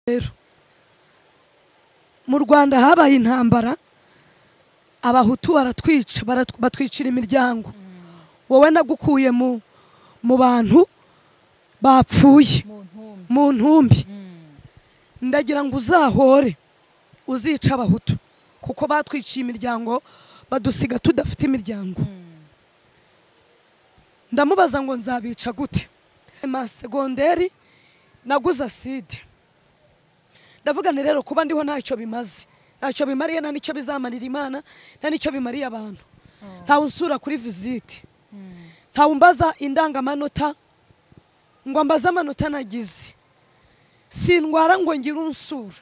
rero mu rwanda habaye intambara abahutu baratwica baratw- batwicira imiryango wowe nagukuye mu mu bantu bapfuye mu ntumbi mu ntumbi Mm. ndagira ngo uzahore uzica abahutu kuko batwiciye imiryango badusiga tudafite imiryango Mm. ndamubaza ngo nzabica gute ma segonderi naguze aside ndavuga nti rero kuba ndiho ntacyo bimaze ntacyo bimariye nta n'icyo bizamarira imana nta n'icyo bimariye abantu ntawe unsura kuri visite Mm. ntawe umbaza indangamanota ngo ambaze amanota nagize sindwara ngo ngire unsura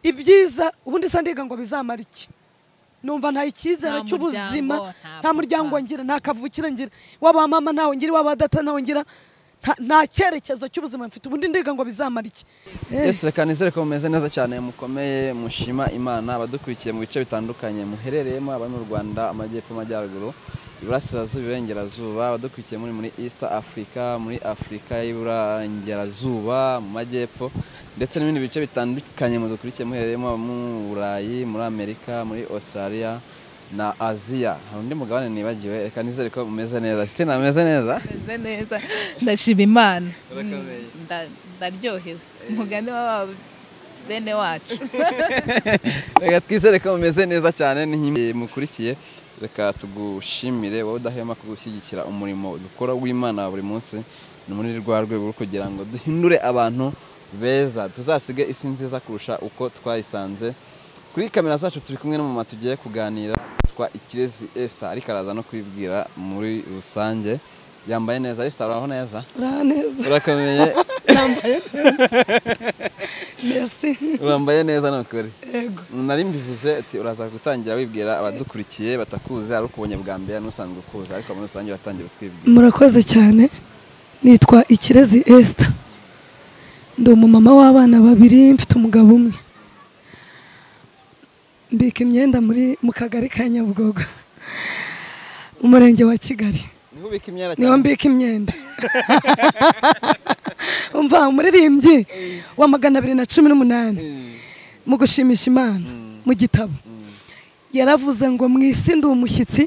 ibyiza ubundi se ndiga ngo bizamara iki numva nta icyizere Nta cy'ubuzima muryango, nta nta muryango papa. ngira nta kavukire ngira waba mama ntawe ngira waba data ntawe ngira nta- nta cyerekezo cy'ubuzima mfite ubundi ndiga ngo bizamara iki Eh, ese reka nizere ko mumeze neza cyane mukomeye mushima imana abadukurikiye mu bice bitandukanye muherereyemo abari mu rwanda amajyepfo amajyaruguru iburasirazuba iburengerazuba abadukurikiye muri muri east africa muri afurika y'iburengerazuba mu majyepfo ndetse n'ibindi bice bitandukanye mudukurikiye muherereyemo abo mu burayi muri amerika muri australia na aziya hari undi mugabane nibagiwe reka nizere ko mumeze neza sitina mumeze neza meze neza ndashima imana Urakomeye. Mm, nda- ndaryohewe umugani wa bene wacu reka twizere ko mumeze neza cyane n'inkimi mukurikiye reka tugushimire wowe udahema ku gushyigikira umurimo dukora w'imana wa buri munsi ni muri rwa rwego rwo kugira ngo duhindure abantu beza tuzasige isi nziza kurusha uko twayisanze kuri kamera zacu turi kumwe n'umumama tugiye kuganira twa ikirezi esita ariko araza no kwibwira muri rusange yambaye neza esita uraho neza uraha neza urakomeye merci urambaye neza ni ukuri yego nari mbivuze ati uraza gutangira wibwira abadukurikiye batakuzi ari ukubonye bwa mbere n'usanzwe ukuzi ariko muri rusange uratangira utwibwira murakoze cyane nitwa ikirezi esita ndi umumama w'abana babiri mfite umugabo umwe mbika imyenda muri mu kagari ka nyabugogo mu murenge wa kigali niho ubika imyenda niho cyane mbika imyenda umva umuririmbyi wa magana abiri na cumi n'umunani mu gushimisha imana mu gitabo yaravuze ngo mu isi ndi umushyitsi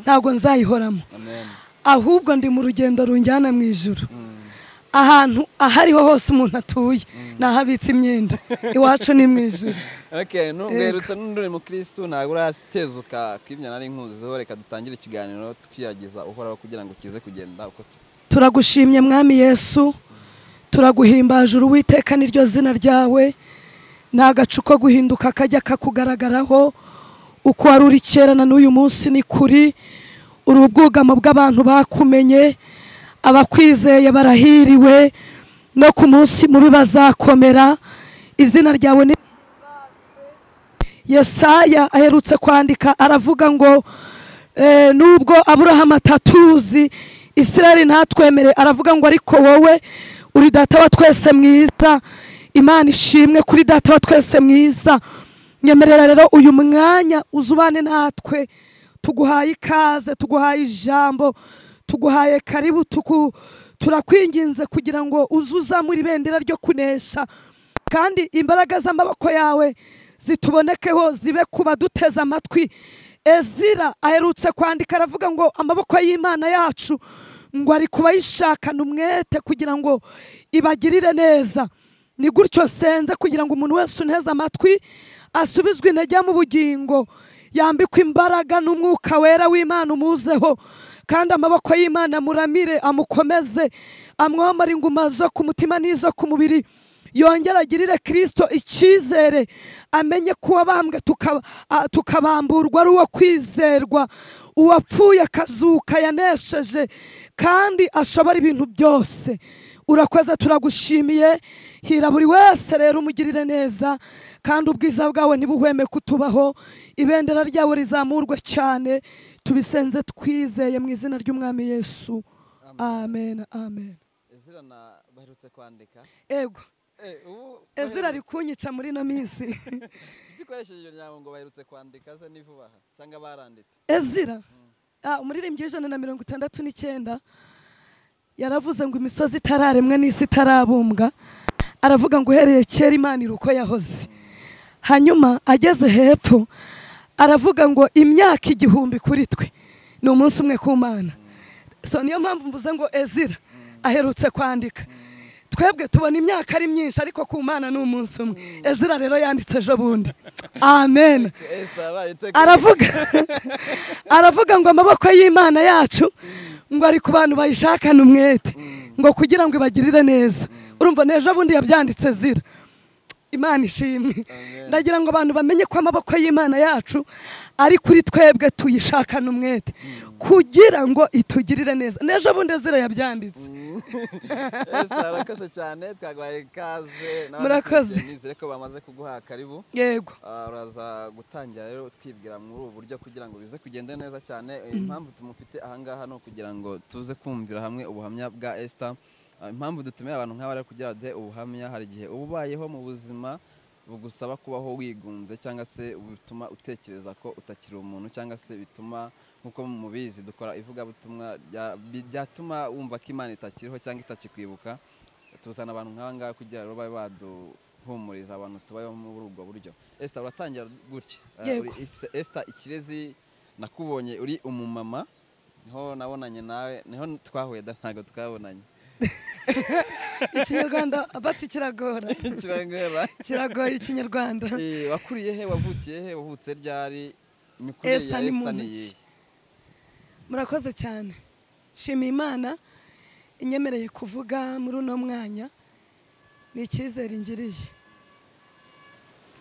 ntabwo nzayihoramo amen ahubwo ndi mu rugendo runjyana mu ijuru Mm. ahantu aho ariho hose umuntu atuye ni aho abitse imyenda iwacu ni mu ijuru okay nubwerutse n'undi uri mukristo ntabwo uratezuka ku ibyo nari nkuziho reka dutangire ikiganiro twiyagiza uhoraho kugira ngo kize kugenda uko tu- turagushimye mwami yesu turaguhimbaje uruwiteka niryo zina ryawe ni agacu ko guhinduka kajya kakugaragaraho uko wari uri kera na n'uyu munsi ni kuri uri ubwugamo bw'abantu bakumenye abakwizeye barahiriwe no ku munsi mubi bazakomera izina ryawe ni yesaya aherutse kwandika aravuga ngo eh, nubwo aburahamu atatuzi isirayeli ntatwemere aravuga ngo ariko wowe uri data wa twese mwiza imana ishimwe kuri data wa twese mwiza nyemerera rero uyu mwanya uzubane natwe tuguhaye ikaze tuguhaye ijambo tuguhaye karibu tuku, turakwinginze kugira ngo uzuzamure ibendera ryo kunesha kandi imbaraga z'amaboko yawe zitubonekeho zibe ku baduteze amatwi ezira aherutse kwandika aravuga ngo amaboko y'imana yacu ngo ari kubayishakana umwete kugira ngo ibagirire neza ni gutyo senze kugira ngo umuntu wese unteze amatwi asubizwe intege mu bugingo yambikwa imbaraga n'umwuka wera w'imana umuzeho kandi amaboko y'imana muramire amukomeze amwambare inguma zo ku mutima n'izo ku mubiri yongere agirire kirisito icyizere amenye ko uwabambwe tuka- a- tukabamburwa ari uwo kwizerwa uwapfuye akazuka yanesheje kandi ashobora ibintu byose urakoze turagushimiye hira buri wese rero umugirire neza kandi ubwiza bwawe ntibuhweme kutubaho ibendera ryawe rizamurwe cyane tubisenze twizeye mu izina ry'umwami yesu amen amen ezira na baherutse kwandika ego Eh, ubu- ezira ari kunyica muri ino minsi igikoresheje iyo nyambo ngo baherutse kwandika ze ni vuba aha cyangwa baranditse ezira ah, umuririmbyi w'ijana na mirongo itandatu n'icyenda yaravuze ngo imisozi itararemwa n'isi itarabumbwa aravuga ngo uhereye kera imana iri uko yahoze hanyuma ageze hepfo aravuga ngo imyaka igihumbi kuri twe ni umunsi umwe ku mana so niyo mpamvu mvuze ngo ezira aherutse kwandika twebwe tubona imyaka ari myinshi ariko ku mana ni umunsi umwe ezira rero yanditse ejo bundi amen aravuga aravuga ngo amaboko y'imana yacu ngo ari ku bantu bayishakana umwete ngo kugira ngo ibagirire neza urumva n'ejo bundi yabyanditse zira imana ishimwe ndagira ngo abantu bamenye ko amaboko y'imana yacu ari kuri twebwe tuyishakana umwete kugira ngo itugirire neza n'ejo bundi zira yabyanditse murakoze cyane twaguhaye ikaze Murakoze. nizere ko bamaze kuguha karibu yego Ah, uraza gutangira rero twibwira muri ubu buryo kugira ngo bize kugenda neza cyane Eh, impamvu tumufite ahangaha ni ukugira ngo tuze kumvira hamwe ubuhamya bwa Esther Ah, impamvu dutumira abantu nk'aba rero kugira ngo duhe ubuhamya hari igihe uba ubayeho mu buzima bugusaba kubaho wigunze cyangwa se bituma utekereza ko utakiri umuntu cyangwa se bituma nk'uko mubizi dukora ivugabutumwa rya- bi- byatuma wumva ko imana itakiriho cyangwa itakikwibuka tuzana abantu nk'ahangaha kugira ngo babe baduhumuriza abantu tubayeho muri ubwo buryo esita uratangira gutya Eh, Yego. uri Esta- esita ikirezi nakubonye uri umumama niho nabonanye nawe niho twahuye da ntabwo twabonanye ikinyarwanda bati kiragora kirangora kiragoye ikinyarwanda Eh, wakuriye he wavukiye he wavutse ryari imikurire ya Esther ni Esther muntu ki? ni iyihe? murakoze cyane shima imana inyemereye kuvuga muri uno mwanya ni icyizere ingiriye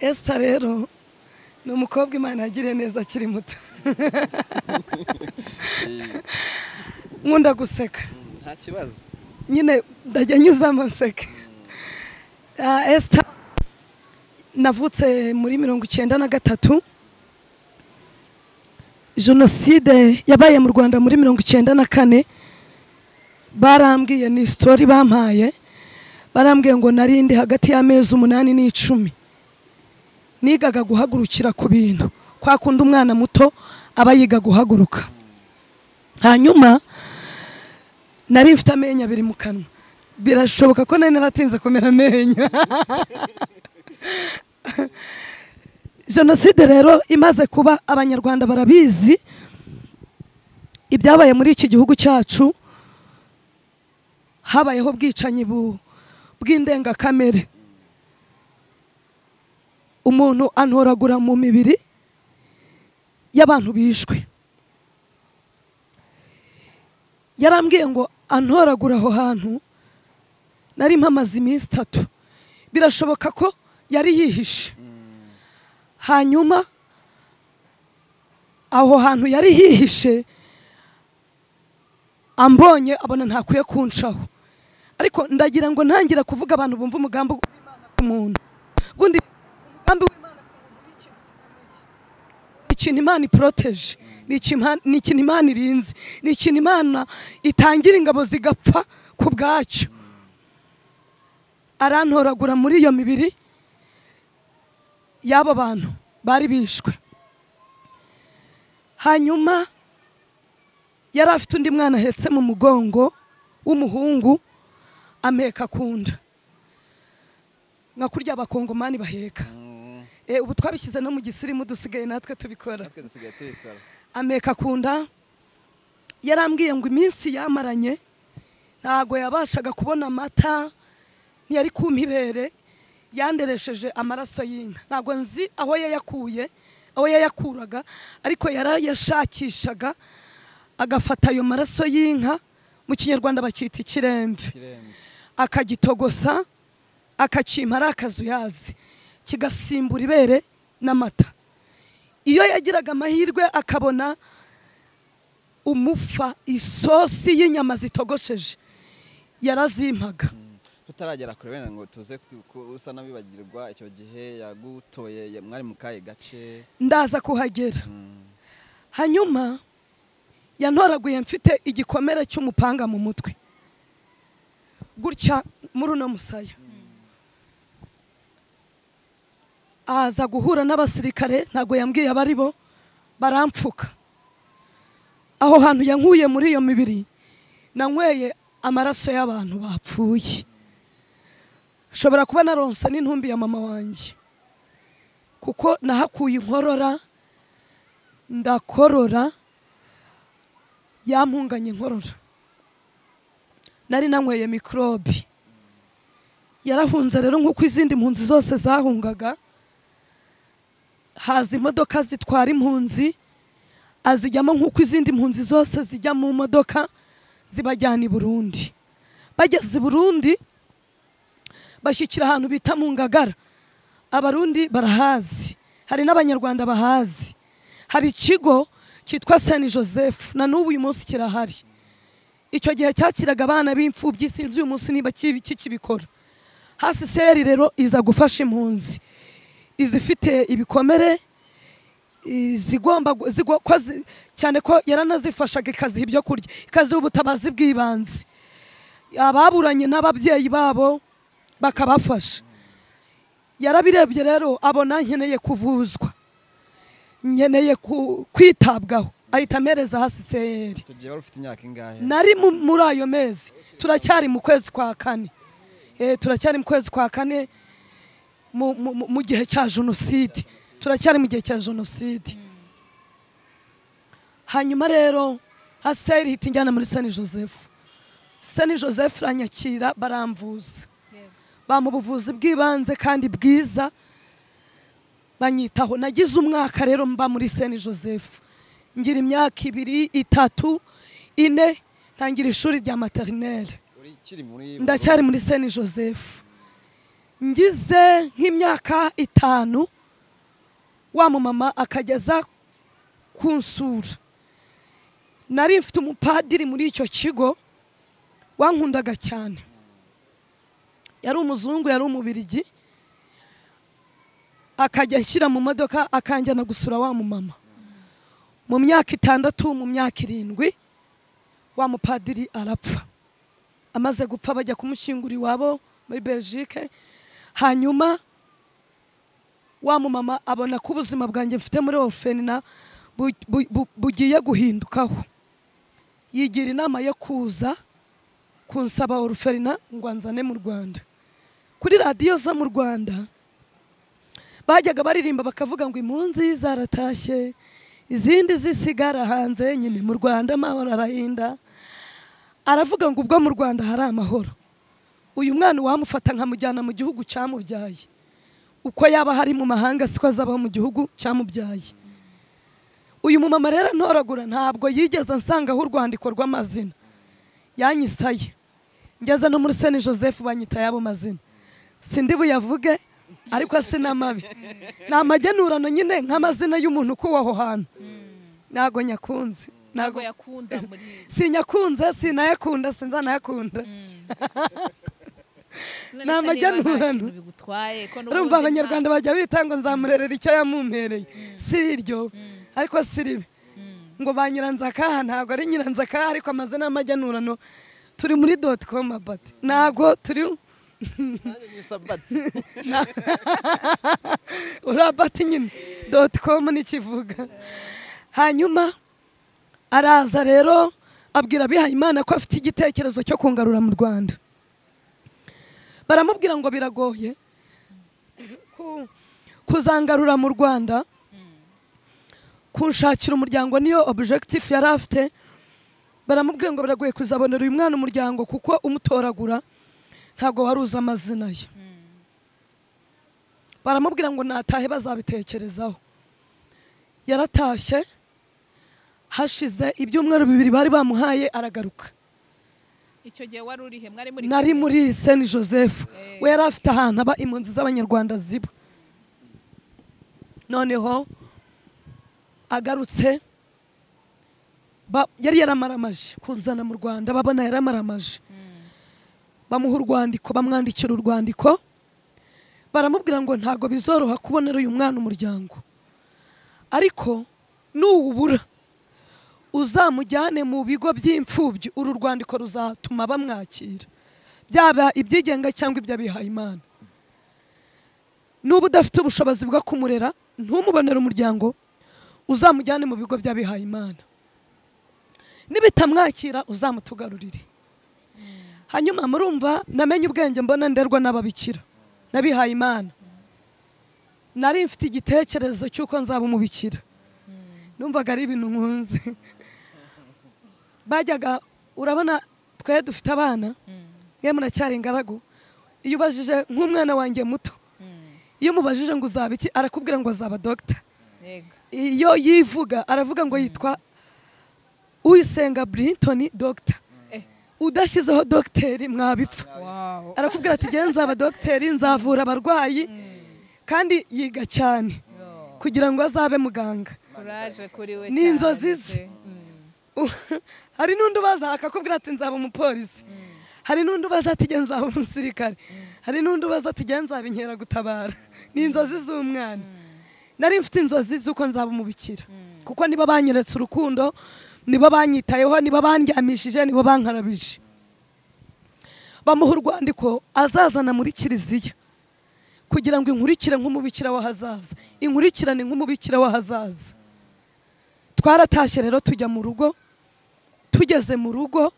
esita rero ni umukobwa imana yagiriye neza akiri muto Eh, nkunda guseka mm, nta kibazo nyine ndajya nyuza amaseke Ah, Esther navutse muri mirongo icyenda na gatatu jenoside yabaye mu rwanda muri mirongo icyenda na kane barambwiye ni sitori bampaye barambwiye ngo narindi hagati y'amezi umunani n'icumi nigaga guhagurukira ku bintu kwa kundi umwana muto aba yiga guhaguruka hanyuma nari mfite amenyo abiri mu kanwa birashoboka ko nari naratinze kumera amenyo jenoside rero imaze kuba abanyarwanda barabizi ibyabaye muri iki gihugu cyacu habayeho ubwicanyi bu- bw'indengakamere umuntu antoragura mu mibiri y'abantu bishwe yarambwiye ngo antoragura aho hantu nari mpamaze iminsi itatu birashoboka ko yari yihishe hanyuma aho hantu yari hihishe ambonye abona ntakwiye kunshaho ariko ndagira ngo ntangira kuvuga abantu bumva umugambi w'Imana ku muntu ubundi umugambi w'Imana ku muntu ni ikintu gikomeye. ni ikintu imana iporoteje ni ikima- ni ikintu imana irinze ni ikintu imana itangira ingabo zigapfa ku bwacyo arantoragura muri iyo mibiri y'abo bantu bari bishwe hanyuma yari afite undi mwana ahetse mu mugongo w'umuhungu ameka ku nda nka kurya abakongomani baheka Mm, Eh, ubu twabishyize no mu gisirimu dusigaye natwe tubikora natwe dusigaye tubikora ameka ku nda yarambwiye ngo iminsi yamaranye ntago yabashaga kubona amata ntiyari kumpa ibere yanderesheje amaraso y'inka ntago nzi aho yayakuye aho yayakuraga ariko yarayashakishaga agafata ayo maraso y'inka mu kinyarwanda bakita ikiremve kiremve akagitogosa akakimpa ari akazuyazi kigasimbura ibere n'amata iyo yagiraga amahirwe akabona umufa isosi y'inyama zitogosheje yarazimpaga tutaragera kure wenda ngo tuze ku- ku- usa n'abibagirwa icyo gihe yagutoye ya- mwari mu kahe gace ndaza kuhagera Mm, hanyuma yantoraguye mfite igikomere cy'umupanga mu mutwe gutya muri uno musaya aza guhura n'abasirikare ntabwo yambwiye abari bo barampfuka aho hantu yankuye muri iyo mibiri nanyweye amaraso y'abantu bapfuye nshobora kuba naronse n'intumbi ya mama wanjye kuko nahakuye inkorora ndakorora yampunganye inkorora nari nanyweye mikorobi yarahunze rero nk'uko izindi mpunzi zose zahungaga haza imodoka zitwara impunzi azijyamo nk'uko izindi mpunzi zose zijya mu modoka zibajyana i burundi bageze i burundi bashyikira ahantu bita mu ngagara abarundi barahazi hari n'abanyarwanda bahazi hari ikigo cyitwa sani joseph na n'ubu uyu munsi kirahari icyo gihe cyakiraga abana b'imfubyi sinzi uyu munsi niba kibi- kikibikora hasi seri rero iza gufasha impunzi izifite ibikomere izigomba gu- zigo- ko zi- cyane ko yaranazifashaga ikaziha ibyo kurya ikaziha ubutabazi bw'ibanze ababuranye n'ababyeyi babo bakabafasha yarabirebye rero abona nkeneye kuvuzwa nkeneye ku- kwitabwaho ahita amereza hasi seri icyo gihe wari ufite imyaka ingahe nari mu- muri ayo mezi turacyari mu kwezi kwa kane Eh, turacyari mu kwezi kwa kane mu- mu mu- mu gihe cya jenoside turacyari mu gihe cya jenoside hanyuma rero haseri hita injyana muri sani joseph sani joseph aranyakira baramvuza bampa ubuvuzi bw'ibanze kandi bwiza banyitaho nagize umwaka rero mba muri seni joseph ngira imyaka ibiri itatu ine ntangira ishuri rya materineri uri ukiri muri ndacyari muri seni joseph ngize nk'imyaka itanu wa mumama akageza kunsura nari mfite umupadiri muri icyo kigo wankundaga cyane yari umuzungu yari umubirigi akajya ashyira mu modoka akanjyana gusura wa mumama mu myaka itandatu mu myaka irindwi wa mupadiri arapfa amaze gupfa bajya kumushyingura iwabo muri belgique hanyuma wa mumama abona ko ubuzima bwanjye mfite muri ofenina bu- bu- bu- bugiye guhindukaho yigira inama yo kuza kunsaba oruferina ngo anzane mu rwanda kuri radiyo zo mu rwanda bajyaga baririmba bakavuga ngo impunzi zaratashye izindi zisigara hanze nyine mu rwanda amahoro arahinda aravuga ngo ubwo mu rwanda hari amahoro uyu mwana uwamufata nkamujyana mu gihugu cyamubyaye uko yaba hari mu mahanga siko azabaho mu gihugu cyamubyaye uyu mumama rero ntoragura ntabwo yigeze ansangaho urwandiko rw'amazina yanyisaye ngeze no muri seni joseph banyita y'abo mazina sindi buyavuge ariko si n'amabi ni amagenurano nyine nk'amazina y'umuntu ukuwe aho hantu ntago nyakunze ntabwo ntago yakunda muri sinyakunze sinayakunda sinzanayakunda Ni None se niba nta amajyanurano. kintu bigutwaye ko n'ubundi urumva nta- abanyarwanda bajya bita ngo nzamurerera icyo yamumpereye si iryo ariko si ribi ngo ba nyiranzakaha ntabwo ari nyiranzakaha ariko amazina y'amajyanurano turi muri doti komu abati ntabwo turi urabati nyine doti komu n'ikivuga hanyuma araza rero abwira abihayimana ko afite igitekerezo cyo kungarura mu rwanda baramubwira ngo biragoye ku- kuzangarura mu rwanda kunshakira umuryango niyo objectif yari afite baramubwira ngo biragoye kuzabonera uyu mwana umuryango kuko umutoragura ntabwo wari uzi amazina ye baramubwira ngo natahe bazabitekerezaho yaratashye hashize ibyumweru bibiri bari bamuhaye aragaruka icyo gihe wari urihe mwari muri nari kumwe? muri seni joseph Eh. we yari afite ahantu aba impunzi z'abanyarwanda ziba noneho agarutse ba- yari yaramaramaje kunzana mu rwanda babona yaramaramaje bamuha urwandiko bamwandikira urwandiko baramubwira ngo ntabwo bizoroha kubonera uyu mwana umuryango ariko nuwubura uzamujyane mu bigo by'imfubyi uru rwandiko ruzatuma bamwakira byaba ibyigenga cyangwa iby'abihaye imana nuba udafite ubushobozi bwo kumurera ntumubonere umuryango uzamujyane mu bigo by'abihaye imana nibitamwakira uzamutugarurire hanyuma murumva namenye ubwenge mbona nderwa n'ababikira nabihaye imana nari mfite igitekerezo cy'uko nzaba umubikira numvaga ari ibintu nkunze bajyaga urabona twe dufite abana mwe muracyari ingaragu iyo ubajije nk'umwana wanjye muto iyo umubajije ngo uzaba iki arakubwira ngo azaba dogita yego iyo yivuga aravuga ngo yitwa uyisenga brinton dogita Eh. udashyizeho dogiteri mwabipfa wawu arakubwira ati ngewe nzaba dogiteri nzavura abarwayi kandi yiga cyane Yo, kugira ngo azabe muganga kuraje kuri we Ni cyane inzozi se. ze. Mm. U- hari n'undi ubaza akakubwira ati nzaba umupolisi hari n'undi ubaza ati ngewe nzaba umusirikare hari n'undi ubaza ati ngewe nzaba inkeragutabara ni inzozi z'umwana nari mfite inzozi z'uko nzaba umubikira kuko nibo banyeretse urukundo nibo banyitayeho nibo bandyamishije nibo bankarabije bamuha urwandiko azazana muri kiliziya kugira ngo inkurikire nk'umubikira w'ahazaza inkurikirane nk'umubikira w'ahazaza twaratashye rero tujya mu rugo tugeze mu rugo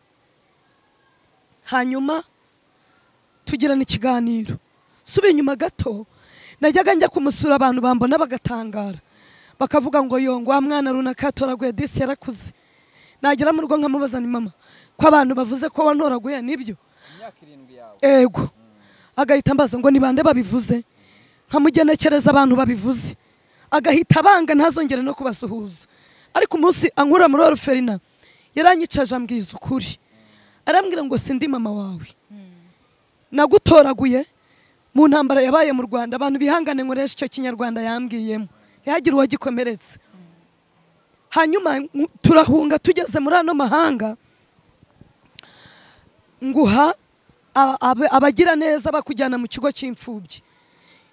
hanyuma tugirana ikiganiro subiye inyuma gato najyaga njya kumusura abantu bambona bagatangara bakavuga ngo yongo wa mwana runaka yatoraguye disi yarakuze nagera mu rugo nkamubaza ni mama ko abantu bavuze ko wantoraguye nibyo imyaka irindwi yawe ego agahita ambaza ngo ni bande babivuze nkamugenekereza abantu babivuze agahita abanga ntazongere no kubasuhuza ariko umunsi ankura muri oruferina yaranyicaje ambwiza ukuri arambwira ngo sindi mama wawe nagutoraguye mu ntambara yabaye mu rwanda abantu bihangane nkoresha icyo kinyarwanda yambwiyemo ntihagire uwagikomeretse hanyuma nku- turahunga tugeze muri ano mahanga nguha a- abe- abagira neza bakujyana mu kigo cy'imfubyi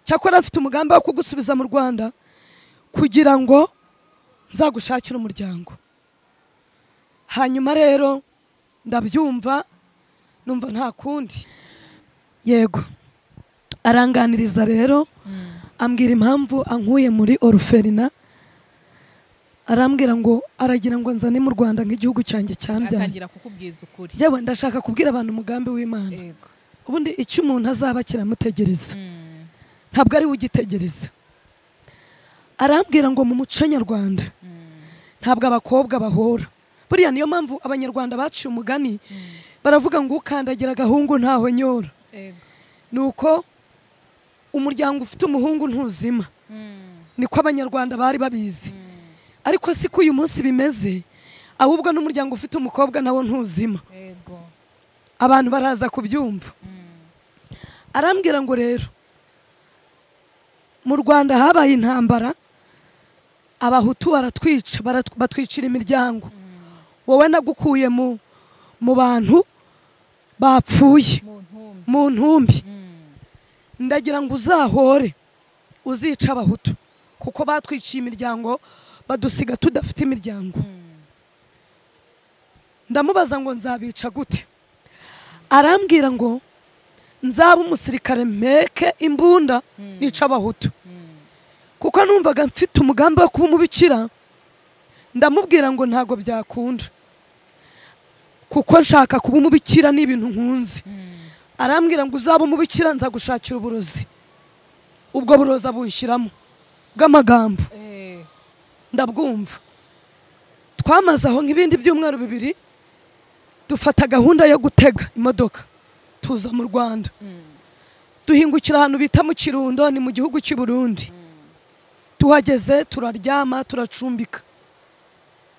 cyakora mfite umugambi wo kugusubiza mu rwanda kugira ngo nzagushakire umuryango hanyuma rero ndabyumva numva nta kundi yego aranganiriza rero ambwira impamvu ankuye muri oruferina arambwira ngo aragira ngo nzane mu rwanda nk'igihugu cyanjye cyambyaye atangira kukubwiza ukuri njyewe ndashaka kubwira abantu umugambi w'imana yego ubundi icyo umuntu azaba kiramutegereza Mm. ntabwo ari we ugitegereza arambwira ngo mu muco nyarwanda ntabwo abakobwa bahora buriya niyo mpamvu abanyarwanda baciye umugani baravuga ngo ukandagira agahungu ntahonyora yego ni uko umuryango ufite umuhungu ntuzima Mm. niko abanyarwanda bari babizi ariko si ko uyu munsi bimeze ahubwo n'umuryango ufite umukobwa nawo ntuzima yego abantu baraza kubyumva arambwira ngo rero mu rwanda habaye intambara abahutu baratwica barat- batwicira imiryango wowe nagukuye mu mu bantu bapfuye mu ntumbi mu ntumbi Mm. ndagira ngo uzahore uzica abahutu kuko batwiciye imiryango badusiga tudafite imiryango Mm. ndamubaza ngo nzabica gute arambwira ngo nzaba umusirikare mpeke imbunda nica abahutu kuko numvaga mfite umugambi wo kuba umubikira ndamubwira ngo ntabwo byakunda kuko nshaka kuba umubikira ni ibintu nkunze arambwira ngo uzaba umubikira nza gushakira uburozi ubwo burozi abunshyiramo bw'amagambo Eh, ndabwumva twamaze aho nk'ibindi byumweru bibiri dufata gahunda yo gutega imodoka tuza mu rwanda mm. duhingukira ahantu bita mu kirundo ni mu gihugu cy'i burundi tuhageze turaryama turacumbika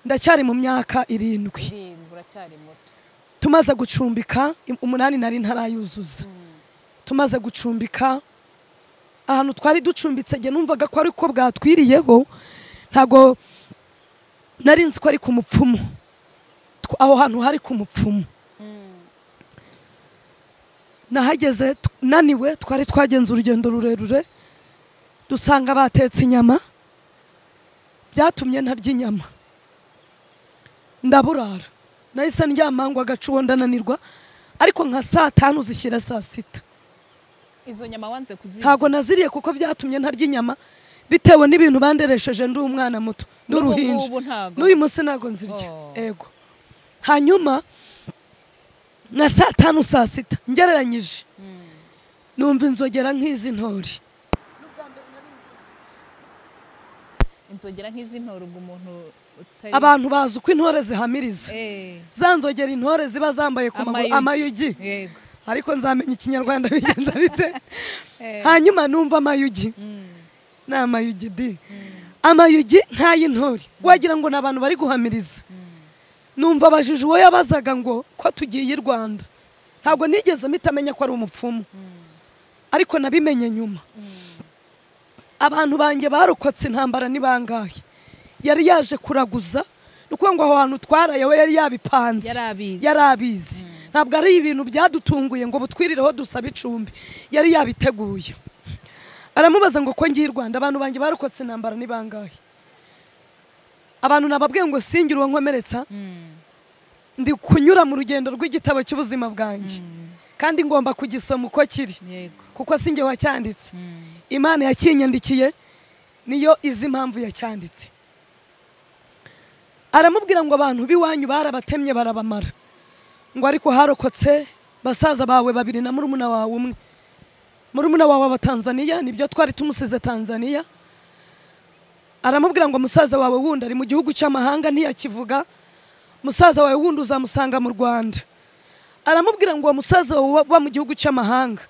ndacyari mu myaka irindwi irindwi uracyari muto tumaze gucumbika im- umunani nari ntarayuzuza tumaze gucumbika ahantu twari ducumbitse njye numvaga ko ariko bwatwiriyeho ntago nari nzi ko ari ku mupfumu Tw- aho hantu hari ku mupfumu nahageze t- naniwe twari twagenze urugendo rurerure dusanga batetse inyama byatumye ntarya inyama ndaburara nahise ndyama ngo agacuho ndananirwa ariko nka saa tanu zishyira saa sita izo nyama wanze kuzirya ntabwo naziriye kuko byatumye ntarya inyama bitewe n'ibintu banderesheje ndi umwana muto ndi N'ubu uruhinja ngubu ntabwo? n'uyu munsi ntabwo nzirya Oh. ego hanyuma nka saa tanu saa sita ngereranyije numva inzogera nk'izi ntori inzogera nk'izi ntora ubwo umuntu utari abantu bazi uko intore zihamiriza Eh, za nzogera intore ziba zambaye ku maguru amayugi yego ariko nzamenya ikinyarwanda bigenza bite Eh. hanyuma numva amayugi Mm. ni amayugi di amayugi nk'ay'intore wagira ngo ni abantu bari guhamiriza numva abajije uwo yabazaga ngo ko tugiye i rwanda ntabwo nigeze mpita amenya ko ari umupfumu ariko nabimenye nyuma abantu banjye barokotse intambara ni bangahe yari yaje kuraguza ni ukuvuga ngo aho hantu twaraye we yari yabipanze Yari abizi. yari abizi ntabwo ari ibintu byadutunguye ngo butwirireho dusabe icumbi yari yabiteguye aramubaza ngo ko ngiye i rwanda abantu banjye barokotse intambara ni bangahe abantu nababwiye ngo singire uwo nkomeretsa Mm. ndi kunyura mu rugendo rw'igitabo cy'ubuzima bwanjye kandi ngomba kugisoma uko kiri yego kuko si njye wacyanditse Mm. imana yakinyandikiye niyo izi impamvu yacyanditse aramubwira ngo abantu b'iwanyu barabatemye barabamara ngo ariko harokotse basaza bawe babiri na murumuna wawe umwe murumuna wawe aba tanzaniya nibyo twari tumusize tanzaniya aramubwira ngo musaza wawe wundi ari mu gihugu cy'amahanga ntiyakivuga musaza wawe wundi uzamusanga mu rwanda aramubwira ngo uwo musaza wawe uba mu gihugu cy'amahanga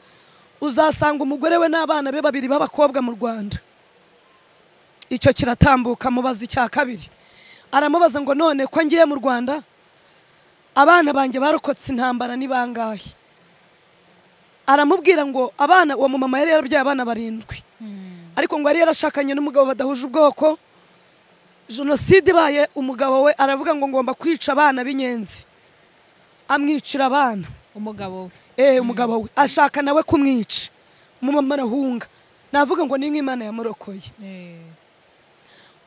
uzasanga umugore we n'abana be babiri b'abakobwa mu rwanda icyo kiratambuka mubaza icya kabiri aramubaza ngo none ko ngiye mu rwanda abana banjye barokotse intambara ni bangahe aramubwira ngo abana uwo mumama yari yarabyaye abana barindwi ariko ngo yari yarashakanye n'umugabo badahuje ubwoko jenoside ibaye umugabo we aravuga ngo ngomba kwica abana b'inyenzi amwicira abana umugabo we eh umugabo we ashaka nawe kumwica umumama arahunga navuga ngo ni nk'imana yamurokoye Eh,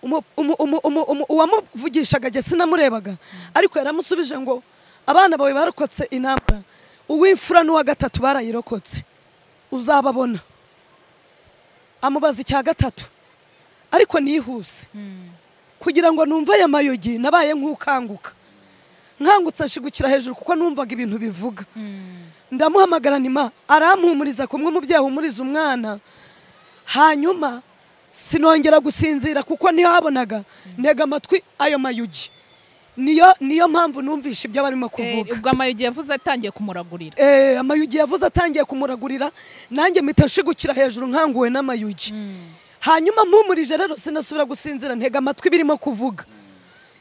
Umu- umu- umu- umu- umu- uwamuvugishaga jye sinamurebaga ariko yaramusubije ngo abana bawe barokotse intambara uw'imfura n'uwa gatatu barayirokotse uzababona amubaza icya gatatu ariko nihuse mm. kugira ngo numve aya mayogi nabaye nk'ukanguka nkangutse nshigukira hejuru kuko numvaga ibintu bivuga Mm. ndamuhamagara nima arampumuriza kumwe umubyeyi ahumuriza umwana hanyuma sinongera gusinzira kuko ntihabonaga ntega amatwi ayo mayugi niyo niyo mpamvu numvishe ibyo barimo Eh, kuvuga ubwo amayugi yavuze atangiye kumuragurira Eh, amayugi yavuze atangiye kumuragurira nanjye mpita nshigukira hejuru nkanguwe n'amayugi hanyuma mpumurije rero sinasubira gusinzira ntega amatwi birimo kuvuga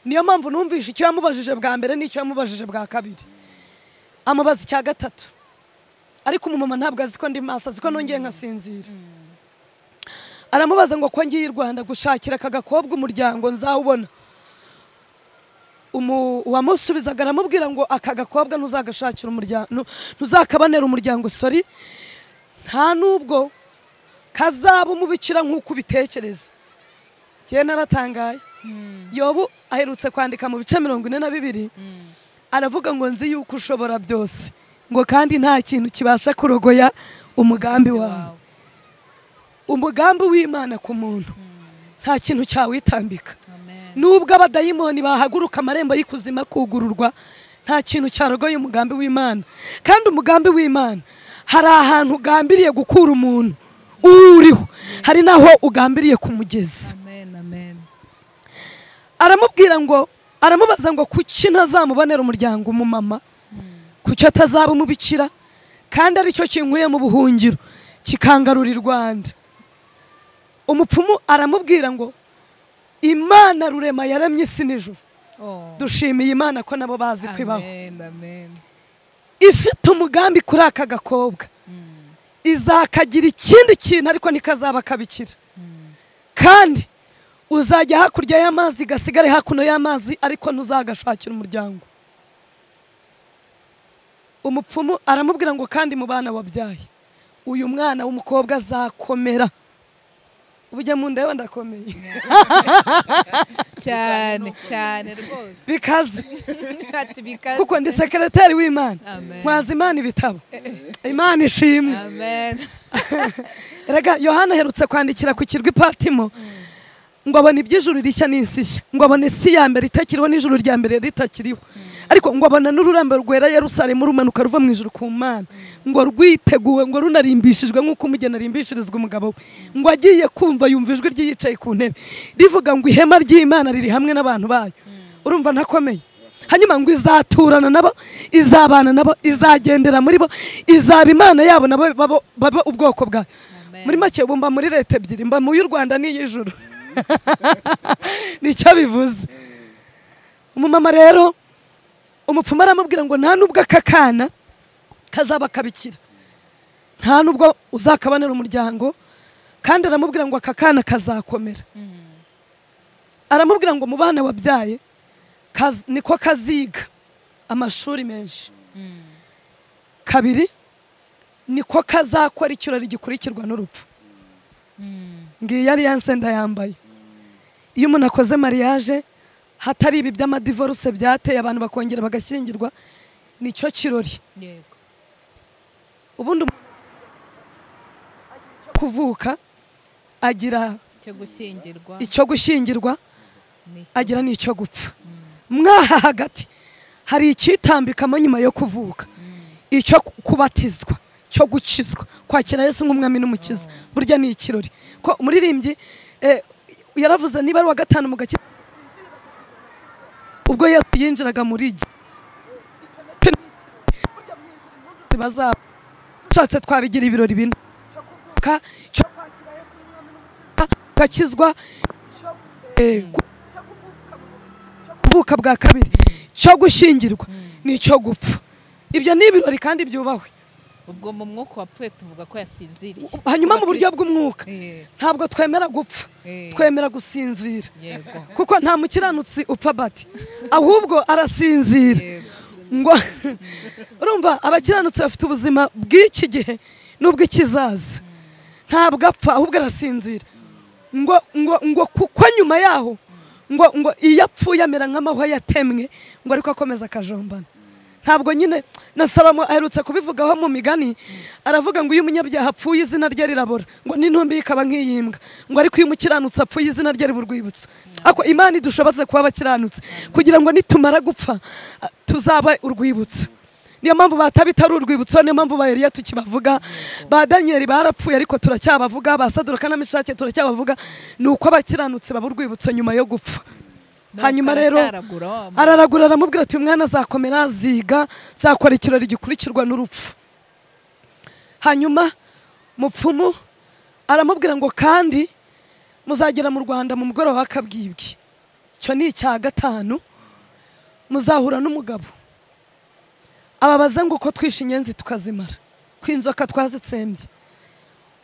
niyo mpamvu numvishe icyo yamubajije bwa mbere n'icyo yamubajije bwa kabiri amubaza icya gatatu ariko umumama ntabwo azi ko ndi maso azi ko nongeye nkasinzira aramubaza ngo ko ngiye i rwanda gushakira aka gakobwa umuryango nzawubona Umu- uwamusubizaga aramubwira ngo aka gakobwa ntuzagashakira umuryango nu- ntuzakabanera umuryango sori nta n'ubwo kazaba umubikira nk'uko ubitekereza njyewe naratangaye yobu aherutse kwandika mu bice mirongo ine na bibiri aravuga ngo nzi yuko ushobora byose ngo kandi nta kintu kibasha kurogoya umugambi wawe Wawe. umugambi w'imana ku muntu nta kintu cyawitambika Amen. nubwo abadayimoni bahaguruka amarembo y'ikuzima kugururwa nta kintu cyarogoye umugambi w'imana kandi umugambi w'imana hari ahantu ugambiriye gukura umuntu uwuriho hari n'aho ugambiriye kumugeza Amen, amen. aramubwira ngo aramubaza ngo kuki ntazamubonera umuryango umumama kuki atazaba umubikira kandi aricyo kinkuye mu buhungiro kikangarura i rwanda umupfumu aramubwira ngo imana rurema yaremye isi n'ijuru Oh. dushimiye imana ko nabo bazi kwibaho Amen, amen. ifite umugambi kuri aka gakobwa izakagira ikindi kintu ariko ntikazaba akabikira kandi uzajya hakurya y'amazi gasigare hakuno y'amazi ariko ntuzagashakira umuryango umupfumu aramubwira ngo kandi mu bana wabyaye uyu mwana w'umukobwa azakomera ubujya mu nda yawe ndakomeye cyane cyane rwose bikaze ati bikaze kuko ndi sekereteri w'imana Amen. nkwaza imana ibitabo imana ishimwe amen Erega yohana aherutse kwandikira ku kirwa ipatimo ngo abona iby'ijuru rishya n'isi nshya ngo abona isi ya mbere itakiriho n'ijuru rya mbere ritakiriho ariko ngo abona n'ururambo rwera yerusalemu rumanuka ruva mu ijuru ku mana ngo rwiteguwe ngo runarimbishijwe nk'uko umugeni arimbishirizwa umugabo we ngo agiye kumva yumva ijwi ryiyicaye ku ntebe rivuga ngo ihema ry'imana riri hamwe n'abantu bayo urumva ntakomeye hanyuma ngo izaturana nabo izabana nabo izagendera muri bo izaba imana yabo nabo babo- baba ubwoko bwayo Amen. muri make ubu mba muri leta ebyiri mba mu y'u rwanda n'iy'ijuru nicyo bivuze umumama rero umupfumu aramubwira ngo nta nubwo aka kana kazaba kabikira nta nubwo uzakabanira umuryango kandi aramubwira ngo aka kana kazakomera aramubwira ngo mu bana wabyaye kaz- niko kaziga amashuri menshi kabiri niko kazakora ikirori gikurikirwa n'urupfu ngiyo ari ya nsenda yambaye iyo umuntu akoze mariage hatari ibi by'amadivoruse byateye abantu bakongera bagashyingirwa nicyo kirori yego ubundi umuntu agira icyo kuvuka agira cyo gushyingirwa icyo gushyingirwa ni iki? agira n'icyo gupfa mwaha hagati hari icyitambikamo nyuma yo kuvuka icyo ku- kubatizwa cyo gukizwa kwakira yesu nk'umwami n'umukiza burya ni ikirori ko umuririmbyi eh, yaravuze niba ari uwa gatanu mu gakiza ubwo yesu yinjiraga muri gi bazaba ushatse twabigira ibirori bine Cyo kuvuka, cyo kwakira Yesu nk'umwami n'umukiza, gakizwa cyo, eh, ku- kuvuka bwa kabiri cyo gushyingirwa n'icyo gupfa ibyo ni ibirori kandi byubahwe ubwo mu mwuka wapfuye tuvuga ko yasinziriye hanyuma mu buryo bw'umwuka Eh, ntabwo twemera gupfa eh, twemera gusinzira yego kuko nta mukiranutsi upfa bati ahubwo arasinzira yego ngo urumva abakiranutsi bafite ubuzima bw'iki gihe n'ubw'ikizaza ntabwo apfa ahubwo arasinzira ngo ngo ngo kuko nyuma yaho ngo ngo iyo apfuye amera nk'amahwa yatemwe ngo ariko akomeza akajombana ntabwo nyine na salomo aherutse kubivugaho mu migani aravuga ngo iyo umunyabyaha apfuye izina rye rirabora ngo n'intumbi ikaba nk'iyimbwa ngo ariko iyo umukiranutsi apfuye izina rye riba urwibutso ariko imana idushoboze kuba abakiranutsi kugira ngo nitumara gupfa ah, tuzaba urwibutso niyo mpamvu batabita ari urwibutso niyo mpamvu ba Eliya tukibavuga ba Daniel barapfuye ariko turacyabavuga ba Sadoka na Meshake turacyabavuga ni uko abakiranutsi baba urwibutso nyuma yo gupfa hanyuma rero aracyaragura wa muntu. araragura aramubwira ati uyu mwana azakomera aziga zakora ikirori gikurikirwa n'urupfu hanyuma mupfumu aramubwira ngo kandi muzagera mu rwanda mu mugoroba w'akabwibwi icyo ni icya gatanu muzahura n'umugabo ababaza ngo uko twishe inyenzi tukazimara ko inzoka twazitsembye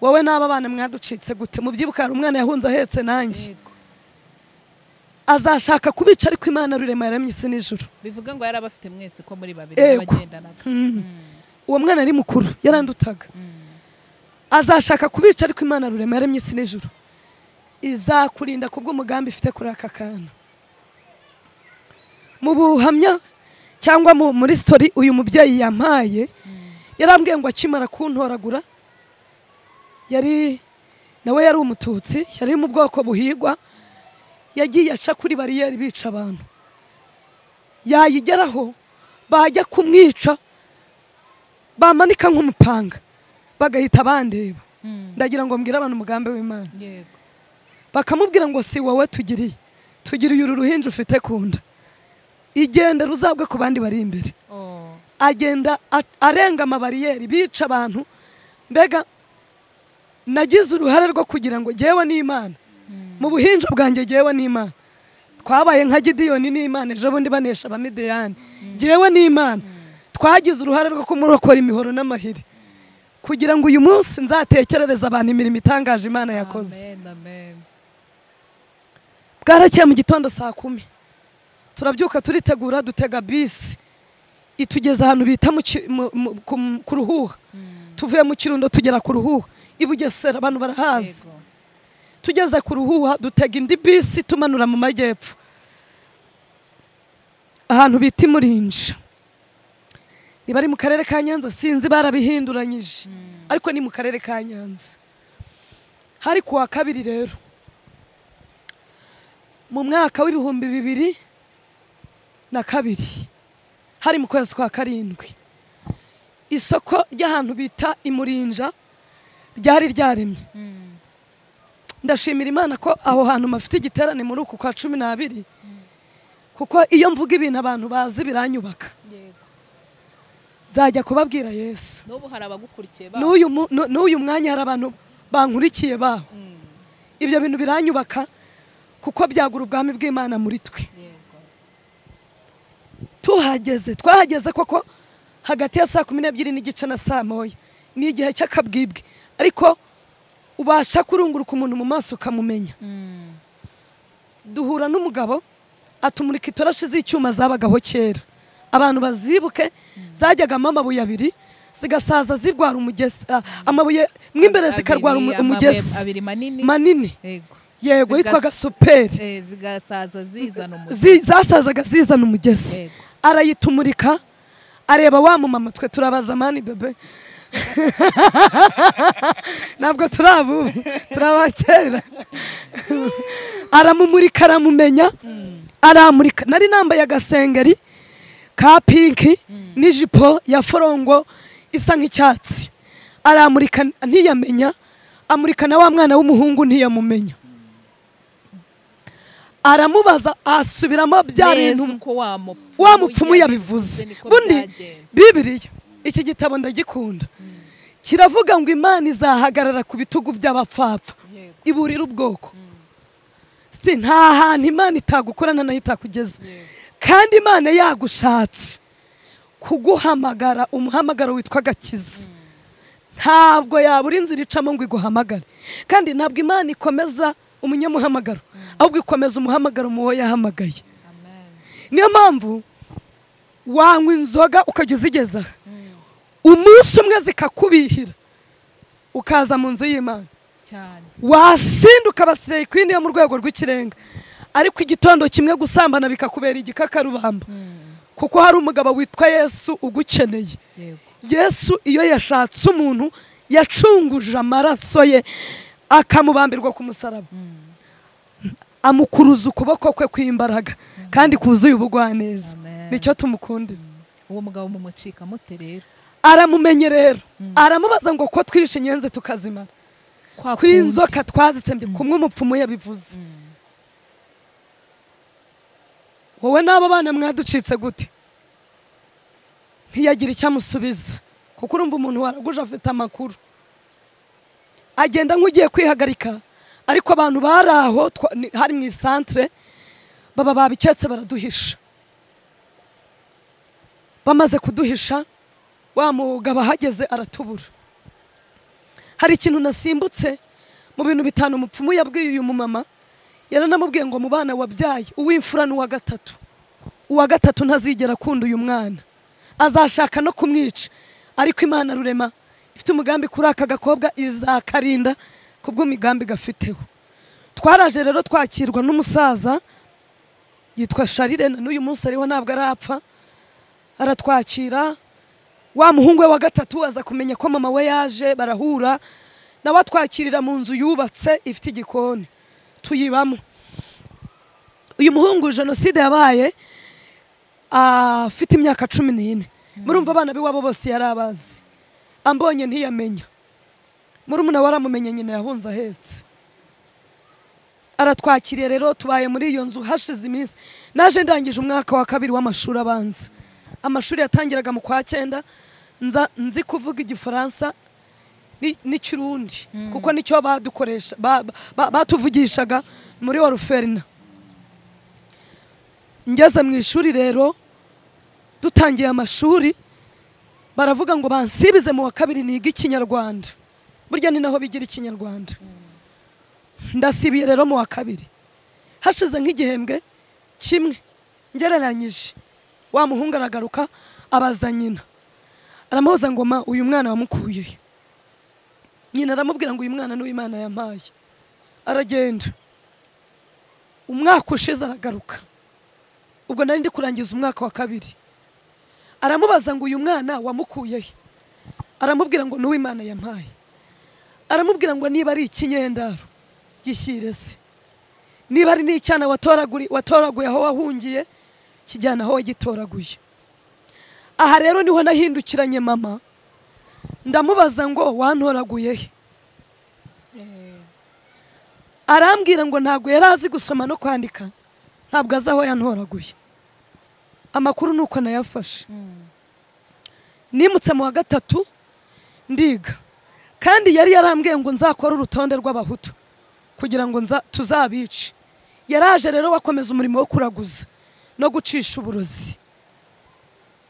wowe n'aba bana mwaducitse gute mubyibuka hari umwana yahunze ahetse nanjye Yego. azashaka kubica ariko imana rurema yaremye isi n'ijuru bivuga ngo yari abafite mwese ko muri babiri Yego. bagendanaga uwo mwana ari mukuru yarandutaga azashaka kubica ariko imana rurema yaremye isi n'ijuru izakurinda ku bw'umugambi ifite kuri aka kana mu buhamya cyangwa mu muri sitori uyu mubyeyi yampaye yarambwiye ngo akimara kuntoragura yari nawe yari umututsi yari mu bwoko buhigwa yagiye aca kuri bariyeri bica abantu yayigeraho bajya kumwica bamanika nk'umupanga bagahita bandeba ndagira ngo mbwire abantu umugambi w'imana yego bakamubwira ngo si wowe tugiriye tugiriye uru ruhinja ufite ku nda igenda ruzabwe ku bandi bari imbere Oh. agenda a- arenga amabariyeri bica abantu mbega nagize uruhare rwo kugira ngo jyewe n'imana mu buhinja bwanjye jyewe n'imana twabaye nka gidiyoni n'imana ejo bundi banesha abamidiyani jyewe n'imana twagize uruhare rwo kumurokora imihoro n'amahiri kugira ngo uyu munsi nzatekerereze abantu imirimo itangaje imana yakoze Amen, amen. bwarakeye mu gitondo saa kumi turabyuka turitegura dutega bisi itugeza ahantu bita mu ki- mu- mu- ku- ku ruhuha tuvuye mu kirundo tugera ku ruhuha i bugesera abantu barahazi Yego. tugeze ku ruhuha dutega indi bisi tumanura mu majyepfo ahantu bita imurinja niba ari mu karere ka nyanza sinzi barabihinduranyije ariko ni mu karere ka nyanza hari ku wa kabiri rero mu mwaka w'ibihumbi bibiri na kabiri hari mu kwezi kwa karindwi isoko ry'ahantu bita imurinja ryari ryaremye ndashimira imana ko aho hantu mafite igiterane muri uku kwa cumi n'abiri kuko iyo mvuga ibintu abantu bazi biranyubaka yego nzajya kubabwira yesu n'ubu hari abagukurikiye ba n'uyu mu- nu- n'uyu mwanya hari abantu bankurikiye baho Mm, ibyo bintu biranyubaka kuko byagura ubwami bw'imana muri twe yego tuhageze twahageze koko hagati ya saa kumi n'ebyiri n'igice na saa moya ni igihe cy'akabwibwe ariko ubasha kurunguruka umuntu mu maso ukamumenya Mm, duhura n'umugabo atumurika itoroshi z'icyuma zabagaho kera abantu bazibuke zajyagamo amabuye abiri zigasaza zirwara umugezi ah, amabuye mo imbere zikarwara umu- abiri, amabuye umugezi abiri manini manini yego yego Ziga- yitwaga superi Eh, zigasaza zizana umuti Zi- zasazaga zizana umugezi Yego. arayitumurika areba wa mumama twe turabaza mani bebe ntabwo turi abubu turi abakera aramumurika aramumenya aramurika nari nambaye agasengeri ka pinki n'ijipo ya forongo isa nk'icyatsi aramurika ntiyamenya amurika na wa mwana w'umuhungu ntiyamumenya aramubaza asubiramo bya bintu neza uko wamupfuye wa mupfumu yabivuze niko bundi byagenze. bibiriya iki gitabo ndagikunda kiravuga ngo imana izahagarara ku bitugu by'abapfapfa Yego. iburira ubwoko si nta hantu imana itagukorana nayo itakugeza kandi imana yagushatse kuguhamagara umuhamagaro witwa agakiza ntabwo yabura inzira icamo ngo iguhamagare kandi ntabwo imana ikomeza umunyamuhamagaro ahubwo ikomeza umuhamagaro mu wo yahamagaye Amen. niyo mpamvu wanywa inzoga ukajya uzigezaho umunsi umwe zikakubihira ukaza mu nzu y'imana cyane wasinda ukabasirayi kwini yo mu rwego rw'ikirenga ariko igitondo kimwe gusambana bikakubera igikakarubamba kuko hari umugabo witwa yesu ugukeneye yego yesu iyo yashatse umuntu yacunguje amaraso ye akamubambirwa ku musaraba amukuruza ukuboko kwe kw'imbaraga kandi kuzuye ubugwaneza Amen. nicyo tumukundira uwo mugabo mumucika mute rero aramumenye rero aramubaza ngo ko twirishe inyenzi tukazimara Kwa kuri kundi. inzoka twazitsembye kumwe umupfumu yabivuze wowe n'abo bana mwaducitse gute ntiyagira icyo amusubiza kuko urumva umuntu waraguje afite amakuru agenda nk'ugiye kwihagarika ariko abantu bari aho twa- ni- hari mu isantere baba babiketse baraduhisha bamaze kuduhisha wa mugabo ahageze aratubura hari ikintu nasimbutse mu bintu bitanu umupfumu yabwiye uyu mumama yaranamubwiye ngo mu bana wabyaye uw'imfura n'uwa gatatu uwa gatatu ntazigera akunda uyu mwana azashaka no kumwica ariko imana rurema ifite umugambi kuri aka gakobwa izakarinda ku bw'imigambi gafiteho twaraje rero twakirwa n'umusaza yitwa sharirena n'uyu munsi ariho ntabwo arapfa aratwakira wa muhungu we wa gatatu aza kumenya ko mama we yaje barahura nawe atwakirira mu nzu yubatse ifite igikoni tuyibamo uyu muhungu jenoside yabaye ah, afite imyaka cumi n'ine murumva abana b'iwabo bose yari abazi ambonye ntiyamenya murumuna we aramumenye nyina yahunze ahetse aratwakiriye rero tubaye muri iyo nzu hashize iminsi naje ndangije umwaka wa kabiri w'amashuri abanza amashuri yatangiraga mu kwa cyenda nza nzi kuvuga igifaransa ni- n'ikirundi kuko nicyo badukoresha ba- ba- batuvugishaga muri waruferina ngeze mu ishuri rero dutangiye amashuri baravuga ngo bansibize mu wa kabiri niga ikinyarwanda burya ni naho bigira ikinyarwanda ndasibiye rero mu wa kabiri hashize nk'igihembwe kimwe ngereranyije wa muhungu aragaruka abaza nyina aramubaza ngo ma uyu mwana wamukuye he?" nyina aramubwira ngo uyu mwana ni Imana yampaye aragenda umwaka ushize aragaruka ubwo nari ndi kurangiza umwaka wa kabiri aramubaza ngo uyu mwana wamukuye he aramubwira ngo ni Imana yampaye aramubwira ngo niba ari ikinyendaro gishyire se niba ari n'icyana watoraguri- watoraguye aho wahungiye kijyana aho wagitoraguye aha rero niho nahindukiranye mama ndamubaza ngo wantoraguye he arambwira ngo ntabwo yari azi gusoma no kwandika ntabwo azi aho yantoraguye amakuru ni uko nayafashe nimutse mu wa gatatu ndiga kandi yari yarambwiye ngo nzakore urutonde rw'abahutu kugira ngo nza- tuzabice yaraje rero wakomeza umurimo wo kuraguza no gucisha uburozi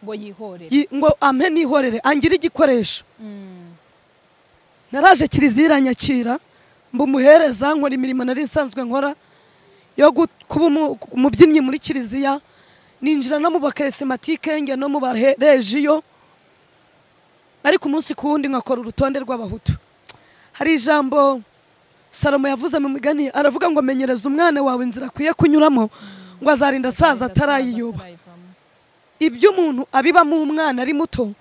ngo yihorere Yi- ngo ampe nihorere angire igikoresho Mm. naraje kiliziya iranyakira mba umuhereza nkora imirimo nari nsanzwe nkora yo gu- kuba umu- umubyinnyi muri kiliziya ninjira no mu bakarisematike njya no mu barejiyo ariko umunsi ku wundi nkakora urutonde rw'abahutu hari ijambo salomo yavuze mu migani aravuga ngo menyereza umwana wawe inzira akwiye kunyuramo ngo azarinda asaza atarayiyoba atarayivamo. ibyo umuntu abibamo umwana ari muto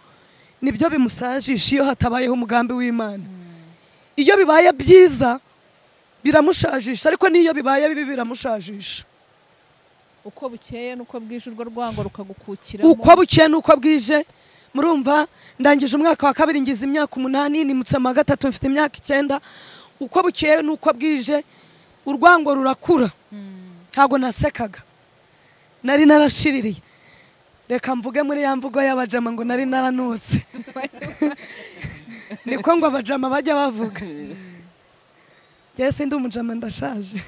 nibyo bimusajisha iyo hatabayeho umugambi w'imana iyo bibaye byiza biramushajisha ariko n'iyo bibaye bibi biramushajisha uko bukeye n'uko bwije urwo rwango rukagukukira uko bukeye n'uko bwije murumva ndangije umwaka wa kabiri ngize imyaka umunani nimutse mu wa gatatu mfite imyaka icyenda uko bukeye n'uko bwije urwango rurakura ntabwo nasekaga nari narashiririye reka mvuge muri ya mvugo y'abajama ngo nari naranutse niko ngo abajama bajya bavuga yesu ndi umujama ndashaje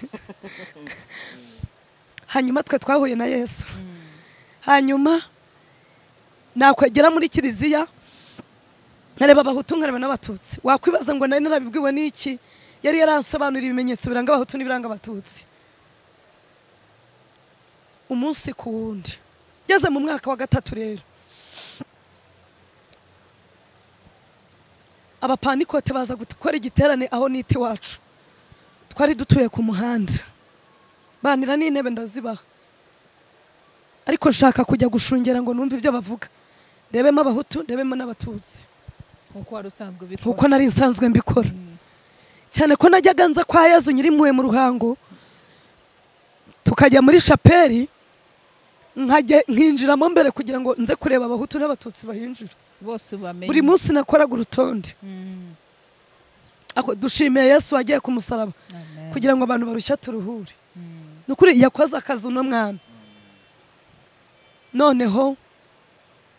hanyuma twe twahuye na yesu hanyuma nakwegera muri kiliziya nkareba abahutu nkareba n'abatutsi wakwibaza ngo nari narabibwiwe n'iki yari yaransobanurira ibimenyetso biranga abahutu n'ibiranga abatutsi umunsi ku wundi ngeze mu mwaka wa gatatu rero abapanikote baza gukora igiterane aho niti wacu twari dutuye ku muhanda banira n'intebe ndazibaha ariko nshaka kujya gushungera ngo numve ibyo bavuga ndebemo abahutu ndebemo n'abatutsi uko wari usanzwe nkuko ubikora nari nsanzwe mbikora cyane ko najyaga nza kwa yezu nyiri impuhwe mu ruhango tukajya muri shapeli nkajya nkinjiramo mbere kugira ngo nze kureba abahutu n'abatutsi bahinjira bose ubamenye buri munsi nakoraga urutonde Mm. Ako- dushimiye yesu wagiye ku musaraba Amen. kugira ngo abantu barushya turuhure Mm. ni ukuri yakoze akazi uno mwana noneho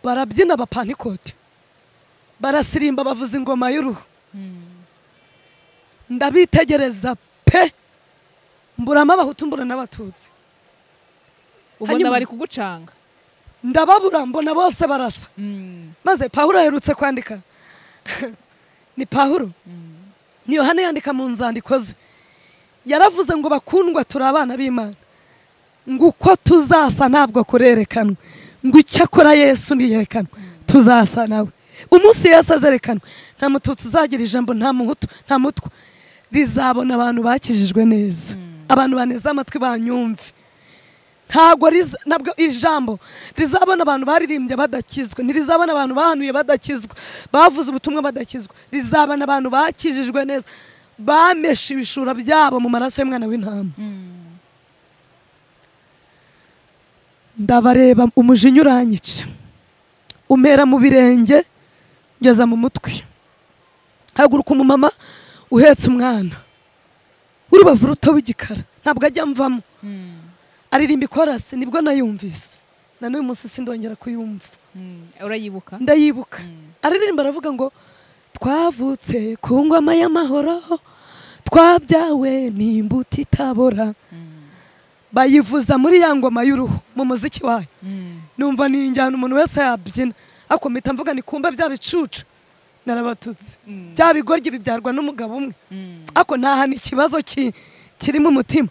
barabyina bapanikote barasirimba bavuza ingoma y'uruhu Mm. ndabitegereza pe mburamo abahutu mbura n'abatutsi ubona Hanyuma- bari kugucanga ndababura mbona bose barasa Mm. maze pawulo aherutse kwandika ni pawulo Mm. ni yohana yandika mu nzandiko ze yaravuze ngo bakundwa turi abana b'imana ngo uko tuzasa ntabwo kurerekanwa ngo icyo akora yesu ntiyerekanwe tuzasa nawe umunsi yesu azerekanwa nta mututsi uzagira ijambo nta muhutu nta mutwa rizabona abantu bakijijwe neza abantu baneze amatwi banyumve ntabwo riza- ntabwo ijambo rizabona abantu baririmbye badakizwa ntirizabona abantu bahanuye badakizwa bavuze ubutumwa badakizwa rizabona abantu bakijijwe neza bameshe ibishura byabo mu maraso y'umwana w'intama Mm. ndabareba umujinya uranyica umera mu birenge ngeza mu mutwe haguruka umumama uhetse umwana w'urubavu ruto w'igikara ntabwo ajya amvamo Mm. aririmba ikorasi nibwo nayumvise na n'uyu munsi sindongera kuyumva Mm. urayibuka ndayibuka Mm. aririmba aravuga ngo twavutse ku ngoma y'amahoro twabyawe ni imbuto itabora Mm. bayivuza muri ya ngoma y'uruhu mu muziki wayo Mm. numva ni injyana umuntu wese yabyina ariko mpita mvuga ni kumba bya bicucu narabatutse Mm. bya bigoryi bibyarwa n'umugabo umwe Mm. ariko nta ni ikibazo ki- kiri mu mutima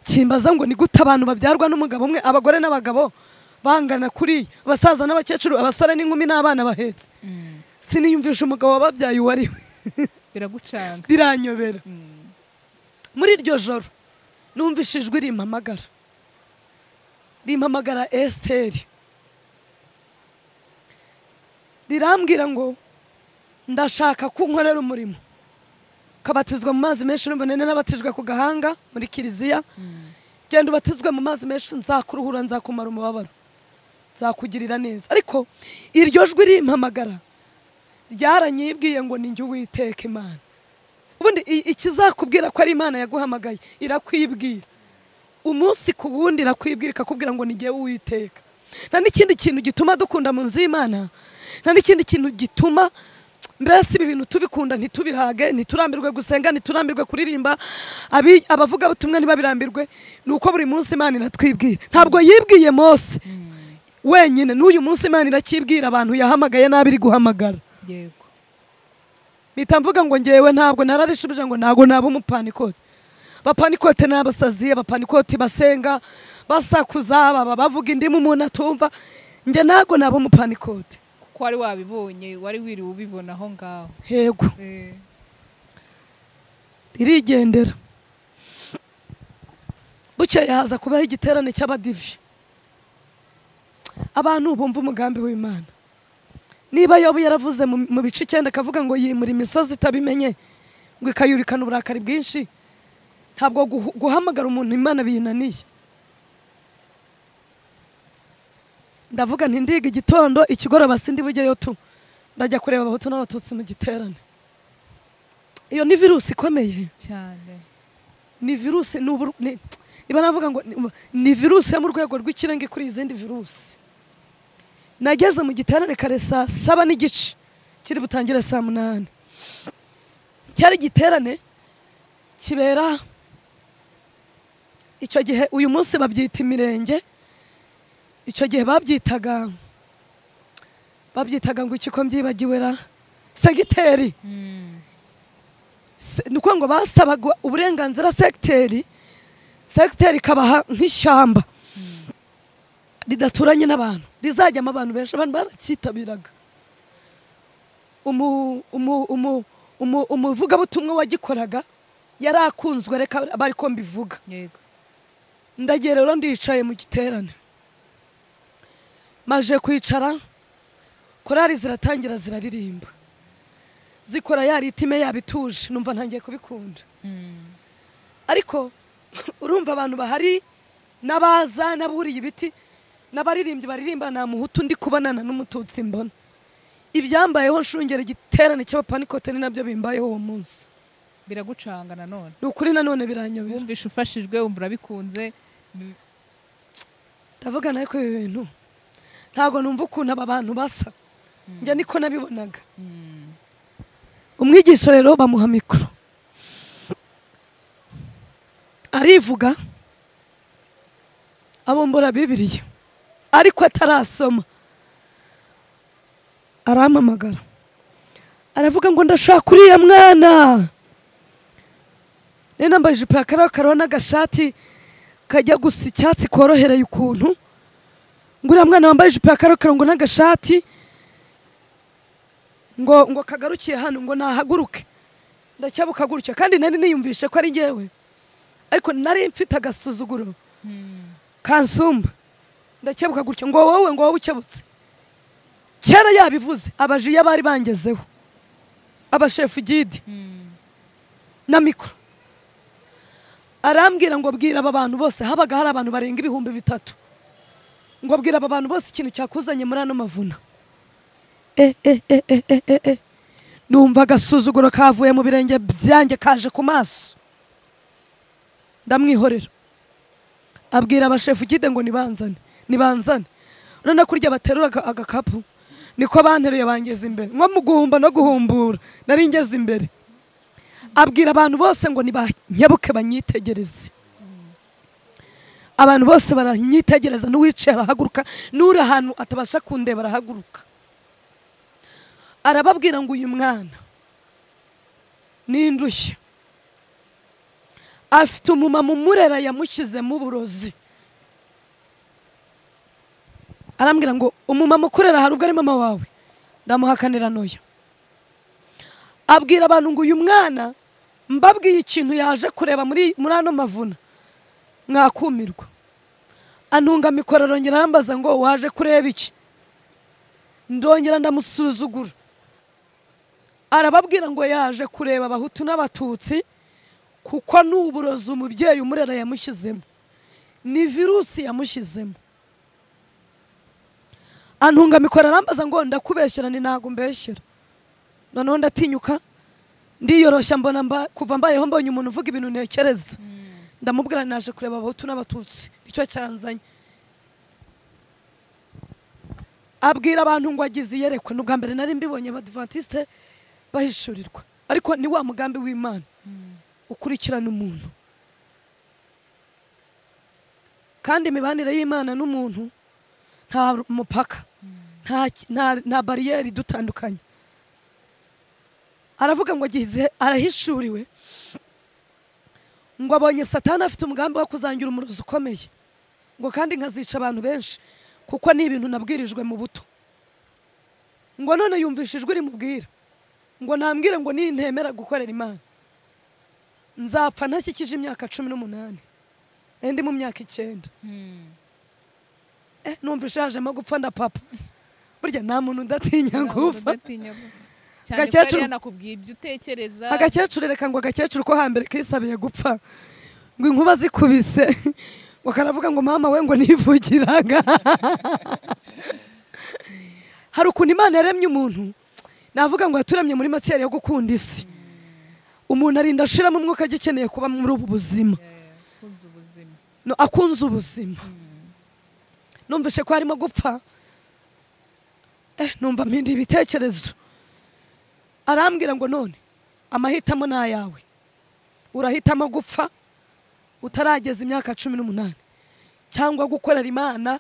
kimbaza ngo ni gute abantu babyarwa n'umugabo umwe abagore n'abagabo bangana kuri abasaza n'abakecuru abasore n'inkumi n'abana bahetse Mm. siniyumvisha umugabo wababyaye uwo ari we biragucanga biranyobera Mm. muri iryo joro numvise ijwi rimpamagara rimpamagara esiteri rirambwira ngo ndashaka ko unkorera umurimo ukabatizwa mu mazi menshi urumva nari n'abatijwe ku gahanga muri kiliziya Mm. genda ubatizwe mu mazi menshi nzakuruhura nzakumara umubabaro nzakugirira neza ariko iryo jwi rimpamagara ryaranyibwiye ngo ni njye uwiteka imana ubundi i- ikizakubwira ko ari imana yaguhamagaye irakwibwira umunsi ku wundi irakwibwira ikakubwira ngo ni njyewe uwiteka nta n'ikindi kintu gituma dukunda mu nzu y'imana nta n'ikindi kintu gituma mbese ibi bintu tubikunda ntitubihage ntiturambirwe gusenga ntiturambirwe kuririmba abi- abavugabutumwa ntibabirambirwe ni uko buri munsi imana iratwibwira ntabwo yibwiye mose wenyine n'uyu munsi imana iracyibwira abantu yahamagaye nabi iri guhamagara yego mpita mvuga ngo ngewe ntabwo nararishubije ngo ntabwo naba umupanikote abapanikote ni abasazi abapanikote basenga basakuza baba bavuga indimu umuntu atumva njye ntabwo naba umupanikote kuko wari wabibonye wari wiriwe ubibona aho ngaho yego Eh, ririgendera bukeye haza kubaho igiterane cy'abadivi abantu bumva umugambi w'imana niba yobu yaravuze mu mu bice icyenda akavuga ngo yimura imisozi itabimenye ngo ikayubikana uburakari bwinshi ntabwo guhu- guhamagara umuntu imana biyinaniye ndavuga nti ndiga igitondo ikigoroba sindi bujyeyo tu ndajya kureba abahutu n'abatutsi mu giterane iyo ni virusi ikomeye cyane ni virusi ni ubur- ni- niba navuga ngo ni- ni virusi yo mu rwego rw'ikirenga kuri izindi virusi nageze mu giterane kare saa saba n'igice kiri butangire saa munani cyari igiterane kibera icyo gihe uyu munsi babyita imirenge icyo gihe babyitaga babyitaga ngo iki ko mbyibagiwe ra segiteri Mm, se- ni ukuvuga ngo basabaga uburenganzira segiteri segiteri ikabaha nk'ishyamba ridaturanye n'abantu rizajyamo abantu benshi abantu baracyitabiraga umu- umu- umu- umu- umuvugabutumwa wagikoraga yari akunzwe reka bari ko mbivuga yego ndagiye rero ndicaye mu giterane maje kwicara korari ziratangira ziraririmba zikora yaritime yabituje numva ntangiye kubikunda Mm, ariko urumva abantu bahari n'abaza n'aburiye ibiti n'abaririmbyi baririmba nta muhutu ndi kubonana n'umututsi mbona ibyambayeho nshungera igiterane cy'abapanikote ni nabyo bimbayeho uwo munsi biragucanga nanone ni ukuri nanone biranyobera wumvishe ufashijwe wumva urabikunze mm, ndavugana ariko ibi bintu ntabwo numva ukuntu aba bantu basa njya niko nabibonaga mm, umwigisha rero bamuha mikoro arivuga abumbura bibiriya ariko atarasoma arampamagara aravuga ngo ndashaka uriya mwana nari nambaye ijipo ya karokaro n'agashati kajya gusa icyatsi korohereye ukuntu ngo uriya mwana wambaye ijipo ya karokaro ngo n'agashati ngo ngo kagarukiye hano ngo nahaguruke ndacyabukaguruke kandi nari niyumvishe ko ari njyewe ariko nari mfite agasuzuguro mm, kansumba ndacyabuka gutya ngo wowe ngo wowe ukebutse kera yabivuze abaji iyo bari bangezeho abashefu gidi mm, na mikoro arambwira ngo bwira aba bantu bose habaga hari abantu barenga ibihumbi bitatu ngo bwira aba bantu bose ikintu cyakuzanye muri ano mavuna e e e e e e e numva agasuzuguro kavuye mu birenge byanjye kaje ku maso ndamwihorera abwira abashefu gide ngo nibanzane nibanzane urabona ko urya baterura aga- agakapu niko banteruye bangeza imbere nko mu guhumba no guhumbura nari ngeze imbere abwira abantu bose ngo nibanyabuke banyitegereze abantu bose baranyitegereza n'uwicaye arahaguruka n'uri ahantu atabasha kundeba arahaguruka arababwira ngo uyu mwana ni indushyi afite umumama umurera yamushyizemo uburozi arambwira ngo umumama ukurera hari ubwo ari mama wawe ndamuhakanira n'uyu abwira abantu ngo uyu mwana mbabwiye ikintu yaje kureba muri muri ano mavuna mwakumirwa antunga mikoro arongera arambaza ngo waje kureba iki ndongera ndamusuzugura arababwira ngo yaje kureba abahutu n'abatutsi kuko ni uburozi umubyeyi umurera yamushyizemo ni virusi yamushyizemo antunga mikoro arambaza ngo ndakubeshyera ni ntabwo umbeshyera noneho ndatinyuka ndiyoroshya mbona mba- kuva mbayeho mbonye umuntu uvuga ibintu ntekereza ndamubwira nti naje kureba abahutu n'abatutsi nicyo cyanzanye abwira abantu ngo agize iyerekwa ni ubwa mbere nari mbibonye abadivantisite bahishurirwa ariko ni wa mugambi w'imana ukurikirana umuntu kandi imibanire y'imana n'umuntu nta mupaka nta ki- nta- nta bariyeri idutandukanye aravuga ngo agize arahishuriwe ngo abonye satani afite umugambi wo kuzangira umurozi ukomeye ngo kandi nkazica abantu benshi kuko ni ibintu nabwirijwe mu buto ngo none yumvishe ijwi rimubwira ngo nambwire ngo nintemera gukorera imana nzapfa ntashyikije imyaka cumi n'umunani nari ndi mu myaka icyenda eh, numva ishajemo gupfa nda papa burya nta muntu udatinya gupfa Agakecuru- agakecuru nakubwiye ibyo utekereza agakecuru reka ngo agakecuru ko hambere kisabiye gupfa ngo inkuba zikubise ngo karavuga ngo mama we ngo nivugiraga hari ukuntu imana yaremye umuntu navuga ngo yaturemye muri masiyeri yo gukunda isi umuntu arinda ashiramo umwuka agikeneye kuba muri ubu buzima Eh, kunze ubuzima no, akunze ubuzima numvise ko harimo gupfa eh, numva mpinda ibitekerezo arambwira ngo none amahitamo ni ayawe urahitamo gupfa utarageza imyaka cumi n'umunani cyangwa gukorera imana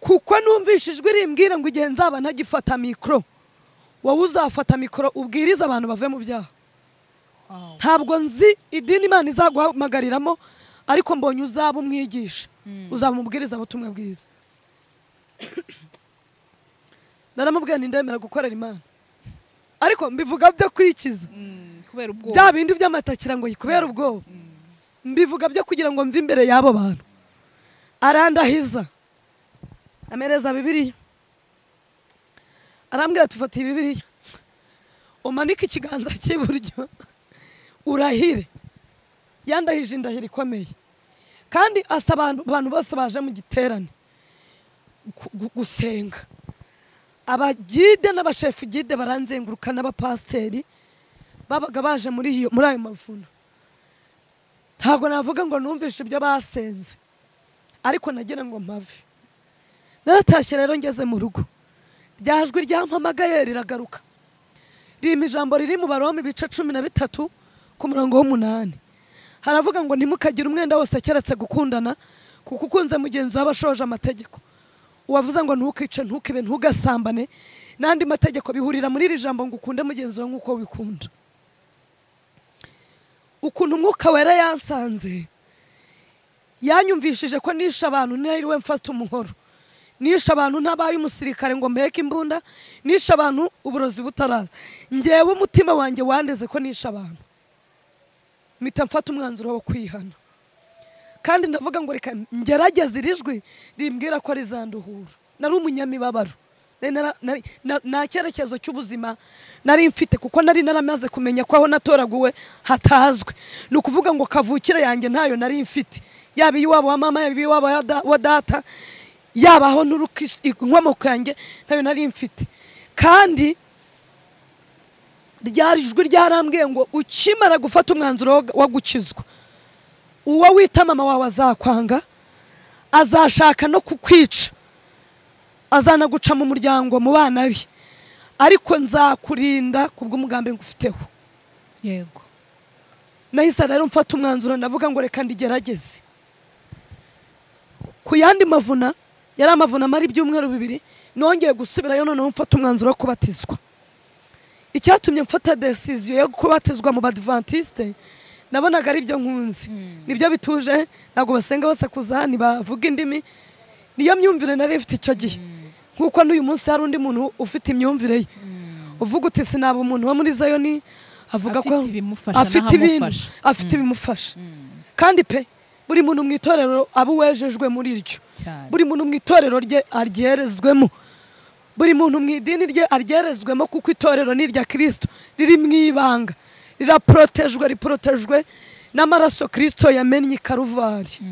kuko numvise ijwi rimbwira ngo igihe nzaba ntagifata mikoro wowe uzafata mikoro ubwirize abantu bave mu byaha Wow. ntabwo nzi idini imana izaguhamagariramo ariko mbonye uzaba umwigisha uzaba umubwiriza butumwa bwiza naramubwiye nti ndemera gukorera imana ariko mbivuga byo kwikiza Mm, kubera ubwoba bya bindi by'amatakira ngo yikubera ubwoba mbivuga byo kugira ngo mve imbere y'abo bantu arandahiza amereza bibiliya arambwira tufatiye bibiliya umanike ikiganza cy'iburyo urahire yandahije indahiro ikomeye kandi asaba abantu bose baje mu giterane gu- gu- gusenga abagide n'abashefu gide baranzenguruka n'abapasiteri babaga baje muri iyo muri ayo mavuno ntabwo navuga ngo numvishe ibyo basenze ariko nagira ngo mpave naratashye rero ngeze mu rugo rya jwi ryampamagaye riragaruka rima ijambo riri mu baroma ibice cumi na bitatu ku murongo w'umunani haravuga ngo ntimukagire umwenda wose keretse gukundana kuko ukunze mugenzi wawe aba ashoje amategeko uwavuze ngo ntukice ntukibe ntugasambane n'andi mategeko bihurira muri iri jambo ngo ukunde mugenzi wawe nk'uko wikunda ukuntu umwuka wera yansanze yanyumvishije ko nishe abantu ntiriwe mfata umuhoro nishe abantu ntabaye umusirikare ngo mbeke imbunda nishe abantu uburozi butaraza ngewe umutima wanjye wandeze ko nishe abantu mpita mfata umwanzuro wo kwihana kandi ndavuga ngo reka ngerageze iri jwi rimbwira ko rizanduhura nari umunyamibabaro Nari nara- nari- na- nta cyerekezo cy'ubuzima nari mfite kuko nari naramaze kumenya ko aho natoraguwe hatazwi ni ukuvuga ngo kavukire yanjye ntayo nari mfite yaba iy'iwabo wa mama yaba iy'iwabo ya da- wa data yaba aho nturuka is- inkomoko yanjye ntayo nari mfite kandi ryari ijwi ryarambwiye ngo ukimara gufata umwanzuro wo- wo gukizwa uwo wita mama wawe azakwanga azashaka no kukwica azanaguca mu muryango mu bana be ariko nzakurinda ku bw'umugambi ngufiteho yego nahise rero mfata umwanzuro ndavuga ngo reka ndigerageze ku yandi mavuna yari amavuna amara ibyumweru bibiri nongeye gusubirayo noneho mfata umwanzuro wo kubatizwa icyatumye mfata desiziyo yo kubatizwa mu badivantiste nabonaga ari byo nkunzi nibyo bituje ntabwo basenga basakuza ntibavuga indimi niyo myumvire nari ifite icyo gihe nk'uko n'uyu munsi hari undi muntu ufite imyumvire ye uvuga uti sinaba umuntu wo muri zayoni avuga ko Afite ibimufasha afite ibintu n'ahamufasha. afite ibimufasha kandi pe buri muntu mu itorero aba uwejejwe muri ryo cyane buri muntu mu itorero rye aryoherezwemo buri muntu mu idini rye aryoherezwemo kuko itorero ni irya kirisito riri mu ibanga riraporotejwe riporotejwe n'amaraso kirisito yamennye i karuvari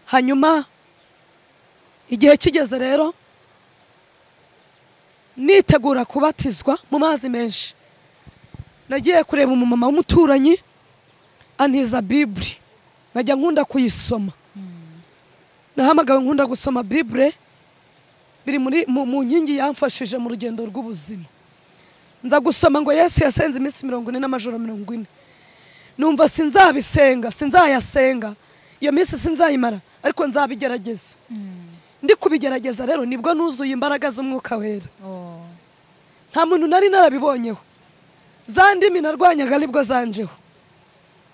hanyuma igihe kigeze rero nitegura kubatizwa mu mazi menshi nagiye kureba umumama w'umuturanyi antiza bibure nkajya nkunda kuyisoma nahamagawe nkunda gusoma bibure biri muri mu mu nkingi yamfashije mu rugendo rw'ubuzima nza gusoma ngo yesu yasenze iminsi mirongo ine n'amajoro mirongo ine numva sinzabisenga sinzayasenga iyo minsi sinzayimara ariko nzabigerageza ndi kubigerageza rero nibwo nuzuye imbaraga z'umwuka wera Oh. nta muntu nari narabibonyeho za ndimi narwanyaga nibwo zanjeho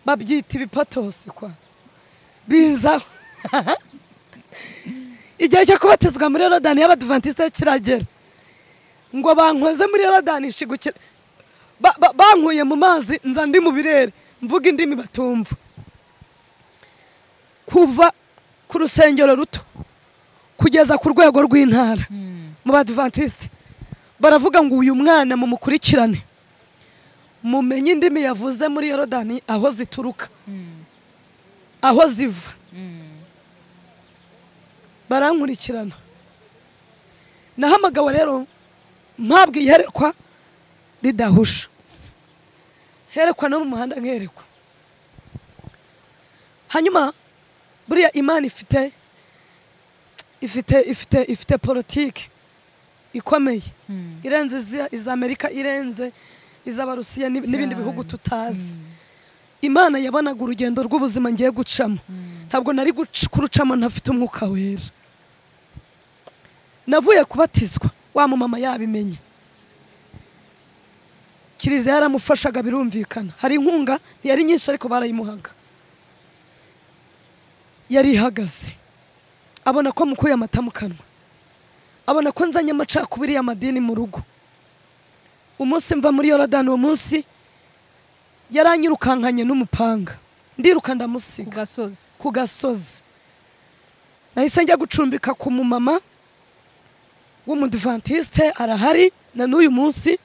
babyita ibipatose kwa binzaho igihe cyo kubatizwa muri yorodani y'abadivantisite kiragera ngo bankoze muri yorodani nshigukira Ba- ba- bankuye mu mazi nza ndi mu birere mvuga indimi batumva kuva ku rusengero ruto kugeza ku rwego rw'intara mu badivantiste baravuga ngo uyu mwana mumukurikirane mumenye indimi yavuze muri yorodani aho zituruka aho ziva barankurikirana nahamagawe rero mpabwa iyerekwa ridahusha herekwa no mu muhanda nkerekwa hanyuma buriya imana ifite ifite ifite ifite politiki ikomeye irenze izi- iza amerika irenze iz'abarusiya n'ib- n'ibindi bihugu tutazi imana yabonaga urugendo rw'ubuzima ngiye gucamo ntabwo nari guc- kurucamo ntafite umwuka wera navuye kubatizwa wa mumama yabimenye kiliziya yaramufashaga birumvikana hari inkunga ntiyari nyinshi ariko barayimuhaga yari ihagaze abona ko mukuye amata mu kanwa abona ko nzanye amacakubiri y'amadini mu rugo umunsi mva muri yorodani uwo munsi yaranyirukankanye n'umupanga ndiruka ku ndamusiga gasozi ku gasozi nahise njya gucumbika ku mumama w'umudivantisite arahari na n'uyu munsi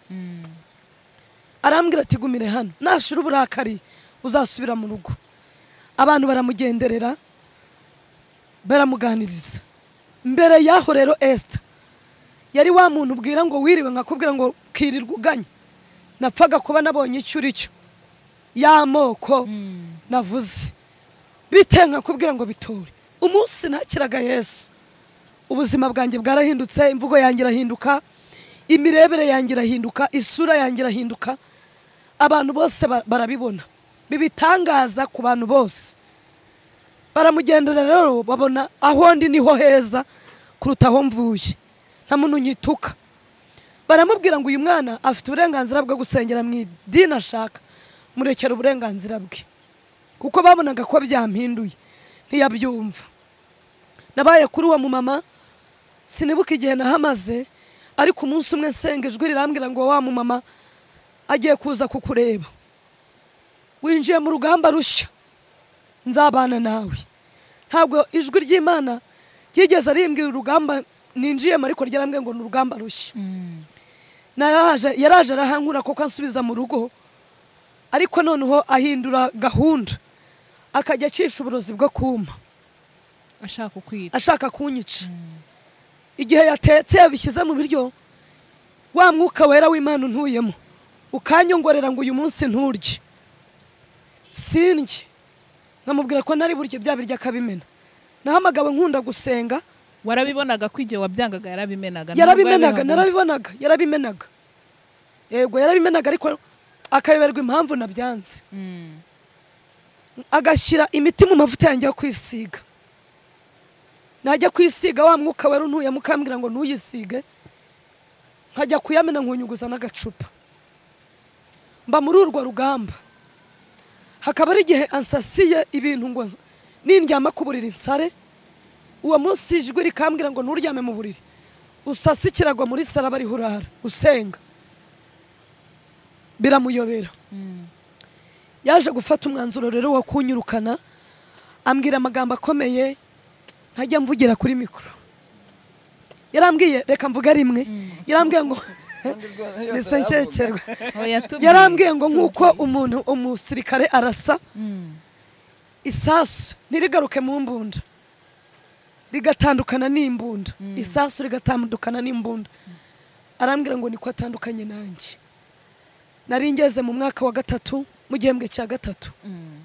arambwira ati gumire hano nashira uburakari uzasubira mu rugo abantu baramugenderera baramuganiriza mbere y'aho rero esita yari wa muntu ubwira ngo wiriwe nkakubwira ngo kirirwa uganya napfaga kuba nabonye icyo uri cyo y'amoko navuze bite nkakubwira ngo bitore umunsi nakiraga yesu ubuzima bwanjye bwarahindutse imvugo yanjye irahinduka imirebere yanjye irahinduka isura yanjye irahinduka abantu bose ba- barabibona bibitangaza ku bantu bose baramugendera rero babona aho ndi niho heza kuruta aho mvuye nta muntu unyituka baramubwira ngo uyu mwana afite uburenganzira bwo gusengera mu idini ashaka murekera uburenganzira bwe kuko babonaga ko byampinduye ntiyabyumva nabaye kuri uwo mumama sinibuka igihe nahamaze ariko umunsi umwe nsenga ijwi rirambwira ngo wa mumama agiye kuza kukureba winjiye mu rugamba rushya nzabana nawe ntabwo ijwi ry'imana ryigeze arimbwira urugamba ninjiyemo ariko ryarambwiye ngo ni urugamba rushya naraje yaraje arahankura kuko ansubiza mu rugo ariko noneho ahindura gahunda akajya acisha uburozi bwo kuma ashaka kukwica ashaka kunyica igihe yatetse yabishyize mu biryo wa mwuka wera w'imana untuyemo ukanyongorera ngo uyu munsi nturye sindye nkamubwira ko ntari buryo bya biryo akabimena nahamagawe nkunda gusenga warabibonaga ko igihe wabyangaga yarabimenaga yarabimenaga nubwo yabihaga- narabibonaga yarabimenaga yego yarabimenaga ariko akayoberwa impamvu nabyanze Mm. agashyira imiti mu mavuta yanjye yo kwisiga najya kwisiga wa mwuka wera untuyemo ukambwira ngo ntuyisige nkajya kuyamena nkunyuguza n'agacupa mba muri urwo rugamba hakaba ari igihe ansasiye ibintu ngo z- nindyama ku buriri nsare uwo munsi ijwi rikambwira ngo nturyame mu buriri usase ikirago muri sare aba ariho urara usenga biramuyobera yaje gufata umwanzuro rero wo kunyirukana ambwira amagambo akomeye ntajya mvugira kuri mikoro yarambwiye reka mvuga rimwe yarambwiye ngo nise nshyekerwa Oh, yatubwiye. yarambwiye ngo nk'uko umuntu umusirikare arasa isasu ntirigaruke mu mbunda rigatandukana n'imbunda isasu rigatandukana n'imbunda arambwira ngo niko atandukanye nanjye nari ngeze mu mwaka wa gatatu mu gihembwe cya gatatu Mm.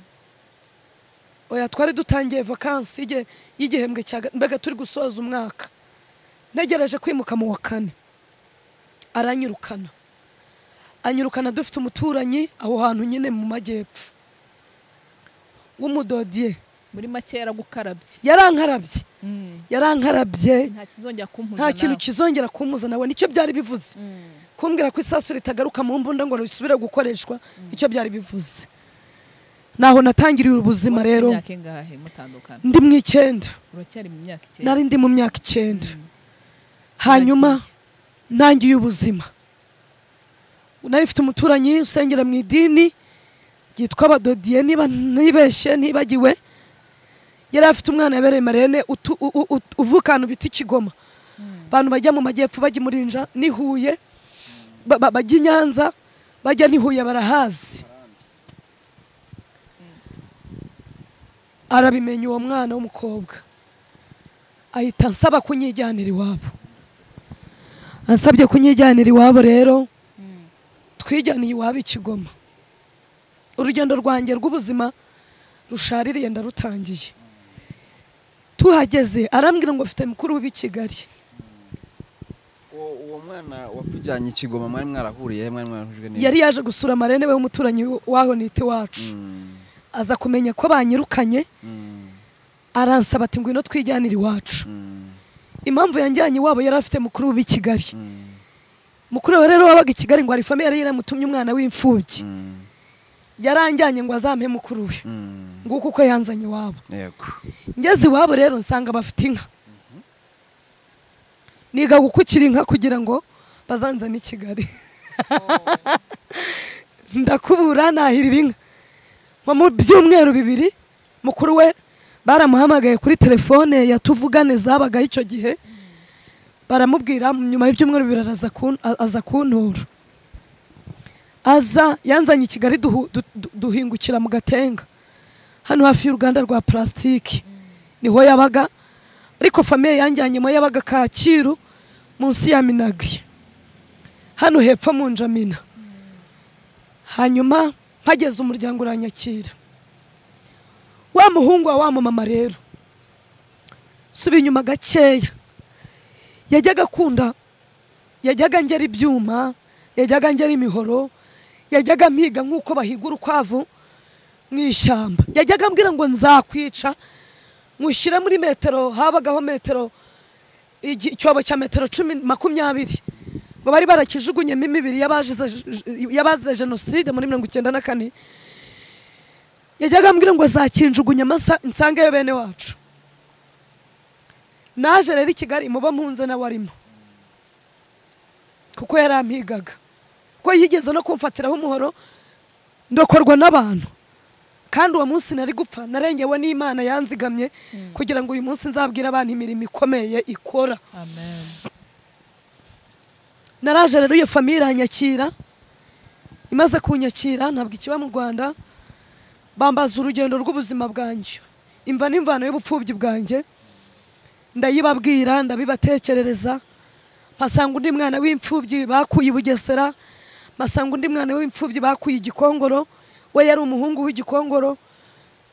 oya twari dutangiye vakansi y'ige- y'igihembwe cya ga- mbega turi gusoza umwaka ntegereje kwimuka mu wa kane aranyirukana anyirukana dufite umuturanyi aho hantu nyine mu majyepfo w'umudodiye muri make yaragukarabye yarankarabye Mm. yarankarabye nta kizongera kumpuza nta kintu nawe. kizongera kumuza nawe nicyo byari bivuze Mm. kumbwira ko isasu ritagaruka mu mbunda ngo risubire gukoreshwa icyo byari bivuze naho natangiriye ubuzima Wari ufite rero imyaka ingahe mutandukana ndi mu icyenda uracyari mu myaka icyenda nari ndi mu myaka icyenda Mm. hanyuma Uragiye. ntangiye ubuzima nari mfite umuturanyi usengera mu idini ryitwa abadodiye niba ntibeshye ntibagiwe yari afite umwana yabereye marene utu- u- u- u- uvuka ahantu bita ikigoma Mm. abantu bajya mu majyepfo bajya muri nja n'i huye ba- ba- bajya i nyanza bajya n'i huye barahazi arabimenya uwo mwana w'umukobwa ahita ansaba kunyijyanira iwabo ansabye kunyijyanira iwabo rero Mm. twijyaniye iwabo ikigoma urugendo rwanjye rw'ubuzima rushaririye ndarutangiye tuhageze arambwira ngo mfite mukuru w'ib'i kigali uwo uwo mwana wakujyanye ikigoma mwari mwarahuriye mwari mwarahujwe neza yari yaje gusura marene we w'umuturanyi w'aho nite wacu Mm, aza kumenya ko banyirukanye mm, aransaba ati ngwino twijyanire iwacu mm, impamvu yanjyanye iwabo yari afite mukuru w'ib'i kigali mm, mukuru we rero wabaga i kigali ngo hari famiye yari yaramutumye umwana w'imfubyi mm, yaranjyanye ngo azampe mukuru we mm. nguko uko yanzanye iwabo yego ngeze iwabo rero nsanga bafite inka niga gukukira inka kugira ngo bazanzane i kigali ndakubura nahirira inka nko mu byumweru bibiri mukuru we baramuhamagaye kuri telefone ya tuvugane zabagaho icyo gihe baramubwira nyuma y'ibyumweru bibiri araza kun- a- aza kuntura aza yanzanye i kigali duhu- du- du- duhingukira mu gatenga hano hafi y'uruganda rwa purasitiki niho yabaga ariko famiye yanjyanyemo yabaga kacyiru munsi ya minagri hano hepfo mu njamina hanyuma mpageze umuryango uranyakira wa muhungu wa wa mumama rero suba inyuma gakeya yajyaga akunda yajyaga ngera ibyuma yajyaga ngera imihoro yajyaga mpiga nk'uko bahiga urukwavu mu ishyamba yajyaga ambwira ngo nzakwica nkushyire muri metero habagaho metero igi- icyobo cya metero cumi makumyabiri ngo bari barakijugunyemo imibiri y'abazize y'abazize jenoside muri mirongo icyenda na kane yajyaga ambwira ngo zakinjugunya amasa nsangeyo bene wacu naje rero i kigali muba mpunze nawe arimo kuko yarampigaga ko yigeze no kumfatiraho umuhoro ndokorwa n'abantu kandi uwo munsi nari gupfa narengewe n'imana yanzigamye kugira ngo uyu munsi nzabwire abantu imirimo ikomeye ikora amen naraje rero iyo famiye iranyakira imaze kunyakira ntabwo ikiba mu rwanda bambaza urugendo rw'ubuzima bwanjye imva n'imvano y'ubupfubyi bwanjye ndayibabwira ndabibatekerereza mpasanga undi mwana w'imfubyi bakuye i bugesera mpasanga undi mwana w'imfubyi bakuye igikongoro we yari umuhungu w'igikongoro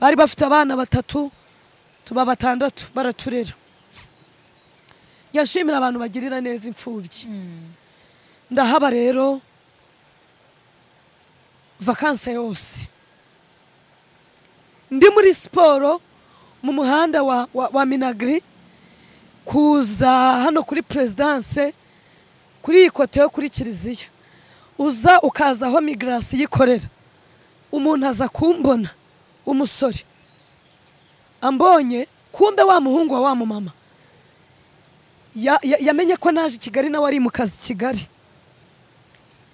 bari bafite abana batatu tuba batandatu baraturera yashimira abantu bagirira neza imfubyi Mm. ndahaba rero vakanse yose ndi muri siporo mu muhanda wa, wa, wa minagri kuza hano kuri perezidanse kuri iyi kote yo kuri kiliziya uza ukaza aho migarasi yikorera umuntu aza kumbona umusore ambonye kumbe wa muhungu wa wa mumama Ya- ya- yamenye ko naje i kigali nawe ari mu kazi i kigali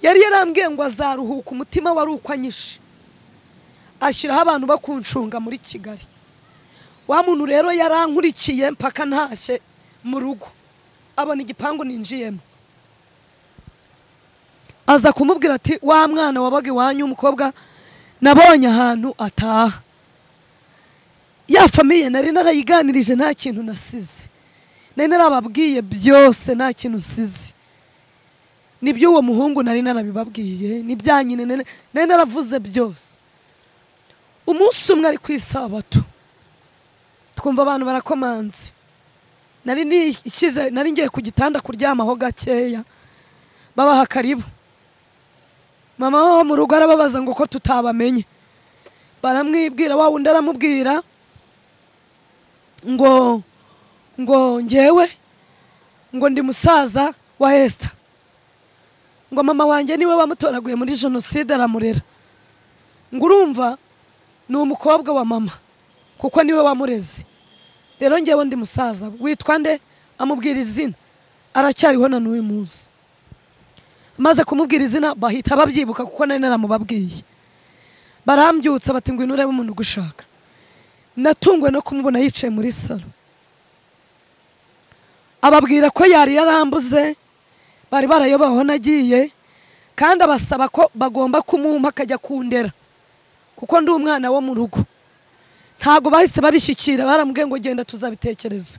yari yarambwiye ngo azaruhuka umutima wari ukwanyishe ashyiraho abantu bakuncunga muri kigali wa muntu rero yarankurikiye mpaka ntashye mu rugo abona igipangu ninjiyemo aza kumubwira ati wa mwana wabaga iwanyu w'umukobwa nabonye ahantu ataha ya famiye nari narayiganirije nta kintu nasize nari narababwiye byose nta kintu nsize n'iby'uwo muhungu nari narabibabwiye n'ibyanyine nari nari naravuze byose umunsi umwe ari ku isabato twumva abantu barakomanze nari nishyize nari ngiye ku gitanda kuryamaho gakeya babaha karibu mama wo mu rugo arababaza ngo ko tutabamenye baramwibwira wa wundi aramubwira ngo ngo ngewe ngo ndi musaza wa esita ngo mama wanjye niwe wamutoraguye muri jenoside aramurera ngo urumva ni umukobwa wa mama kuko niwe wamureze rero ngewe ndi musaza witwa nde amubwira izina aracyariho na n'uyu munsi amaze kumubwira izina bahita babyibuka kuko nari naramubabwiye barambyutsa bati ngwino urebe umuntu ugushaka natunguwe no kumubona yicaye muri salo ababwira ko yari yarambuze bari barayobowe aho nagiye kandi abasaba ko bagomba kumumpa akajya kundera kuko ndi umwana wo mu rugo ntabwo bahise babishyikira baramubwiye ngo genda tuzabitekereza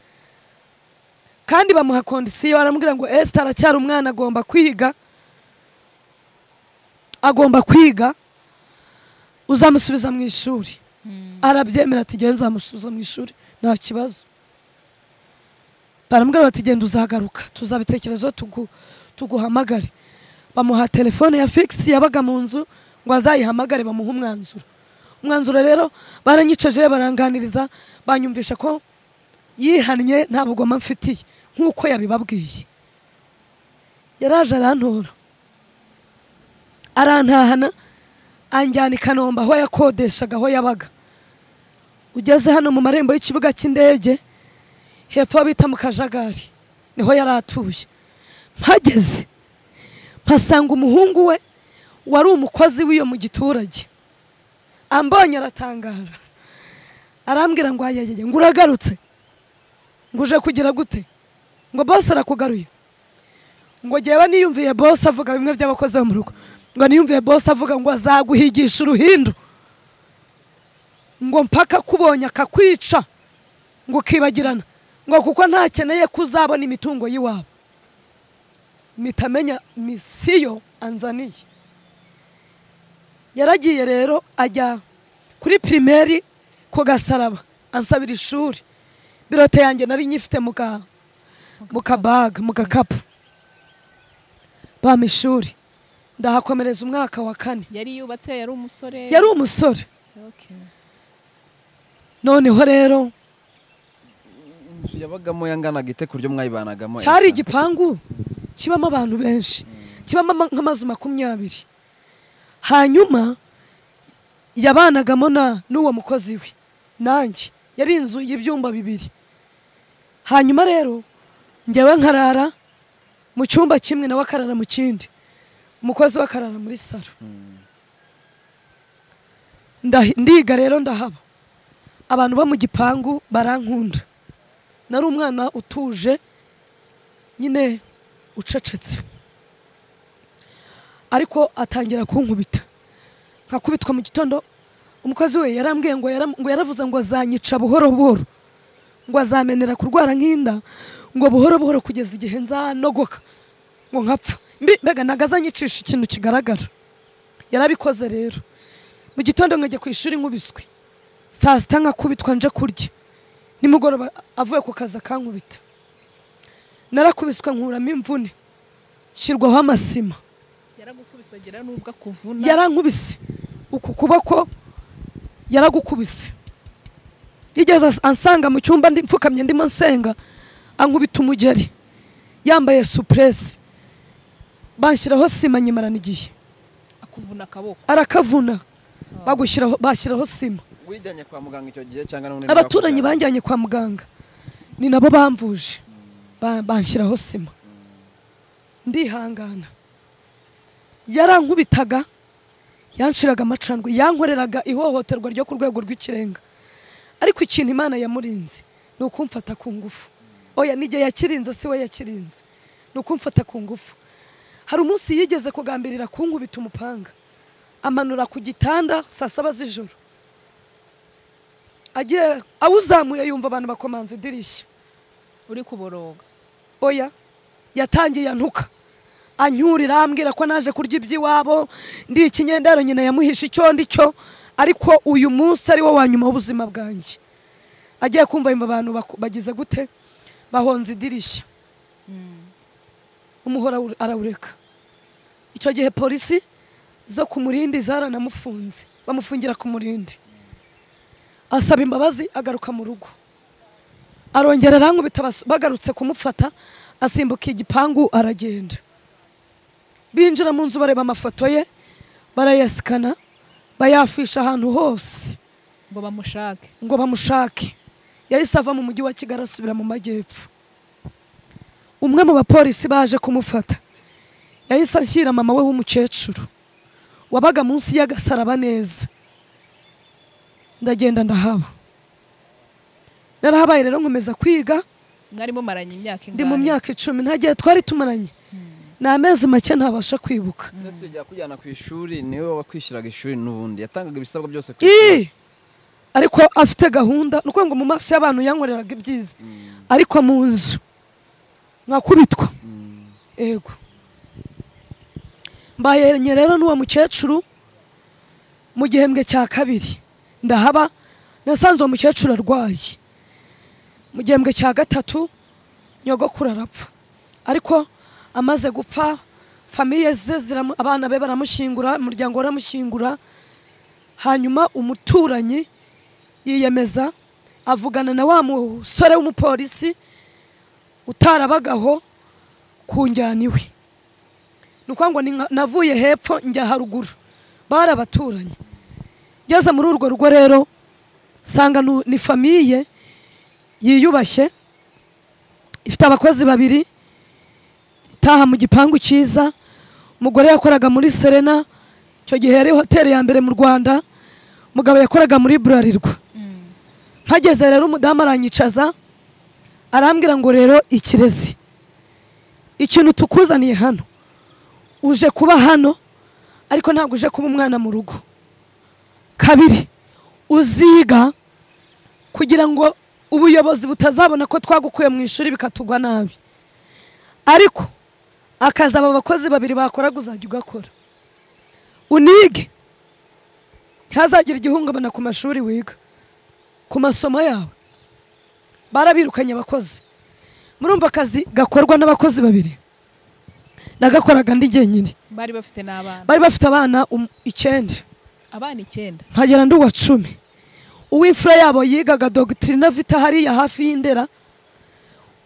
kandi bamuha kondisiyo baramubwira ngo esita aracyari umwana agomba kwiga agomba kwiga uzamusubiza mu ishuri arabyemera ati genda uzamusubiza mu ishuri nta kibazo baramubwira bati genda uzagaruka tuzabitekerezo tuguhamagare bamuha telefone ya figisi yabaga mu nzu ngo azayihamagare bamuhe umwanzuro umwanzuro rero baranyicaje baranganiriza banyumvisha ko yihannye nta bugoma mfitiye nk'uko yabibabwiye yaraje arantora arantahana anjyana i kanombe aho yakodeshaga aho yabaga ugeze hano mu marembo y'ikibuga cy'indege hepfo bita mu kajagari niho yari atuye mpageze mpasanga umuhungu we wari umukozi w'iyo mu giturage ambonye aratangara arambwira ngo ayayeye ngo uragarutse ngo uje kugira gute ngo bose arakugaruye ngo ngewe niyumviye bose avuga bimwe by'abakozi bo mu rugo ngo niyumviye bose avuga ngo azaguhigisha uruhindu ngo mpaka akubonye akakwica ngo ukibagirana ngo kuko ntakeneye ko uzabona imitungo y'iwabo mitamenya misiyo anzaniye yaragiye rero ajya kuri pirimeri ku gasaraba ansabira ishuri birote yanjye nari nyifite mu kabaga mu gakapu bampa ishuri ndahakomereza umwaka wa kane yari yubatse yari umusore yari umusore Okay. noneho rero inzu yabagamo yanganaga ite ku buryo mwayibanagamo cyari igipangu kibamo abantu benshi kibamo ama- nk'amazu makumyabiri hanyuma yabanagamo na n'uwo mukozi we nanjye yari inzu y'ibyumba bibiri hanyuma rero njyewe nkarara mu cyumba kimwe nawe akarara mu kindi umukozi we akarara muri salo Ndahi- ndiga rero ndahaba abantu bo mu gipangu barankunda nari umwana utuje nyine ucecetse ariko atangira kunkubita nkakubitwa mu gitondo umukozi we yarambwiye ngo yaram- ngo yaravuze ngo azanyica buhoro buhoro ngo azamenera kurwara nk'inda ngo buhoro buhoro kugeza igihe nzanogoka ngo nkapfa Mbi- mbega ntago azanyicisha ikintu kigaragara yarabikoze rero mu gitondo nkajya ku ishuri nkubiswe saa sita nkakubitwa nje kurya nimugoroba avuye ku kazi akankubita narakubiswe nkuramo imvune shyirwaho amasima yaragukubise agira n'ubwo akuvuna yarankubise uku kuboko yaragukubise yigeze as- ansanga mu cyumba ndi mfukamye ndimo nsenga ankubita umugeri yambaye supuresi banshyiraho sima nyimarana igihe akuvuna akaboko arakavuna bagushyiraho bashyiraho sima wijyanye kwa muganga icyo gihe cyangwa n'ubundi abaturanyi bakujyana? banjyanye kwa muganga ni nabo bamvuje Ba- banshyiraho sima ndihangana yarankubitaga yanshiraga amacandwe yankoreraga ihohoterwa ryo ku rwego rw'ikirenga ariko ikintu imana yamurinze ni ukumfata ku ngufu oya n'igihe yakirinze si we yakirinze ni ukumfata ku ngufu hari umunsi yigeze kugambirira kunkubita umupanga amanura ku gitanda saa saba z'ijoro agiye awuzamuye yumva abantu bakomanze idirishya uri kuboroga oya yatangiye antuka anyurira ambwira ko naje kurya iby'iwabo ndi ikinyendaro nyina yamuhishe icyo ndi cyo ariko uyu munsi ari wo wa nyuma w'ubuzima bwanjye agiye kumva yumva abantu baku- bagize gute bahonze idirishya umuhora arawureka icyo gihe polisi zo ku murindi zaranamufunze bamufungira ku murindi asaba imbabazi agaruka mu rugo arongera arankubita basu- bagarutse kumufata asimbuka igipangu aragenda binjira mu nzu bareba amafoto ye barayasikana bayafisha ahantu hose ngo bamushake ngo bamushake yahise ava mu mujyi wa kigali asubira mu majyepfo umwe mu bapolisi baje kumufata yahise ashyira mama we w'umukecuru wabaga munsi y'agasaraba neza ndagenda ndahaba narahabaye rero nkomeza kwiga mwari mumaranye imyaka ndi ingahe mu myaka icumi nta gihe twari tumaranye ni amezi make ntabasha kwibuka ndetse ujya kujyana ku ishuri niwe wakwishyuraga ishuri n'ubundi yatangaga ibisabwa byose ku ishuri Ii! ariko afite gahunda ni ukuvuga ngo mu maso y'abantu yankoreraga ibyiza ariko mu nzu mwakubitwa ego mbayenye rero n'uwo mukecuru mu gihembwe cya kabiri ndahaba nasanze uwo mukecuru arwaye mu gihembwe cya gatatu nyogokuru arapfa ariko amaze gupfa famiye ze ziramu- abana be baramushyingura umuryango we uramushyingura hanyuma umuturanyi yiyemeza avugana na wa musore w'umupolisi utarabagaho ku njyana iwe ni ukuvuga ngo ni nka- navuye hepfo njya haruguru bari abaturanyi ngeze muri urwo rugo rero nsanga nu- ni famiye yiyubashye ifite abakozi babiri itaha mu gipangu cyiza umugore yakoraga muri serena icyo gihe yari hoteli ya mbere mu rwanda umugabo yakoraga muri burarirwa Mm. mpageze rero umudamu aranyicaza arambwira ngo rero ikirezi ikintu tukuzaniye hano uje kuba hano ariko ntabwo uje kuba umwana mu rugo kabiri uziga kugira ngo ubuyobozi butazabona ko twagukuye mu ishuri bikatugwa nabi ariko akazi aba bakozi babiri bakoraga uzajya ugakora unige ntazagira igihungabana ku mashuri wiga ku masomo yawe barabirukanye abakozi murumva akazi gakorwa n'abakozi babiri nagakoraga ndi jyenyine bari bafite n'abana bari bafite abana um- icyenda abana icyenda nkagera ndi uwa cumi uw'imfura yabo yigaga dogitirina vita hariya hafi y'indera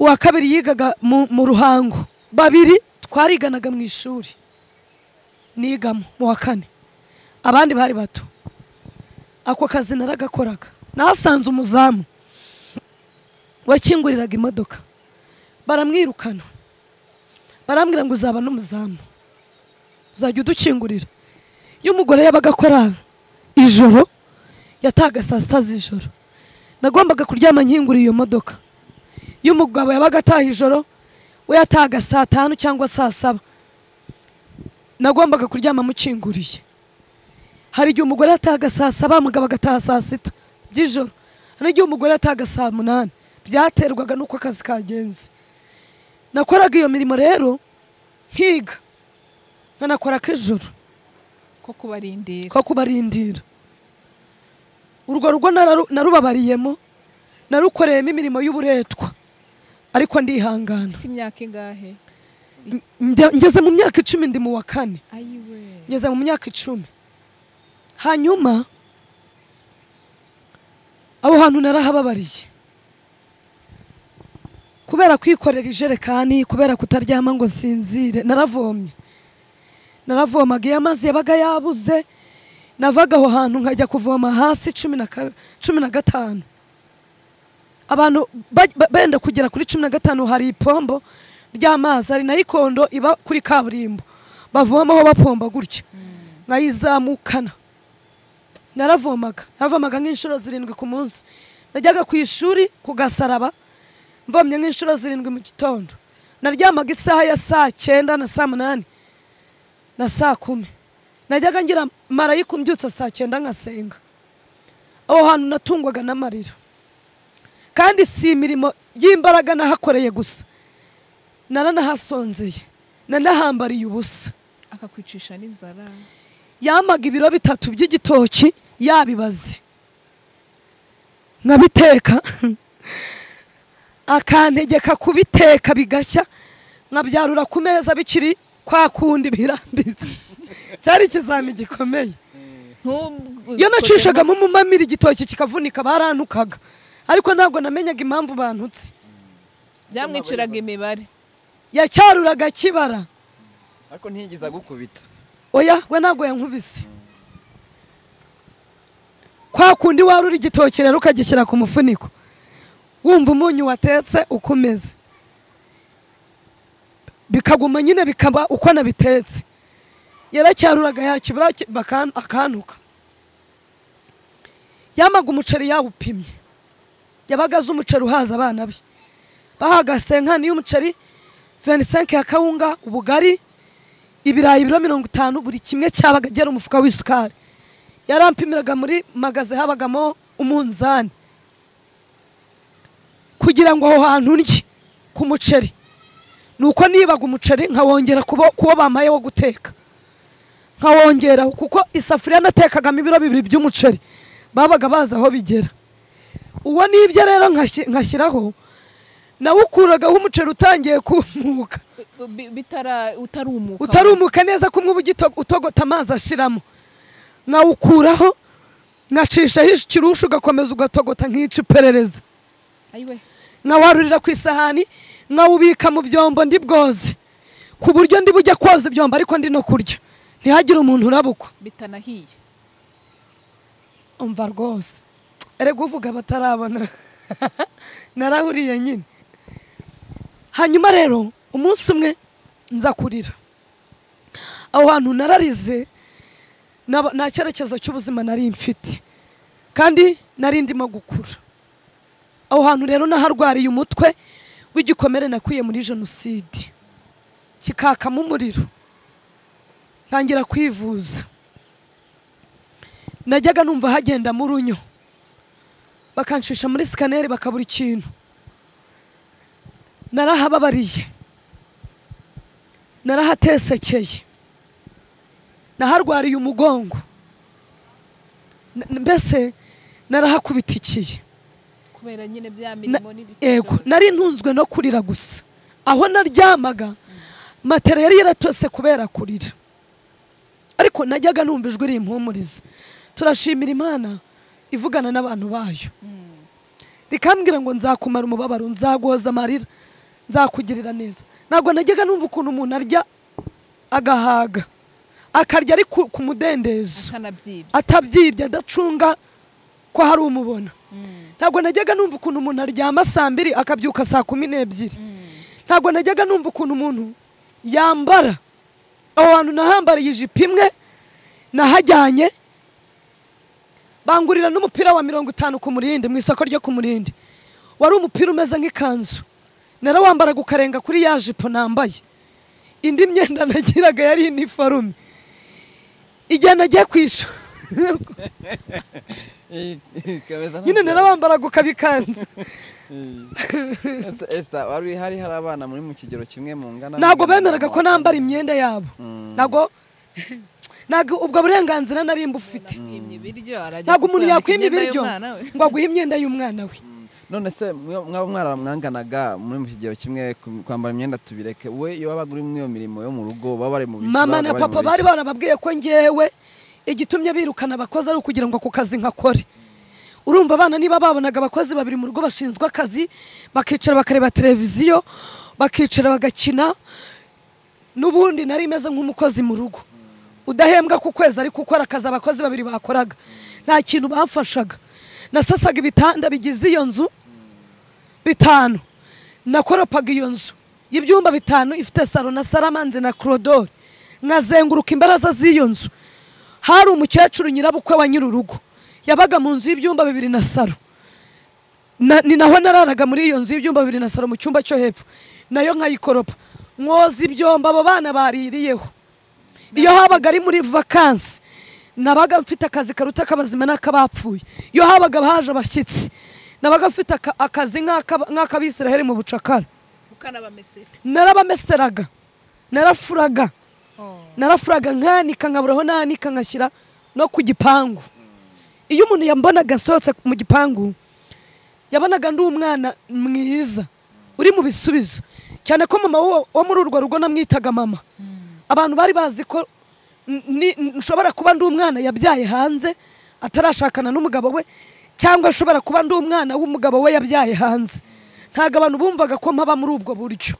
uwa kabiri yigaga mu, mu ruhango babiri twariganaga mu ishuri nigamo mu wa kane abandi bari bato ako kazi naragakoraga nahasanze umuzamu wakinguriraga imodoka baramwirukana barambwira ngo uzaba n'umuzamu uzajya udukingurira iyo umugore yabaga akora ijoro yatahaga saa sita z'ijoro nagombaga kuryama nkingura iyo modoka iyo umugabo yabaga ataha ijoro we yatahaga saa tanu cyangwa saa saba nagombaga kuryama mukinguriye hari igihe umugore yatahaga saa saba umugabo agataha saa sita by'ijoro hari n'igihe umugore yatahaga saa munani byaterwaga n'uko akazi kagenze nakoraga iyo mirimo rero nkiga nkanakora k'ijoro ko kubarindira ko kubarindira urwo rugo nararu- narubabariyemo narukoreyemo imirimo y'uburetwa ariko ndihangana ufite imyaka ingahe Nde- ngeze mu myaka icumi ndi mu wa kane ayiwe ngeze mu myaka icumi hanyuma aho hantu narahababariye kubera kwikorera ijerekani kubera kutaryama ngo sinzire naravomye naravomaga iyo amazi yabaga yabuze navaga aho hantu nkajya kuvoma hasi cumi na ka- cumi na gatanu abantu baj- ba- benda kugera kuri cumi na gatanu hari ipombo ry'amazi hari na ikondo iba kuri kaburimbo bavomaho bapomba gutya nkayizamukana naravomaga navomaga nk'inshuro zirindwi ku munsi najyaga ku ishuri ku gasaraba mvomye nk'inshuro zirindwi mu gitondo naryamaga isaha ya saa cyenda na saa munani na saa kumi najyaga ngira marayika umbyutsa saa cyenda nkasenga aho hantu natungwaga n'amarira kandi si imirimo y'imbaraga nahakoreye gusa naranahasonzeye nanahambariye ubusa akakwicisha n'inzara yamaga ibiro bitatu by'igitoki yabibaze nkabiteka akantegeka kubiteka bigashya nkabyarura ku meza bikiri kwa kundi birambitse cyari ikizami gikomeye Ntubu- iyo nacishagamo umumamira igitoki kikavunika barantukaga ariko ntabwo namenyaga impamvu bantutse byamwiciraga imibare yacyaruraga kibara ariko ntiyigize agukubita oya we ntabwo yankubise kwa kundi warura igitoki rero ukagishyira ku mufuniko wumva umunyu watetse uko umeze bikaguma nyine bikaba uko nabitetse yaracyaruraga yakibura ki- bakan- akantuka yamaga umuceri yawupimye yabaga azi umuceri uhaza abana be bahaga senkani y'umuceri 25 ya kawunga ubugari ibirayi biro mirongo itanu buri kimwe cyabaga agera umufuka w'isukari yarampimiraga muri magaze habagamo umunzani kugira ngo aho hantu ndye ku muceri ni uko nibaga umuceri nkawongera kubo- kuwo bampaye wo guteka nkawongeraho kuko isafuriya natekagamo ibiro bibiri by'umuceri babaga bazi aho bigera uwo nibyo rero nkashyi- nkashyiraho nawukuragaho umuceri utangiye kumuka U- bi- bitara utarumuka utarumuka neza ko umwe ugito- utogota amazi ashiramo nkawukuraho nkacishaho ikirusha ugakomeza ugatogota nk'ica iperereza ayiwe nkawarurira ku isahani nkawubika mu byombo ndi bwoze ku buryo ndi bujya koza ibyombo ariko ndi no kurya ntihagire umuntu urabukwa bitanahiye umva rwose erega uvuga batarabona narahuriye nyine hanyuma rero umunsi umwe nza kurira aho hantu nararize naba- nta cyerekezo cy'ubuzima nari mfite kandi nari ndimo gukura aho hantu rero naharwariye umutwe w'igikomere nakuye muri jenoside kikakamo umuriro ntangira kwivuza najyaga numva hagenda mu runyo bakancisha muri sikaneri bakabura ikintu narahababariye narahatesekeye naharwariye umugongo N- mbese narahakubitikiye kubera nyine bya Na- mirimo n'ibiki yego byose. nari ntunzwe no kurira gusa aho naryamaga matera yari yaratose kubera kurira ariko najyaga numva ijwi rimpumuriza turashimira imana ivugana n'abantu bayo rikambwira ngo nzakumara umubabaro nzagoza amarira nzakugirira neza ntabwo najyaga numva ukuntu umuntu arya agahaga akarya ari ku ku mudendezo atanabyibye atabyibye adacunga ko hari umubona ntabwo najyaga numva ukuntu umuntu aryama saa mbiri akabyuka saa kumi n'ebyiri ntabwo najyaga numva ukuntu umuntu yambara aho hantu nahambariye ijipo imwe nahajyanye bangurira n'umupira wa mirongo itanu ku murindi mu isoko ryo ku murindi wari umupira umeze nk'ikanzu narawambaraga ukarenga kuri ya jipo nambaye indi myenda nagiraga yari iniforume igihe nagiye ku ishuri nyine narawambaraga ukabikanza Esther wari hari hari abana muri mu kigero kimwe mu ngana ntabwo bemeraga ko nambara imyenda yabo Mm. ntabwo ntabwo ubwo burenganzira nari mbufite Yimye ibiryo arajya ntabwo umuntu gukurana yakwima ikigenda ibiryo y'umwana we. ngo aguhe imyenda y'umwana we none se mwe- mwaba mwaramwanganaga muri mu kigero kimwe ku- kwambara imyenda tubireke we iyo babaga uri muri iyo mirimo yo mu rugo baba bari mu biki, mama babaga na bari mu papa biki? bari barababwiye ko ngewe igitumye birukana abakozi ari ukugira ngo ako kazi nkakore urumva abana niba babonaga abakozi babiri mu rugo bashinzwe akazi bakicara bakareba televiziyo bakicara bagakina n'ubundi nari meze nk'umukozi mu rugo udahembwa ku kwezi ariko ukora akazi abakozi babiri bakoraga nta kintu bamfashaga nasasaga ibitanda bigize iyo nzu bitanu nakoropaga iyo nzu y'ibyumba bitanu ifite salo na saramanje na korodori nkazenguruka imbaraza z'iyo nzu hari umukecuru nyirabukwe wa nyir'urugo yabaga mu nzu y'ibyumba bibiri na salo na, ni naho nararaga muri iyo nzu y'ibyumba bibiri na salo mu cyumba cyo hepfo nayo nkayikoropa mwoza ibyombo abo bana baririyeho iyo habaga ari muri vakansi nabaga mfite akazi karuta ak'abazima n'ak'abapfuye iyo habaga haje abashyitsi nabaga mfite aka- akazi nk'aka- nk'ak'abisiraheli mu bucakara ukanabamesera narabameseraga narafuraga Oh. narafuraga nkanika nkaburaho nanika nkashyira no ku gipangu iyo umuntu yambonaga asohotse mu gipangu yabonaga ndi umwana mwiza uri mu bisubizo cyane ko mama wo- wo muri urwo rugo namwitaga mama abantu bari bazi ko n- ni- n- nshobora kuba ndi umwana yabyaye hanze atarashakana n'umugabo we cyangwa nshobora kuba ndi umwana w'umugabo we yabyaye hanze ntabwo abantu bumvaga ko mpaba muri ubwo buryo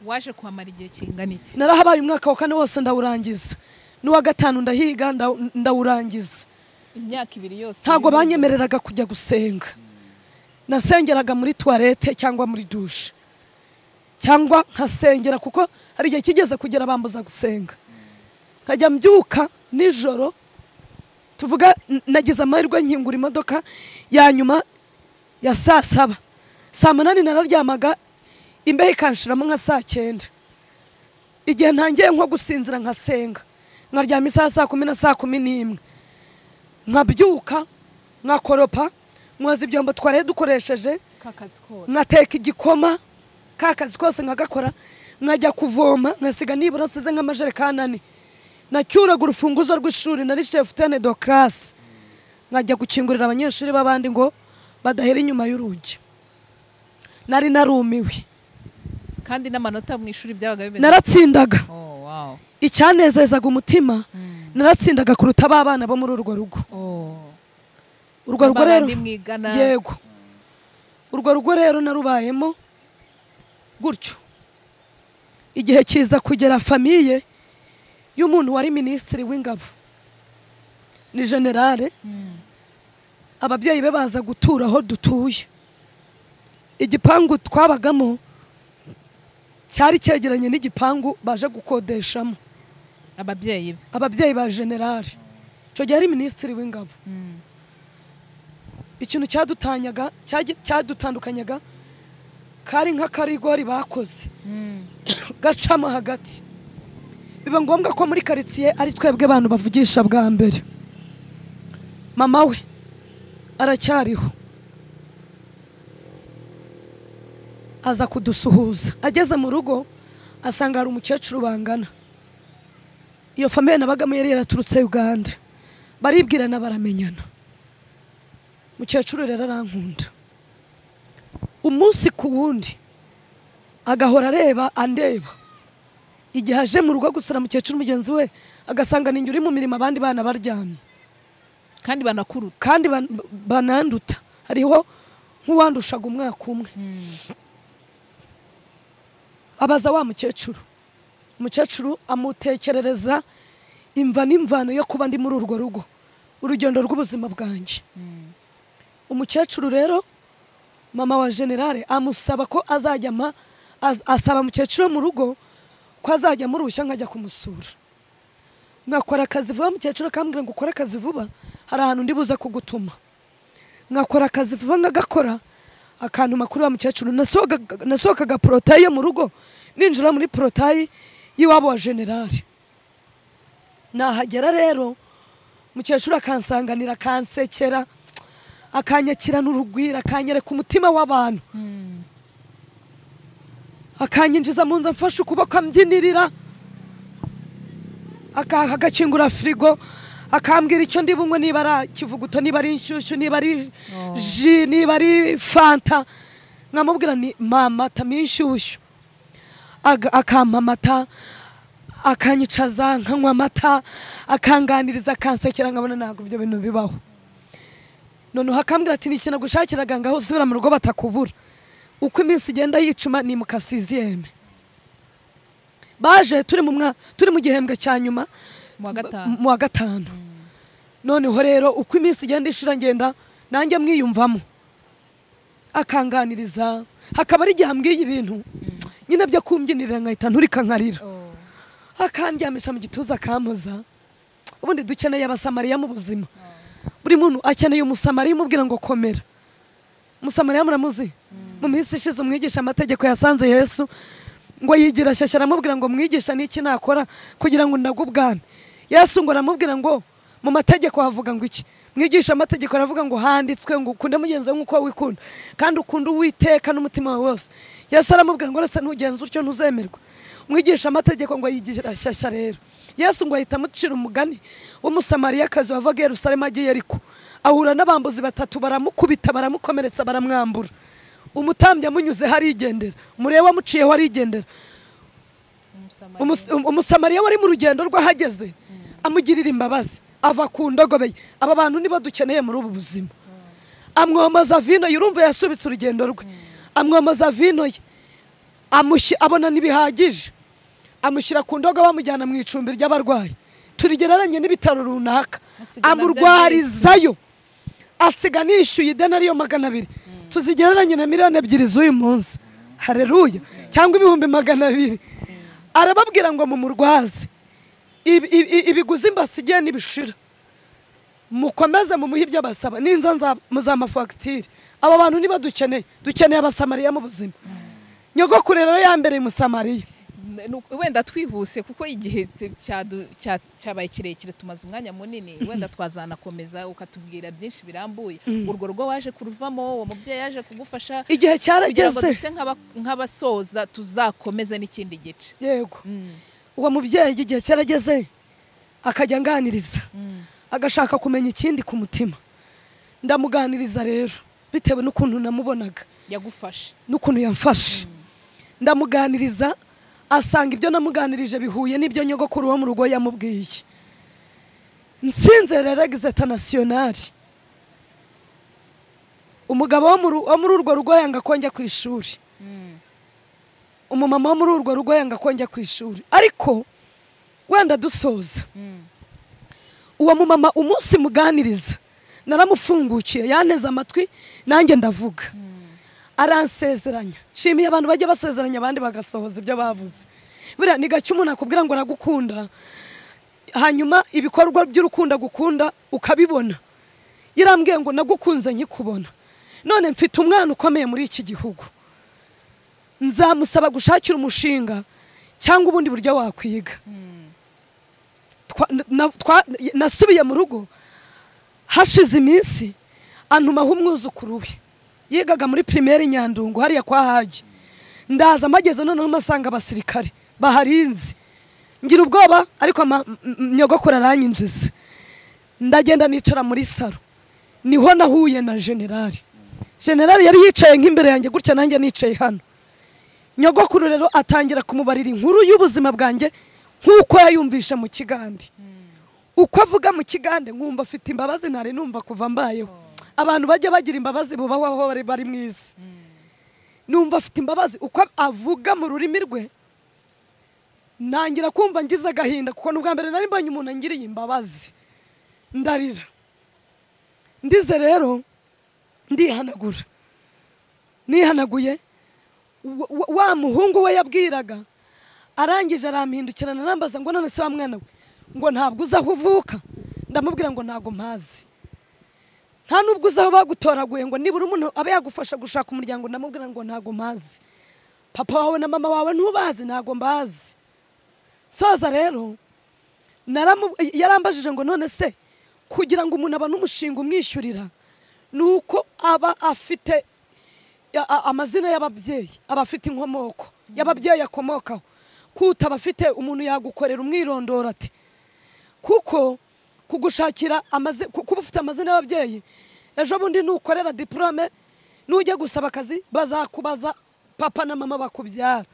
waje kuhamara igihe kingana iki narahabaye umwaka wa kane wose ndawurangiza n'uwa gatanu ndahiga ndaw- ndawurangiza imyaka ibiri yose ntabwo uri mu rugo. banyemereraga kujya gusenga nasengeraga muri tuwarete cyangwa muri dushe cyangwa nkasengera kuko hari igihe kigeze kugera bambuza gusenga nkajya mbyuka nijoro tuvuga n- nagize amahirwe nkingura imodoka ya nyuma ya saa saba saa munani nararyamaga imbeho ikanshiramo nka saa cyenda igihe ntangiye nko gusinzira nkasenga nkaryama isaha saa kumi na saa kumi n'imwe nkabyuka nkakoropa nkoza ibyombo twari dukoresheje k'akazi kose nkateka igikoma ka kazi kose nkagakora nkajya kuvoma nkasiga nibura nsize nk'amajerekani ane nacyuraga urufunguzo rw'ishuri nari shefutene do karasi nkajya gukingurira abanyeshuri b'abandi ngo badahera inyuma y'urugi nari narumiwe kandi n'amanota mu ishuri byabaga bimeze naratsindaga oh wow icyanezezaga umutima Mm. naratsindaga kuruta ba bana bo muri urwo rugo oh urwo rugo rero babandi mwigana yego urwo rugo rero narubayemo gutyo igihe kiza kugera famiye y'umuntu wari minisitiri w'ingabo ni generale Mm. ababyeyi be baza gutura aho dutuye igipangu twabagamo cyari cyegeranye n'igipangu baje gukodeshamo ababyeyi be ababyeyi ba generale icyo gihe ari minisitiri w'ingabo Mm. ikintu cyadutanyaga cyagi- cyadutandukanyaga kari nk'akarigori bakoze Mm. gacamo hagati biba ngombwa ko muri karitsiye ari twebwe abantu bavugisha bwa mbere mama we aracyariho aza kudusuhuza ageze mu rugo asanga hari umukecuru bangana iyo famiye nabagamo yari yaraturutse uganda baribwirana baramenyana umukecuru rero arankunda umunsi ku wundi agahora areba andeba igihe aje mu rugo gusura mukecuru mugenzi we agasanga ninjye uri mu mirimo abandi bana baryamye kandi banakuruta kandi ban- bananduta hariho nk'uwandushaga umwaka umwe Mm. abaza wa mukecuru umukecuru amutekerereza imva n'imvano yo kuba ndi muri urwo rugo urugendo rw'ubuzima bwanjye Mm. umukecuru rero mama wa generale amusaba ko azajya ampa az- asaba umukecuru wo mu rugo ko azajya amurushya nkajya kumusura nkakora akazi vuba mukecuru akambwira ngo ukore akazi vuba hari ahantu ndi buze kugutuma nkakora akazi vuba nkagakora akantuma kuri wa mukecuru Nasohokaga- nasohokaga porotayi yo mu rugo ninjira muri porotayi y'iwabo wa generale nahagera rero mukecuru akansanganira akansekera akanyakirana urugwiro akanyereka umutima w'abantu Mm. akanyinjiza mu nzu amfashe ukuboko ambyinirira aka- agakingura firigo akambwira icyo ndi bunywe niba ari kivuguto niba ari inshyushyu niba ari Oh. ji niba ari fanta nkamubwira ni mama tama inshyushyu Aga- akampa amata akanyicaza nkanywa amata akanganiriza akansekera nkabona ntabwo ibyo bintu bibaho noneho akambwira ati ni ikintu agushakiraga ngaho usubira mu rugo batakubura uko iminsi igenda yicuma ni mu kasiziyeme baje turi mu mwa turi mu gihembwe cya nyuma mu wa m- gatanu mu wa gatanu noneho rero uko iminsi igenda ishira ngenda nanjye mwiyumvamo akanganiriza hakaba ari igihe ambwiye ibintu nyine byo kumbyinirira nkahita nturika nkarira Oh. akandyamisha mu gituza akampoza ubundi dukeneye abasamariya mu buzima buri muntu akeneye umusamariya umubwira ngo komera umusamariya muramuzi mu minsi ishize umwigisha amategeko yasanze yesu ngo yigira shyashya aramubwira ngo mwigisha n'iki nakora kugira ngo ndage ubwami yesu ngo aramubwira ngo mu mategeko havuga ngo iki mwigisha amategeko aravuga ngo handitswe ngo ukunde mugenzi wawe nk'uko wikunda kandi ukunde uwiteka n'umutima wawe wose yesu aramubwira ngo rese ntugenze utyo ntuzemerwa mwigisha amategeko ngo yigira shyashya rero yesu ngo ahita amucira umugani w'umusamariyakazi wavaga i yerusalemu agiye ariko ahura n'abambuzi batatu baramukubita baramukomeretsa baramwambura umutambyi amunyuzeho arigendera umureba wamuciyeho arigendera Umus- um- umusamariya wari mu rugendo rw'ahageze amugirira imbabazi ava ku ndogobe ye. aba bantu nibo dukeneye muri ubu buzima amwomoza vino ye urumva yasubitse urugendo rwe amwomoza vino ye amushyi- abona ntibihagije amushyira ku ndogobe amujyana mu icumbi ry'abarwayi turigereranye n'ibitaro runaka Asiga amurwarizayo asiga nishyuye ideni ariyo magana abiri tuzigereranye na miliyoni ebyiri z'uyu munsi hareruya cyangwa ibihumbi magana abiri arababwira ngo mumurwaze Ibi- ibi- ibiguzi mbasigiye ntibishira mukomeze mumuhe ibyo basaba n'inza muzamafagitire aba bantu nibo dukeneye dukeneye abasamariya mu buzima nyogokuru rero yambereye umusamariya Nu- wenda twihuse kuko igihe te- cyadu- cya- cyabaye kirekire tumaze umwanya munini wenda twazanakomeza ukatubwira byinshi birambuye urwo rugo waje kuruvamo uwo mubyeyi yaje kugufasha igihe kugira ngo cyarageze duse nk'aba- nk'abasoza tuzakomeze n'ikindi gice yego uwo mubyeyi igihe cyarageze akajya anganiriza agashaka kumenya ikindi ku mutima ndamuganiriza rero bitewe n'ukuntu namubonaga yagufasha n'ukuntu yamfashe ndamuganiriza asanga ibyo namuganirije bihuye n'ibyo nyogokuru wo mu rugo yamubwiye nsinze rerageze tanasiyonari umugabo wo mu ru- wo muri urwo rugo yanga ko njya ku ishuri umumama wo muri urwo rugo yanga ko njya ku ishuri ariko wenda dusoza uwo mumama umunsi muganiriza naramufungukiye yanteze amatwi nanjye ndavuga aransezeranya nshimiye abantu bajya basezeranya abandi bagasohoza ibyo bavuze buriya ni gake umuntu akubwira ngo aragukunda hanyuma ibikorwa by'urukundo agukunda ukabibona yarambwiye ngo nagukunze nkikubona none mfite umwana ukomeye muri iki gihugu nzamusaba gushakira umushinga cyangwa ubundi buryo wakwiga Twa- na- twa- nasubiye mu rugo hashize iminsi antumaho umwuzukuru we yigaga muri pirimeri nyandungu hariya kwa hagi ndaza amageze noneho masanga abasirikare baharinze ngira ubwoba ariko ama- m- m- nyogokuru aranyinjiza ndagenda nicara muri saro niho nahuye na generali generali yari yicaye nk'imbere yanjye gutya nanjye nicaye hano nyogokuru rero atangira kumubarira inkuru y'ubuzima bwanjye nk'uko yayumvishe mu kigande uko avuga mu kigande nkumva afite imbabazi ntari numva kuva mbayeho abantu bajya bagira imbabazi bubaho aho bari bari mu isi numva afite imbabazi uko avuga mu rurimi rwe ntangira kumva ngize agahinda kuko n'ubwa mbere nari mbonye umuntu angiriye imbabazi ndarira ndize rero ndihanagura nihanaguye wa- wa- wa muhungu we yabwiraga arangije arampindukirana arambaza ngo none se wa mwana we ngo ntabwo uzi aho uvuka ndamubwira ngo ntabwo mpazi nta nubwo uzi aho bagutoraguye ngo nibura umuntu aba yagufasha gushaka umuryango ndamubwira ngo ntabwo mpazi papa wawe na mama wawe ntubazi ntabwo mbazi soza rero naramu- yarambajije ngo none se kugira ngo umuntu abone umushinga umwishyurira ni uko aba afite ya- a- amazina y'ababyeyi aba afite inkomoko y'ababyeyi akomokaho kuta aba afite umuntu yagukorera umwirondoro ati kuko kugushakira amazi- ku- kuba ufite amazina y'ababyeyi ejo bundi nukorera diporome nujya gusaba akazi bazakubaza papa na mama bakubyara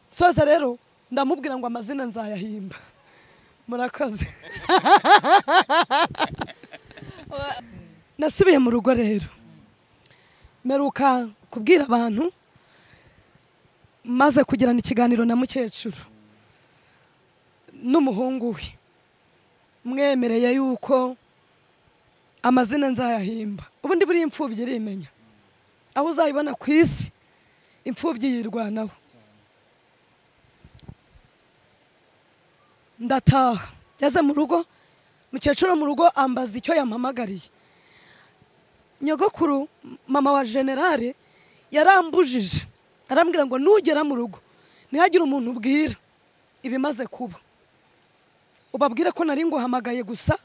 soza rero ndamubwira ngo amazina nzayahimba murakoze nasubiye mu rugo rero meruka kubwira abantu maze kugirana ikiganiro na mukecuru n'umuhungu we mwemereye yuko amazina nzayahimba ubundi buriya imfubyi irimenya aho uzayibona ku isi imfubyi yirwanaho ndataha ngeze mu rugo mukecuru wo mu rugo ambaza icyo yampamagariye nyogokuru mama wa generale yarambujije arambwira ngo nugera mu rugo ntihagire umuntu ubwira ibimaze kuba ubabwire ko nari nguhamagaye gusa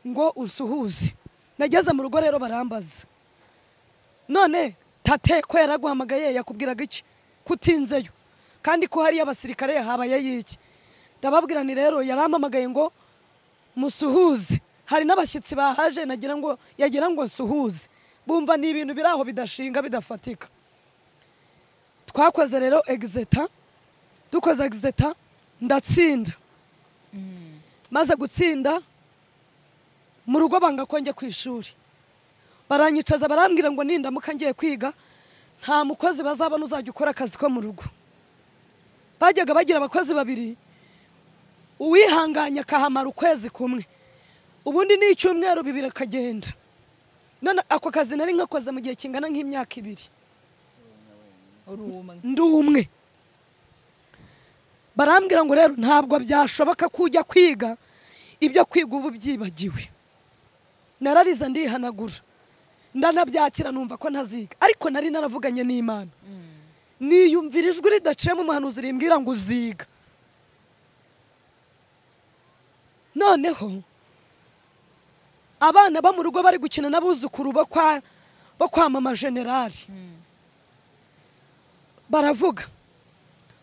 ngo usuhuze nageze mu rugo rero barambaza none tate ko yaraguhamagaye yakubwiraga iki kutinzeyo kandi ko hariyo abasirikare habayeyo iki ndababwira ni rero yarampamagaye ngo musuhuze hari n'abashyitsi bahaje nagira ngo yagira ngo nsuhuze bumva ni ibintu biri aho bidashinga bidafatika twakoze rero egizeta dukoze egizeta ndatsinda maze gutsinda mu rugo banga ko njya ku ishuri baranyicaza barambwira ngo nindamuka ngiye kwiga nta mukozi bazabona uzajya ukora akazi ko mu rugo bajyaga bagira abakozi babiri uwihanganye akahamara ukwezi kumwe ubundi ni icyumweru bibiri akagenda none ako kazi nari nkakoze mu gihe kingana nk'imyaka ibiri uri umwe ndi umwe barambwira ngo rero ntabwo byashoboka ko ujya kwiga ibyo kwiga ubu byibagiwe narariza ndihanagura ndanabyakira numva ko ntaziga ariko nari naravuganye n'imana niyumvira ijwi ridaciyemo umuhanuzi rimbwira ngo uziga noneho abana bo mu rugo bari gukina n'abuzukuru bo kwa bo kwa mama generali baravuga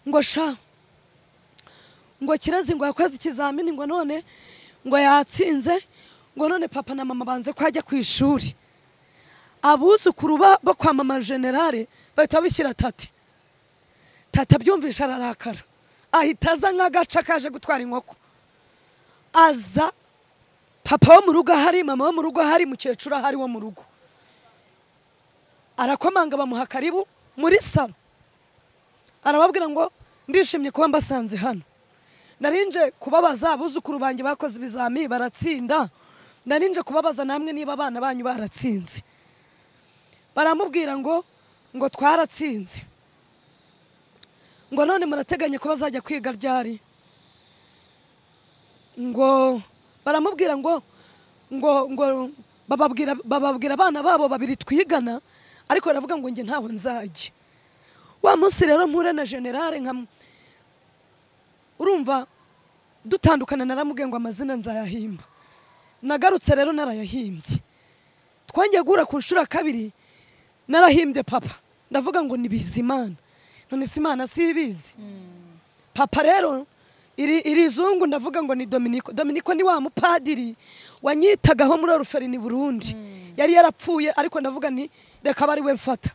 ngo sha ngo kirezi ngo yakoze ikizamini ngo none ngo yatsinze ngo none papa na mama banze ko ajya ku ishuri abuzukuru ba- bo kwa mama generale bahita bishyira tati tata abyumvisha ararakara ahita aza nk'agaca kaje gutwara inkoko aza papa wo mu rugo ahari mama wo mu rugo ahari mukecuru ahari wo mu rugo arakomanga bamuha karibu muri salo arababwira ngo ndishimye kuba mbasanze hano narinje kubabaza abuzukuru banjye bakoze ibizami baratsinda narinje kubabaza namwe niba abana banyu baratsinze baramubwira ngo ngo twaratsinze ngo none murateganya ko bazajya kwiga ryari ngo baramubwira ngo ngo ngo bababwira bababwira abana babo babiri twigana ariko baravuga ngo njye ntaho nzajya wa munsi rero mpura na generale nka urumva dutandukana naramubwiye ngo amazina nzayahimba nagarutse rero narayahimbye twongeye guhura ku nshuro ya kabiri narahimbye papa ndavuga ngo ni bizimana none si imana sibizi papa rero iri iri zungu ndavuga ngo ni dominiko dominiko ni wa mupadiri wanyitagaho muri oruferini burundi yari yarapfuye ariko ndavuga ni reka aba ari we mfata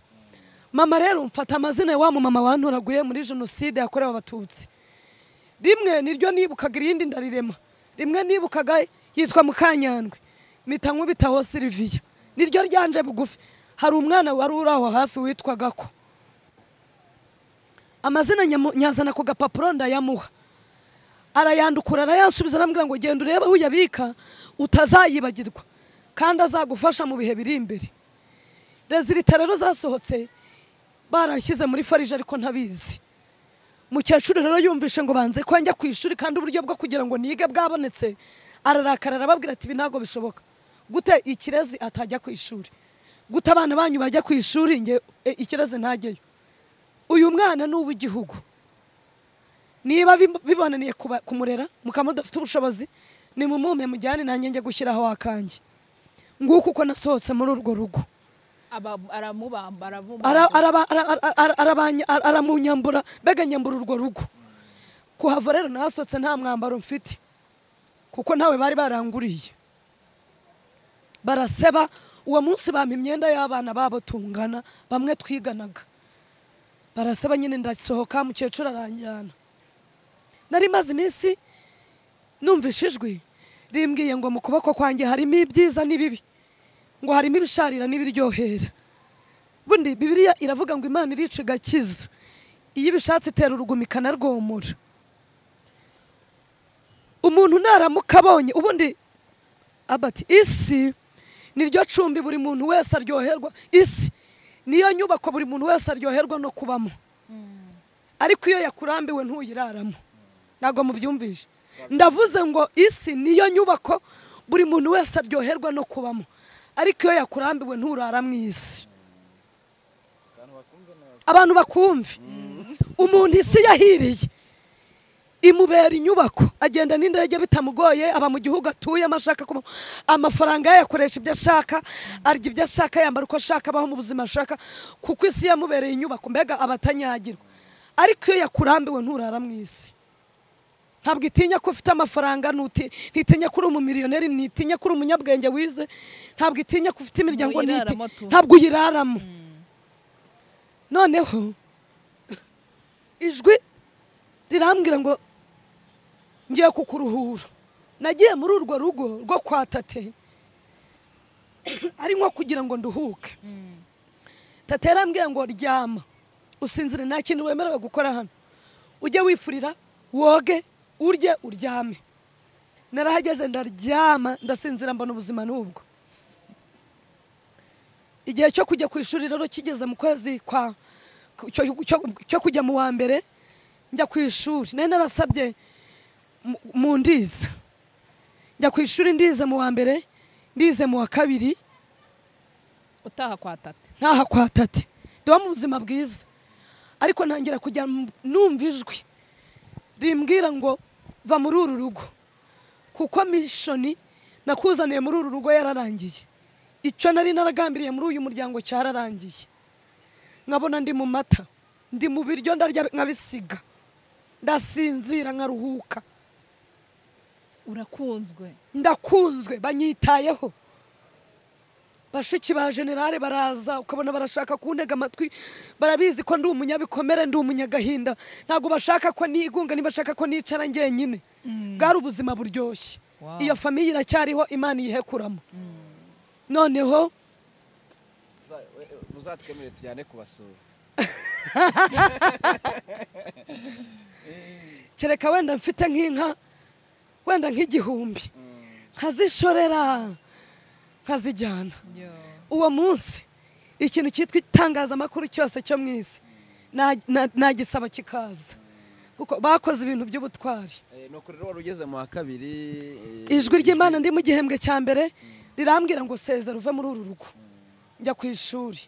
mama rero mfata amazina ya wa mumama wantoraguye muri jenoside yakorewe abatutsi rimwe niryo nibukaga irindi ndarirema rimwe nibukaga yitwa mukanyandwe mpita nkubitaho siriviya niryo ryanje bugufi hari umwana wari uri aho hafi witwaga ko amazina nyamu- nyazana ku gapapuro ndayamuha arayandukura arayansubiza arambwira ngo genda urebe aho uyabika utazayibagirwa kandi azagufasha mu bihe biri imbere rezilita rero zasohotse barashyize muri farije ariko ntabizi mukecuru rero yumvishe ngo banze ko njya ku ishuri kandi uburyo bwo kugira ngo nige bwabonetse ararakara arababwira ati ibi ntabwo bishoboka gute ikirezi atajya ku ishuri gute abana banyu bajya ku ishuri nge e, ikirezi ntajyeyo uyu mwana ni uw'igihugu niba bib- bibonaniye kuba- kumurera mukaba mudafite ubushobozi ni mumume mujyane nanjye njye gushyiraho akanjye nguko uko nasohotse muri urwo rugo Aba- aramubamba aramubamba Ara- araba- ara- ara- ara- arabanya- ara- aramunyambura mbega nyambura urwo rugo kuhava rero nahasohotse nta mwambaro mfite kuko ntawe bari baranguriye baraseba uwo munsi bampa imyenda y'abana babo tungana bamwe twiganaga baraseba nyine ndasohoka mukecuru aranjyana nari maze iminsi numvishe ijwi rimbwiye ngo mu kuboko kwanjye harimo ibyiza n'ibibi ngo harimo ibisharira n'ibiryohera bundi bibiliya iravuga ngo imana irica igakiza iyo ibishatse itera uruguma ikanarwomora umuntu naramuka abonye ubundi abati isi niryo cumbi buri muntu wese aryoherwa isi niyo nyubako buri muntu wese aryoherwa no kubamo ariko iyo yakurambiwe ntuyiraramo ntabwo mubyumvishe ndavuze ngo isi niyo nyubako buri muntu wese aryoherwa no kubamo ariko iyo yakurambiwe nturara mu isi abantu bakumve umuntu isi yahiriye imubera inyubako agenda n'indege bitamugoye aba mu gihugu atuyemo ashaka kuba amafaranga ye yakoresha ibyo ashaka arya ibyo ashaka yambara uko ashaka abaho mu buzima ashaka kuko isi yamubereye inyubako mbega abatanyagirwa ariko iyo yakurambiwe nturara mu isi ntabwo itinya ko ufite amafaranga ntuti- ntitinya ko uri umumiliyoneri ntitinya ko uri umunyabwenge wize ntabwo itinya ko ufite imiryango ntiti- Uyiraramo tu. ntabwo uyiraramo noneho ijwi rirambwira ngo ngiye kukuruhura nagiye muri urwo rugo rwo kwa tate ari nko kugira ngo nduhuke tate yarambwiye ngo ryama usinzire nta kintu wemerewe gukora hano ujye wifurira woge urye uryame narahageze ndaryama ndasinzira mbona ubuzima n'ubwo igihe cyo kujya ku ishuri rero kigeze mu kwezi kwa ku- cyo- cyo- cyo kujya mu wa mbere njya ku ishuri nari narasabye mu- mu ndiza njya ku ishuri ndize mu wa mbere ndize mu wa kabiri utaha kwa tata ntaha kwa tate ndiba mu buzima bwiza ariko ntangira kujya mu- numva ijwi rimbwira ngo va muri uru rugo kuko mishoni nakuzaniye muri uru rugo yararangiye icyo nari naragambiriye muri uyu muryango cyararangiye nkabona ndi mu mata ndi mu biryo ndarya nkabisiga ndasinzira nkaruhuka urakunzwe ndakunzwe banyitayeho bashiki ba generale baraza ukabona barashaka kuntega amatwi barabizi ko ndi umunyabikomere ndi umunyagahinda ntabwo bashaka ko nigunga ntibashaka ko nicara ngenyine bwari ubuzima buryoshye Wow. iyo famiye iracyariho imana iyihekuramo noneho uzatwemere tujyane kubasura kereka wenda mfite nk'inka wenda nk'igihumbi nkazishorera nkazijyana Yo. uwo munsi ikintu cyitwa itangazamakuru cyose cyo mu isi na- na- nagisaba kikaza kuko bakoze ibintu by'ubutwari ni ukuri rero wari ugeze mu wa kabiri eh, ijwi ry'imana ndi mu gihembwe cya mbere rirambwira ngo sezera uve muri uru rugo njya ku ishuri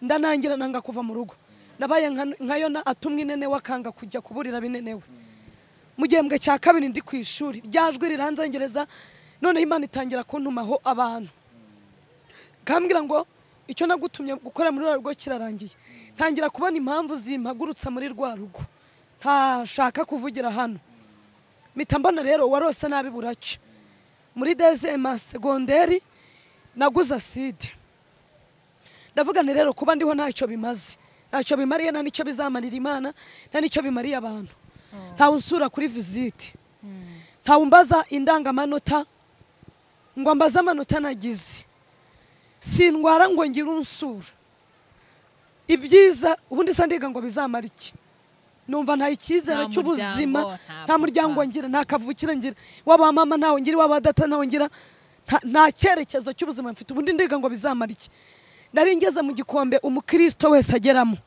ndanangira nanga kuva mu rugo nabaye nka- nka yona atumwa inenewe akanga kujya kuburira binenewe mu gihembwe cya kabiri ndi ku ishuri rya jwi riranzengereza noneho imana itangira kuntumaho abantu kambwira ngo icyo nagutumye gukora muri rwa rugo kirarangiye ntangira kubona impamvu zimpagurutsa muri rwa rugo ntashaka kuvugira hano mpita mbona rero warose nabi buracya muri dezema segonderi naguze aside ndavuga nti rero kuba ndiho ntacyo bimaze ntacyo bimariye nta n'icyo bizamarira imana nta n'icyo bimariye abantu ntawe unsura kuri visite ntawe umbaza indangamanota ngo ambaze amanota nagize sindwara ngo ngire unsura ibyiza ubundi se ndiga ngo bizamara iki numva nta icyizere Nta cy'ubuzima muryango, nta nta muryango papa. ngira nta kavukire ngira waba mama ntawe ngira waba data ntawe ngira nta- nta cyerekezo cy'ubuzima mfite ubundi ndiga ngo bizamara iki nari ngeze mu gikombe umukristo wese ageramo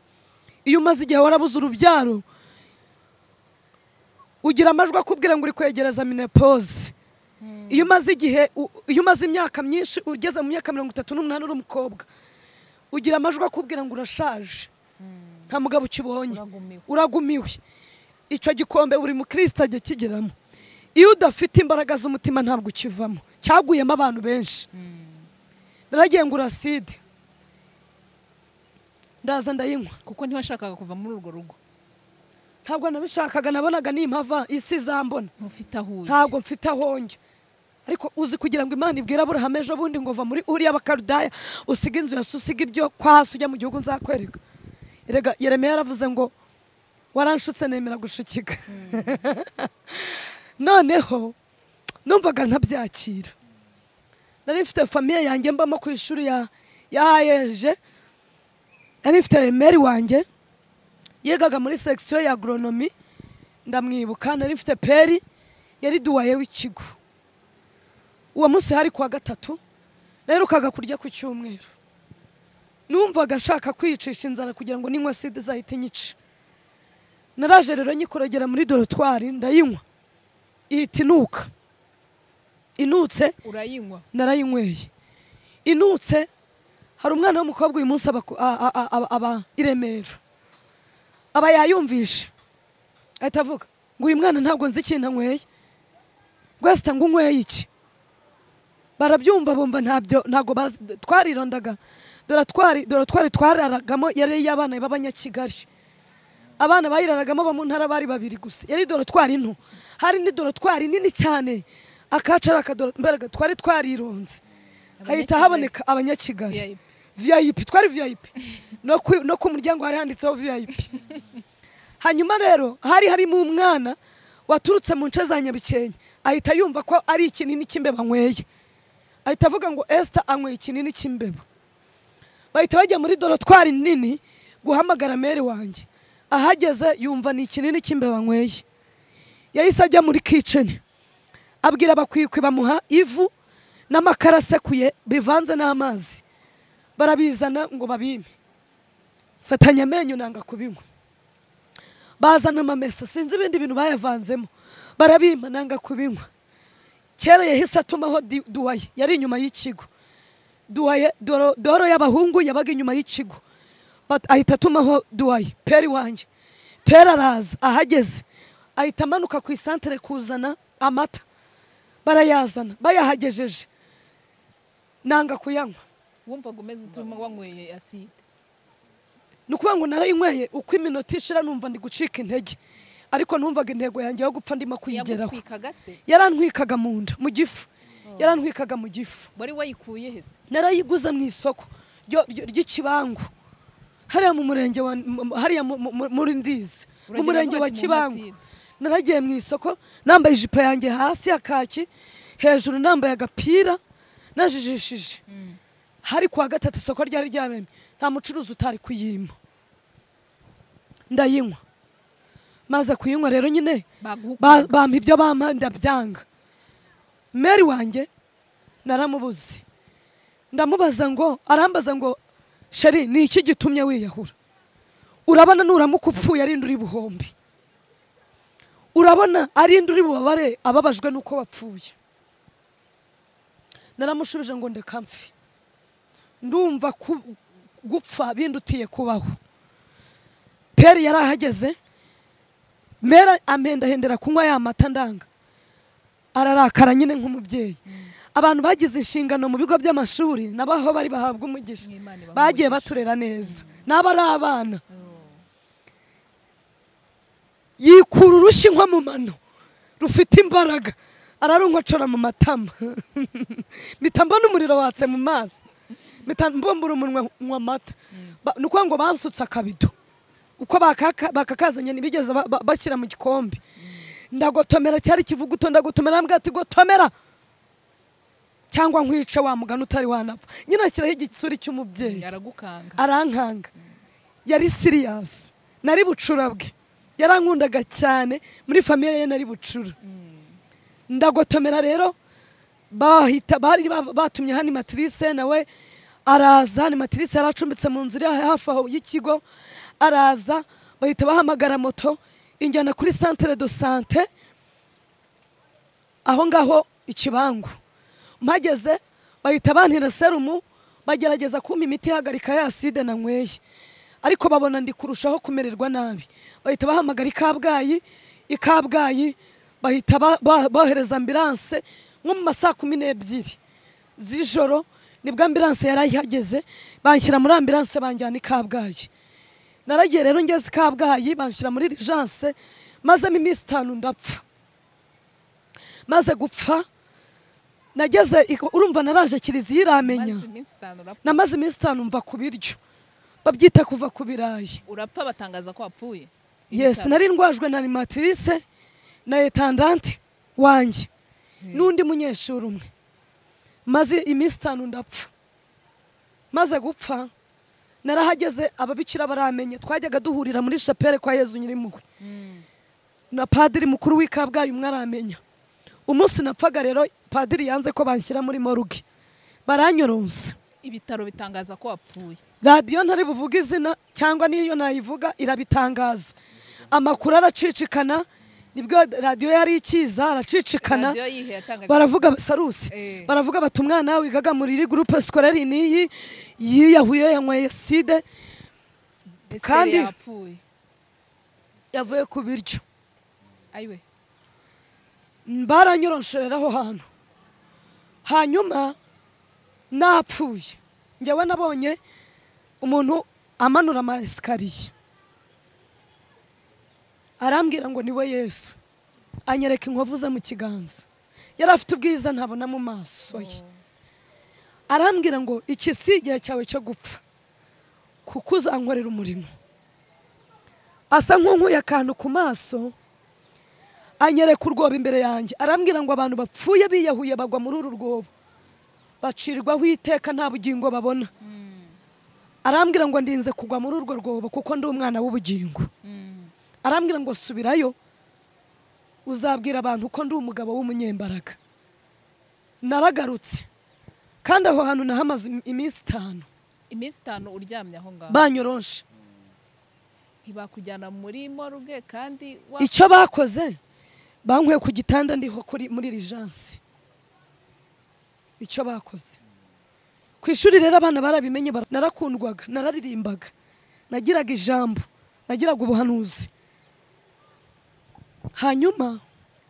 iyo umaze igihe warabuze urubyaro ugira amajwi akubwira ngo uri kwegereza minepoze iyo umaze igihe u- iyo umaze imyaka myinshi ugeze mu myaka mirongo itatu n'umunani uri umukobwa ugira amajwi akubwira ngo urashaje nta mugabo ukibonye Uragumiwe. uragumiwe icyo gikombe buri mukristo ajya kigeramo iyo udafite imbaraga z'umutima ntabwo ukivamo cyaguyemo abantu benshi naragiye ngo uraside ndaza ndayinywa kuko ntiwashakaga kuva muri urwo rugo ntabwo nabishakaga nabonaga n'impava isi izambona ntufite aho uri ntabwo mfite aho njya ariko uzi kugira ngo imana ibwire aburahamu ejo bundi ngo va muri uriya bakarudaya usiga inzu yose usiga ibyo kwasi ujya mu gihugu nzakwereka erega yeremiya yaravuze ngo waranshutse nemera gushukika noneho numvaga ntabyakira nari mfite famiye yanjye mbamo ku ishuri ya ya ayeje nari mfite meri wanjye yigaga muri sekisiyo ya agoronomi ndamwibuka nari mfite peri yari duwaye w'ikigo uwo munsi hari kuwa gatatu naherukaga kurya ku cyumweru numvaga nshaka kwiyicisha inzara kugira ngo ninywa sida izahite inyica naraje rero nyikorogera muri dorotwari ndayinywa ihita inuka inutse urayinywa narayinyweye inutse hari umwana w'umukobwa uyu munsi aba ku- a- a- a- aba- aba i remera aba yayumvisha ahita avuga ngo uyu mwana ntabwo nzi ikintu anyweye rwesita ngo unyweye iki barabyumva bumva ntabyo ntabwo bazi twarirondaga dore twari dore twari twararagamo yari iy'abana b'abanyakigali abana bayiraragamo abo mu ntara bari babiri gusa yari dorotwari nto hari n'idorotwari nini cyane akacu ari akadoratwari twari twarironze hahita haboneka abanyakigali VIP. viyayipi twari viyayipi no ku- no ku muryango hari handitseho viyayipi hanyuma rero hari harimo umwana waturutse mu nce za nyabikenya ahita yumva ko ari ikinini cy'imbeba anyweye ahita avuga ngo esita anyweye ikinini cy'imbeba bahita bajya muri dorotwari nini guhamagara mere wanjye ahageze yumva ni ikinini cy'imbeba anyweye yahise ajya muri kiceni abwira abakwikwi bamuha ivu n'amakara asekuye bivanze n'amazi barabizana ngo babime fatanya amenyo nanga kubinywa bazana amamesa sinzi ibindi bintu bayavanzemo barabima nanga kubinywa kera yahise atumaho di- duwaye yari inyuma y'ikigo duwaye doro, doro y'abahungu yabaga inyuma y'ikigo But ahita atumaho duwaye peri wanjye peri araza ahageze ahita amanuka ku isantere kuzana amata barayazana bayahagejeje nanga kuyanywa wumvaga umeze utuma wanyweye aside ni ukuvuga ngo narayinyweye uko iminota ishira numva ndi gucika intege ariko numvaga intego yanjye yo gupfa ndimo kuyigeraho yagutwikaga se yarantwikaga mu nda mu gifu yarantwikaga mu gifu wari wayikuye he se narayiguze mu isoko ryo- ryo- ry'ikibangu hariya mu murenge wa mu- hariya mu- mu- mu- muri ndizi mu Uragenda murenge wa ntacyo mu kibangu masinde. naragiye mu isoko nambaye ijipo yanjye hasi ya kaki hejuru nambaye agapira najijishije hari kuwa gatatu isoko ryari ryaremye nta mucuruzi utari kuyima ndayinywa maze kuyinywa rero nyine ba- baguhukaga bampa ibyo bampa ndabyanga meri wanjye naramubuze ndamubaza ngo arambaza ngo sheri ni iki gitumye wiyahura urabona nuramuka upfuye arinda uri buhombi urabona arinda uri bubabare ababajwe n'uko wapfuye naramushubije ngo ndeka mfi ndumva ku- gupfa bindutiye kubaho peri yari ahageze mera amenda ahendera kunywa ya mata ndanga ararakara nyine nk'umubyeyi abantu bagize inshingano mu bigo by'amashuri nabo aho bari bahabwa umugisha N'Imana ibahe bagiye umugisha. baturera neza n'aba ari abana yikura urushyi nko mu mano rufite imbaraga ararunkocora mu matama mpita mbona umuriro watse mu mazi mpita mbumbura umunwa nywa amata Ba- ni ukuvuga ngo bansutse akabido uko bakaka- bakakazanye ntibigeze ba- ba- bashyira mu gikombe ndagotomera cyari ikivuguto ndagotomera mbwa ati gotomera cyangwa nkwice wa mugani utari wanapfa nyine ashyiraho igisuri cy'umubyeyi yaragukanga arankanga yari siriyasi nari bucura bwe yarankundaga cyane muri famiye ye nari bucura ndagotomera rero bahita bari ba- batumye hani matirise nawe araza hani matirise yari acumbitse mu nzu iri hafi aho y'ikigo araza bahita bahamagara moto injyana kuri santere do sante aho ngaho ikibangu mpageze bahita bantera serumu bagerageza kumpa imiti ihagarika ya side nanyweye ariko babona ndi kurushaho kumererwa nabi bahita bahamagara i kabgayi i kabgayi bahita ba- ba- bohereza ambilanse nko mu ma saa kumi n'ebyiri z'ijoro nibwo ambilanse yari ihageze banshyira muri ambilanse banjyana i kabgayi naragiye rero ngeze i kabgayi banshyira muri rijanse mazemo iminsi itanu ndapfa maze gupfa nageze iko- urumva naraje kiliziya iramenya maze iminsi itanu urapfa namaze iminsi itanu mva ku biryo babyita kuva ku birayi urapfa batangaza ko wapfuye yes Ibitaro. nari ndwajwe na animatrice na etandante wanjye n'undi munyeshuri umwe maze iminsi itanu ndapfa maze gupfa narahageze ababikira baramenye twajyaga duhurira muri shapere kwa yezu nyirimpuhwe na padiri mukuru w'i kabgayi umwe aramenya umunsi napfaga rero padiri yanze ko banshyira muri moruge baranyoronsa ibitaro bitangaza ko wapfuye radiyo ntari buvuga izina cyangwa n'iyo nayivuga irabitangaza amakuru aracicikana nibwo radiyo yari ikiza aracicikana radiyo yihe yatangaje baravuga sarusi Eh. baravuga bati umwana wigaga muri iri gurupe sikorari niyi yiyahuye yanyweye side Esther kandi- yapfuye yavuye ku biryo ayiwe baranyoronshoreraho hantu hanyuma napfuye njyewe nabonye umuntu amanura amasikariye arambwira ngo niwe yesu anyereka inkovu ze mu kiganza yari afite ubwiza ntabona mu maso ye arambwira ngo iki si igihe cyawe cyo gupfa kuko uzankorera umurimo asa nk'unkuye akantu ku maso anyereka urwobo imbere yanjye arambwira ngo abantu bapfuye biyahuye bagwa muri uru rwobo bacirwaho iteka nta bugingo babona arambwira ngo ndinze kugwa muri urwo rwobo kuko ndi umwana w'ubugingo arambwira ngo subirayo uzabwira abantu ko ndi umugabo w'umunyembaraga naragarutse kandi aho hantu nahamaze iminsi itanu iminsi itanu uryamye aho ngaho banyoronshe ntibakujyana muri morgue kandi wa- icyo bakoze bankuye ku gitanda ndiho kuri muri lijansi icyo bakoze ku ishuri rero abana barabimenye bara- narakundwaga nararirimbaga nagiraga ijambo nagiraga ubuhanuzi hanyuma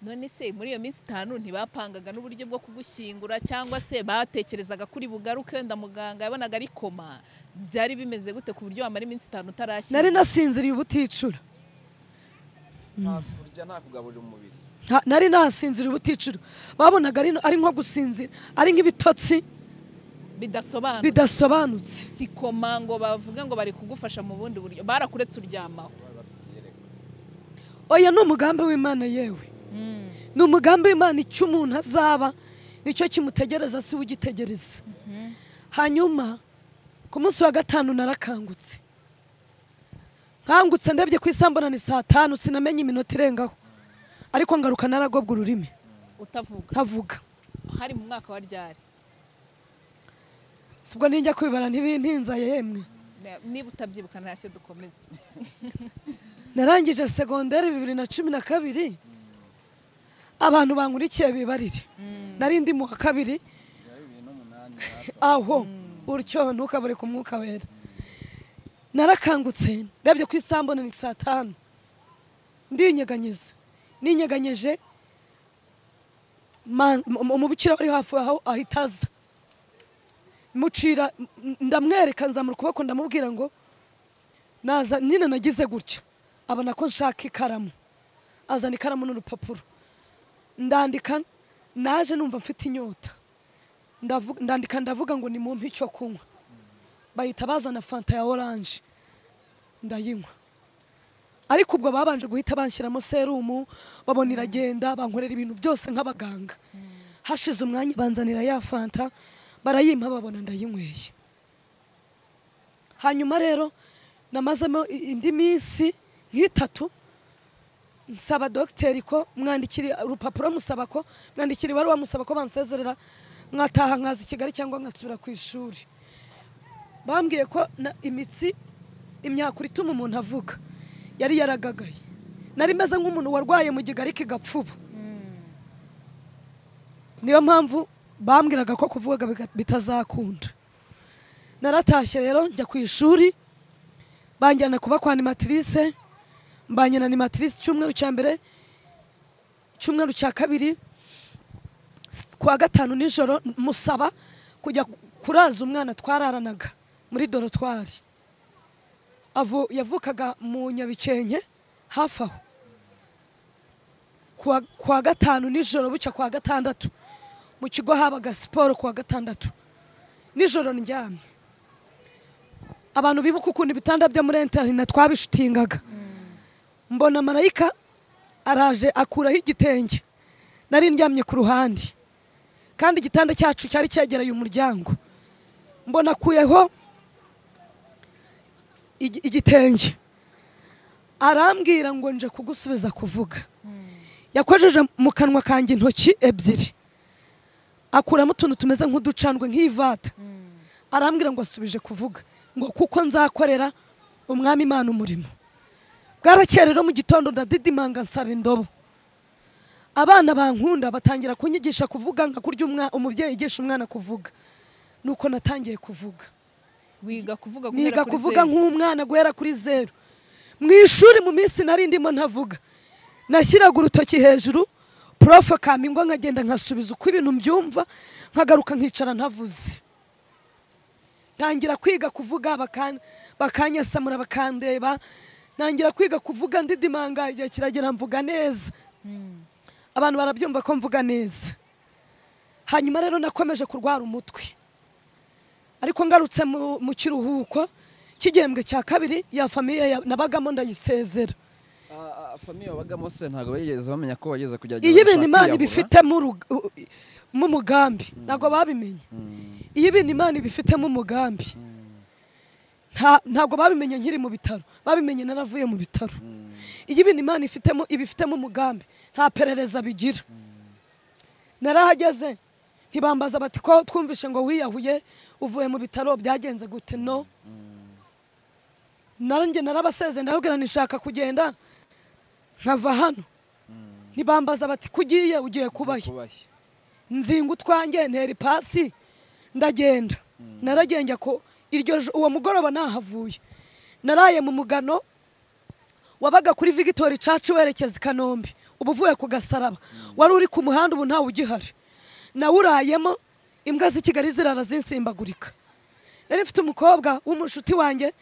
none se muri iyo minsi itanu ntibapangaga n'uburyo bwo kugushyingura cyangwa se batekerezaga kuri bugaruke wenda muganga yabonaga ari koma byari bimeze gute ku buryo wamara iminsi itanu nari utarashyira nasinziriye ubuticura nta kurya nta kugaburira umubiri Nta- nari nasinziriye ubuticura babonaga ari ari nko gusinzira ari nk'ibitotsi bidasobanura bidasobanutse si koma ngo bavuge ngo bari kugufasha mu bundi buryo barakuretse uryamaho oya ni umugambi w'imana yewe ni umugambi w'imana icyo umuntu azaba nicyo kimutegereza si we ugitegereza hanyuma ku munsi wa gatanu narakangutse nkangutse ndebye ku isambona ni saa tanu sinamenye iminota irengaho ariko ngaruka naragobwa ururimi utavuga ntavuga hari mu mwaka wa ryari si ubwo ninjya kubibara ntibintinzaye yemwe Ne- niba utabyibuka ntacyo dukomeza narangije segonderi bibiri na cumi na kabiri abantu bankurikiye bibarire nari ndi mu wa kabiri bibiri n'umunani aho utyo ntukabure ku mwuka wera narakangutse ndabyo ku isambune ni saa tanu ndinyeganyiza ninyeganyeje ma- mu- umubikira wari hafi aho ahita aza mucira m- ndamwereka nzamura ukuboko ndamubwira ngo naza nyine nagize gutya abona ko nshaka ikaramu azana ikaramu n'urupapuro ndandika naje numva mfite inyota Ndavu- ndandika ndavuga ngo nimumpe icyo kunywa bahita bazana fanta ya oranje ndayinywa ariko ubwo babanje guhita banshyiramo serumu babona iragenda bankorera ibintu byose nk'abaganga hashize umwanya banzanira ya fanta barayimpa babona ndayinyweye hanyuma rero namazemo i- indi minsi nk'itatu nsaba dogiteri ko mwandikire urupapuro musaba ko mwandikira ibaruwa musaba ko bansezerera nkataha nkaza i kigali cyangwa ngasubira ku ishuri bambwiye ko na- imitsi imyakura ituma umuntu avuga yari yaragagaye nari meze nk'umuntu warwaye mu gigari kigapfuba niyo mpamvu bambwiraga ko kuvuga biga- bitazakunda naratashye rero njya ku ishuri banjyana kuba kwa animatrice mbanye na animatrice icyumweru cya mbere icyumweru cya kabiri s- kuwa gatanu nijoro musaba kujya ku- kuraza umwana twararanaga muri dorotwari Avu- yavukaga mu nyabikenke hafi aho kuwa, kuwa gatanu nijoro bucya kuwa gatandatu mu kigo habaga siporo kuwa gatandatu nijoro ndyamye abantu bibuka ukuntu ibitanda byo muri interina twabishutingaga mbona marayika araje akuraho igitenge nari ndyamye ku ruhande kandi igitanda cyacu cyari cyegereye umuryango mbona akuyeho igi- igitenge arambwira ngo nje kugusubiza kuvuga yakojeje mu kanwa kanjye intoki ebyiri akuramo utuntu tumeze nk'uducandwe nk'ivata arambwira ngo asubije kuvuga ngo kuko nzakorera umwami imana umurimo bwarakeye rero mu gitondo ndadidimanga nsaba indobo abana bankunda batangira kunyigisha kuvuga nka kurya umwa- umubyeyi yigisha umwana kuvuga nuko natangiye kuvuga wiga kuvuga guhera niga kuri kuvuga zeru. nk'umwana guhera kuri zeru mu ishuri mu minsi nari ndimo ntavuga nashyiraga urutoki hejuru porofe akampingwa nkagenda nkasubiza uko ibintu mbyumva nkagaruka nkicara ntavuze ntangira kwiga kuvuga bakan- bakanyasamura bakandeba ntangira kwiga kuvuga ndidimanga igihe kiragera mvuga neza abantu barabyumva ko mvuga neza hanyuma rero nakomeje kurwara umutwe ariko ngarutse mu- mu kiruhuko cy'igihembwe cya kabiri ya famiye ya- nabagamo ndayisezera Ah, ah, famiye wabagamo se ntabwo bageze bamenya ko bageze kugerageza iyo ibintu gushaka imana kwiyahura. ibifitemo uruga- u- i- mu mugambi ntabwo babimenye Mm, iyo ibintu imana ibifitemo umugambi nta- ntabwo babimenye nkiri mu bitaro babimenye naravuye mu bitaro mm. iyo ibintu imana ifitemo ibifitemo umugambi nta perereza bigira narahageze ntibambaza bati ko twumvishe ngo wiyahuye uvuye mu bitaro byagenze gute no nanjye narabaseze ndababwira nishaka kugenda nkava hano ntibambaza bati kugiye ugiye kubahe kubahe nzinga utwanjye ntera ipasi ndagenda naragenda ko iryo ju- uwo mugoroba nahavuye naraye mu mugano wabaga kuri vigitori caci werekeza i kanombe uba uvuye ku gasaraba wari uri ku muhanda ubu ntawe ugihari nawurayemo imbwa z'i kigali zirara zinsimbagurika nari mfite umukobwa w'umushuti wanjye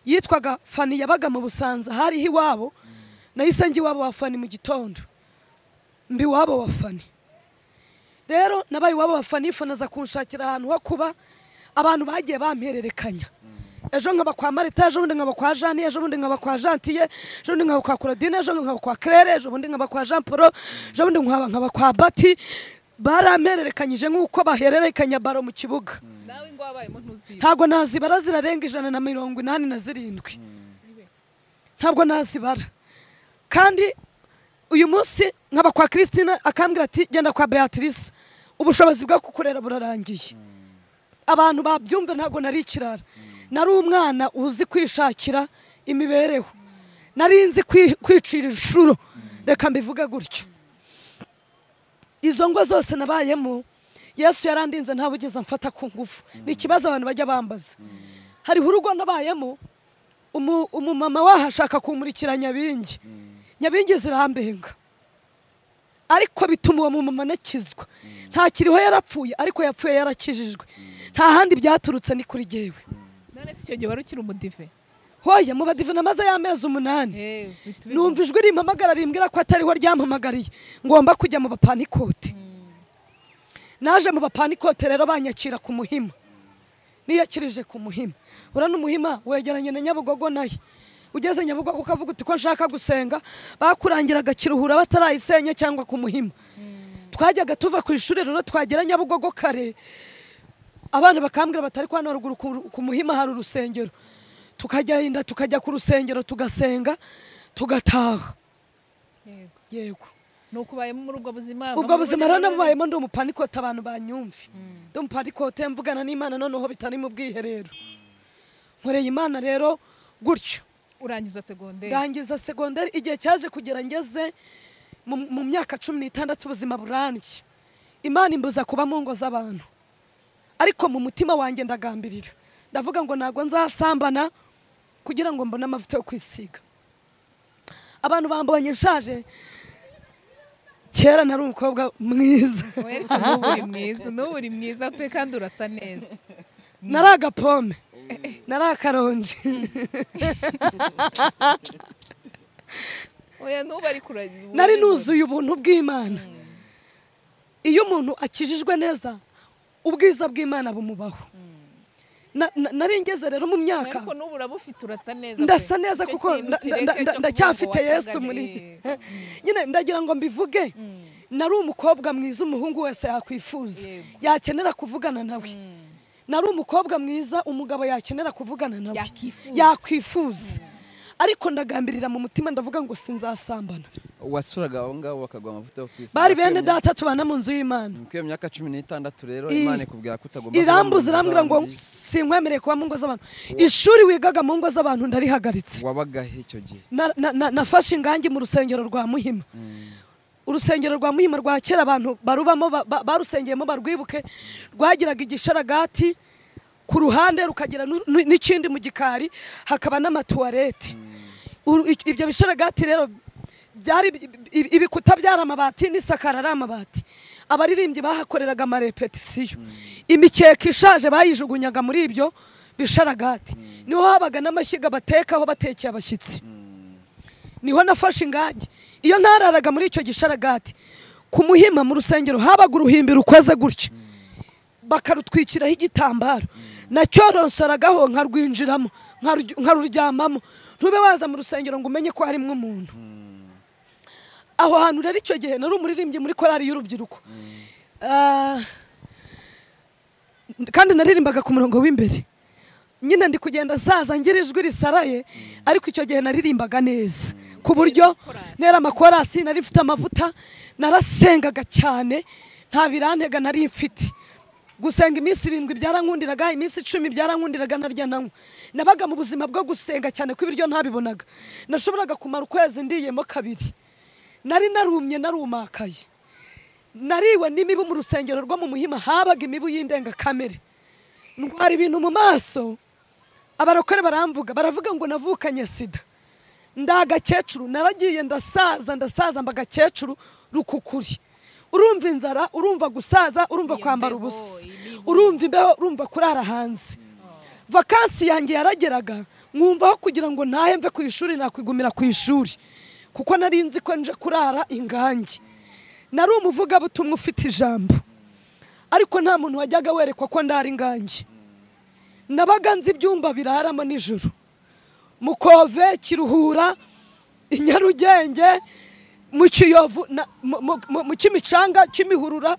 yitwaga fani yabaga mu busanza hariho iwabo nahise njya iwabo wa fani mu gitondo mbi iwabo wa fani rero nabaye iwabo bafana nifunaza kunshakira ahantu ho kuba abantu bagiye bampererekanya ejo nkaba kwa marita ejo bundi nkaba kwa jani ejo bundi nkaba kwa jantiye ejo bundi nkaba kwa claudine ejo bundi nkaba kwa claire ejo bundi nkaba kwa jean paul ejo bundi nkaba nkaba kwa bati barampererekanyije nk'uko bahererekanya baro mu kibuga nawe ngo wabayemo ntuzibe ntabwo nazibara zirarenga ijana na mirongo inani na zirindwi ntabwo nazibara kandi uyu munsi nkaba kwa christine akambwira ati genda kwa beatrice ubushobozi bwo kukurera burarangiye abantu babyumva ntabwo nari ikirara nari umwana uzi kwishakira imibereho nari nzi kwi- kwicira inshuro reka mbivuge gutyo izo ngo zose nabayemo yesu yarandinze ntawe ugeze amfata ku ngufu ni ikibazo abantu bajya bambaza hariho urugo nabayemo umu- umumama wahashaka kumurikira nyabingi nyabingi zirambenga ariko bituma uwo mumama anakizwa ntakiriho yarapfuye ariko yapfuye yarakijijwe nta handi byaturutse ni kuri jyewe none si icyo gihe wari ukiri umudive hoya mu badive namaze y'amezi umunani Eh, bihita biza. numva ijwi rimpamagara rimbwira ko atariho ryampamagariye ngomba kujya mu bapanikote naje mu bapanikote rero banyakira ku muhima niyakirije ku muhima ura n'umuhima wegeranye na nyabugogo naye ugeze nyabugogo ukavuga uti ko nshaka gusenga bakurangiraga kiruhura batarayisenye cyangwa ku muhima twajyaga tuva ku ishuri rero twagera nyabugogo kare abana bakambwira batari kwa haruguru ku- ku muhima hari urusengero tukagenda tukajya ku rusengero tugasenga tugataha Yego. yego nuko ubayemo muri ubwo buzima ubwo buzima rero namubayemo ndi umupanikote abantu banyumve ndi umupanikote mvugana n'imana noneho bitari mu bwiherero nkoreye imana rero gutyo urangiza segonderi ndangiza segonderi igihe cyaje kugera ngeze mu mu myaka cumi n'itandatu ubuzima burambye imana imbuza kuba mu ngo z'abantu ariko mu mutima wanjye ndagambirira ndavuga ngo ntabwo nzasambana kugira ngo mbone amavuta yo kwisiga abantu bambonye nshaje kera nari umukobwa mwiza wereka n'ubu uri mwiza n'ubu uri mwiza pe kandi urasa neza nari agapome nari akaronji oya n'ubu ari kuragira ubu nari ari hose. nuzuye ubuntu bw'imana iyo umuntu akijijwe neza ubwiza bw'imana bumubaho Na- na- nari ngeze rero mu myaka ariko n'ubu uraba ufite urasa neza pe. ndasa neza Icyo kuko kintu nda- nda- kireke nda- cyo kuvuga ngo ndacyafite yesu watanganiye. muri njye nyine ndagira ngo mbivuge nari umukobwa mwiza umuhungu wese yakwifuza Yego. yakenera kuvugana nawe nari umukobwa mwiza umugabo yakenera kuvugana nawe Yakwifuza. yakwifuza ariko ndagambirira mu mutima ndavuga ngo sinzasambana wasuraga abo ngabo bakaguha amavuta yo kwisiga bari bene data tubana mu nzu y'imana Ni kuri iyo myaka cumi n'itandatu rero I- imana ikubwira ko utagomba kuba mu irambuza nzu irambwira ngo z'abandi. sinkwemereye kuba mu ngo z'abantu ishuri wigaga mu ngo z'abantu ndarihagaritse wabagahe icyo gihe Na- na- na- nafashe ingangi mu rusengero rwa muhima urusengero rwa muhima rwa kera abantu barubamo ba- ba- barusengeyemo barwibuke rwagiraga igisharagati ku ruhande rukagira nu- nu- n'ikindi mu gikari hakaba n'amatuwarete Uru- ic- ibyo bisharagati rero byari ibi- ibikuta byari amabati n'isakara ari amabati abaririmbyi bahakoreraga amarepetisiyo imikeka ishaje bayijugunyaga muri ibyo bisharagati niho habaga n'amashyiga batekaho batekeye abashyitsi niho nafashe ingagi iyo ntararaga muri icyo gisharagati ku muhima mu rusengero habaga uruhimbi rukoze gutya bakarutwikiraho igitambaro nacyoronsoragaho nkarwinjiramo nkarurya- nkaruryamamo ntube waza mu rusengero ngo umenye ko harimo umuntu aho hantu rero icyo gihe nari umuririmbyi muri korali y'urubyiruko Ah, kandi naririmbaga ku murongo w'imbere nyine ndi kugenda nsaza ngira ijwi risaraye ariko icyo gihe naririmbaga neza ku buryo nera amakorasi nari mfite amavuta narasengaga cyane nta birantega nari mfite gusenga iminsi irindwi byarankundiraga iminsi icumi byarankundiraga narya nanywa nabaga mu buzima bwo gusenga cyane ko ibiryo ntabibonaga nashoboraga kumara ukwezi ndiyemo kabiri nari narumye narumakaye nariwe n'imibu mu rusengero rwo mu muhima habaga imibu y'indengakamere ndwara ibintu mu maso abarokore baramvuga baravuga ngo navukanye sida ndi agakecuru naragiye ndasaza ndasaza mba agakecuru rukukuri urumva inzara urumva gusaza urumva kwambara Imbeho, ubusa imibu. urumva imbeho urumva kurara hanze vakansi yanjye yarageraga nkumvaho kugira ngo ntahe mve ku ishuri nakwigumira ku ishuri kuko nari nzi ko nje kurara ingangi nari umuvugabutumwa ufite ijambo ariko nta muntu wajyaga werekwa ko ndara ingangi nabaga nzi ibyumba biraramo nijoro mukove kiruhura i nyarugenge mu kiyovu na- mu- mu- mu- mu kimicanga kimihurura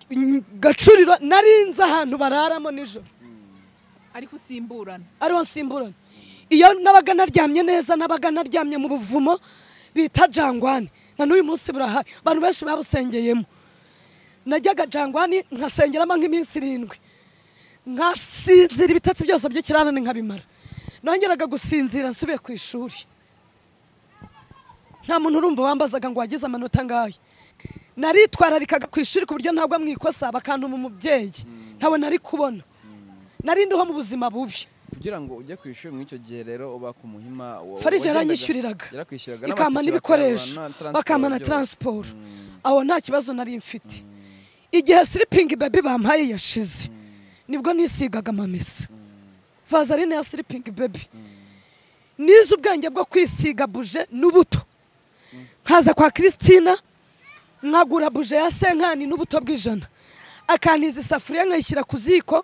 n- gacuriro narinze ahantu bararamo nijoro ariko usimburana ariho nsimburana iyo nabaga naryamye neza nabaga naryamye mu buvumo bita jangwani na n'uyu munsi burahari abantu benshi babusengeyemo najyaga jangwani nkasengeramo nk'iminsi irindwi nkasinzira ibitotsi byose by'ikirarane nkabimara nongeraga gusinzira nsubiye ku ishuri nta muntu urumva wambazaga ngo wagize amanota ngayo naritwararikaga ku ishuri ku buryo ntabwo mwikosa bakantuma umubyeyi ntawe nari kubona nari ndiho mu buzima bubi kugira ngo ujye ku ishuri muri icyo gihe rero uba ku muhima wa- farije wagendaga- yaranyishyuririraga yarakwishyuraga ikampa n'amatike n'ibikoresho bakayabana, transport bakampa na byose. taransiporo Mm. aho nta kibazo nari mfite igihe siripingi bebi bampaye yashize nibwo nisigaga amamesa vazarine ya siripingi bebi nize ubwenge bwo kwisiga buje n'ubuto nkaza kwa christina nkagura buje ya senkani n'ubuto bw'ijana akantiza isafuriya nkayishyira ku ziko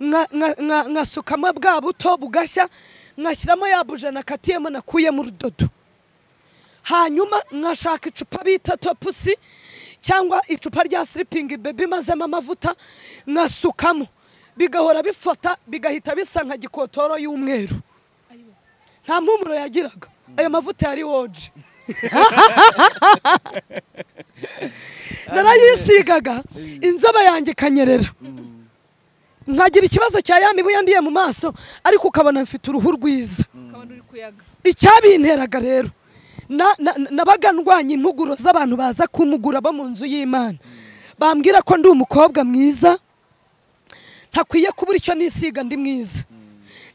nka- nka- nka- nkasukamo bwa buto bugashya nkashyiramo ya buje nakatiyemo nakuyemo urudodo hanyuma nkashaka icupa bita topusi cyangwa icupa rya siripingi bebi mazemo amavuta nkasukamo bigahora bifata bigahita bisa nka gikotoro y'umweru nta mpumuro yagiraga ayo mavuta yari woje narayisigaga inzoba yanjye ikanyerera nkagira ikibazo cya ya mibu yandiye mu maso ariko ukabona mfite uruhu rwiza ukabona uri kuyaga icyabinteraga rero na- na- nabaga ndwanya impuguro z'abantu baza kumugura bo mu nzu y'imana bambwira ko ndi umukobwa mwiza ntakwiye kubura icyo nisiga ndi mwiza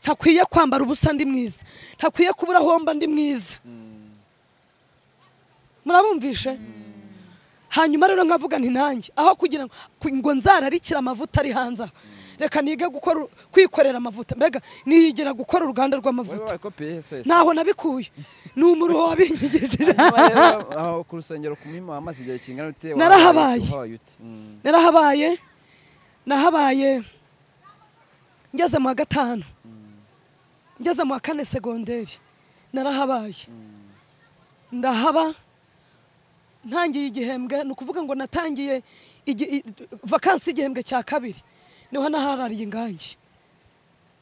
ntakwiye kwambara ubusa ndi mwiza ntakwiye kubura homba ndi mwiza murabumvishe hanyuma rero nkavuga nti nanjye aho kugira ngo ku- ngo nzararikire amavuta ari hanze aha reka nige gukora kwikorera amavuta mbega niyigira gukora uruganda Wowe rw'amavuta wakopiye he se? ntaho nabikuye ni umuruho wabinyigishije Hanyuma rero, aho ku rusengero ku muhima wamaze igihe kingana ute wahabaye- Narahabaye. wahabaye ute? Mm. narahabaye nahabaye ngeze mu wa gatanu ngeze mu wa kane segonderi narahabaye ndahaba ntangiye igihembwe ni ukuvuga ngo natangiye igi- i- vakansi y'igihembwe cya kabiri niho naharariye ingangi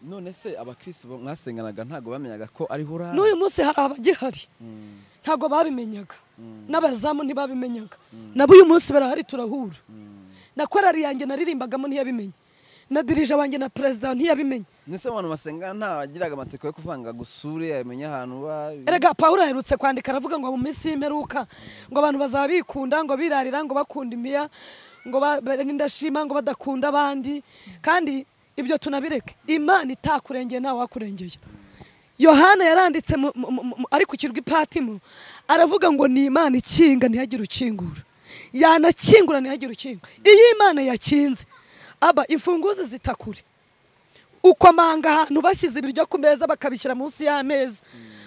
none se abakristo bo mwasenganaga ntabwo bamenyaga ko ariho urara n'uyu munsi hari abagihari Mm, ntabwo babimenyaga Mm. n'abazamu ntibabimenyaga nabo uyu munsi barahari turahura mm. na korari yanjye naririmbagamo ntiyabimenye na dirija wanjye na perezida ntiyabimenye Nese abantu basengana nta wagiraga amatsiko yo kuvanga gusure yamenya ahantu uba erega pawulo aherutse kwandika aravuga ngo mu minsi y'imperuka ngo abantu bazaba bikunda ngo birarira ngo bakunda imiya ngo ba- ba- n'indashima ngo badakunda abandi kandi ibyo tunabireke imana itakurengeye ntawe wakurengeye yohana yaranditse mu- mu- mu- mu- ari ku kirwa ipatimo aravuga ngo ni imana ikinga ntihagire ukingura yanakingura ntihagire ukinga iyo imana yakinze aba imfunguzi zitakure ukomanga ahantu bashyize ibiryo ku meza bakabishyira munsi y'ameza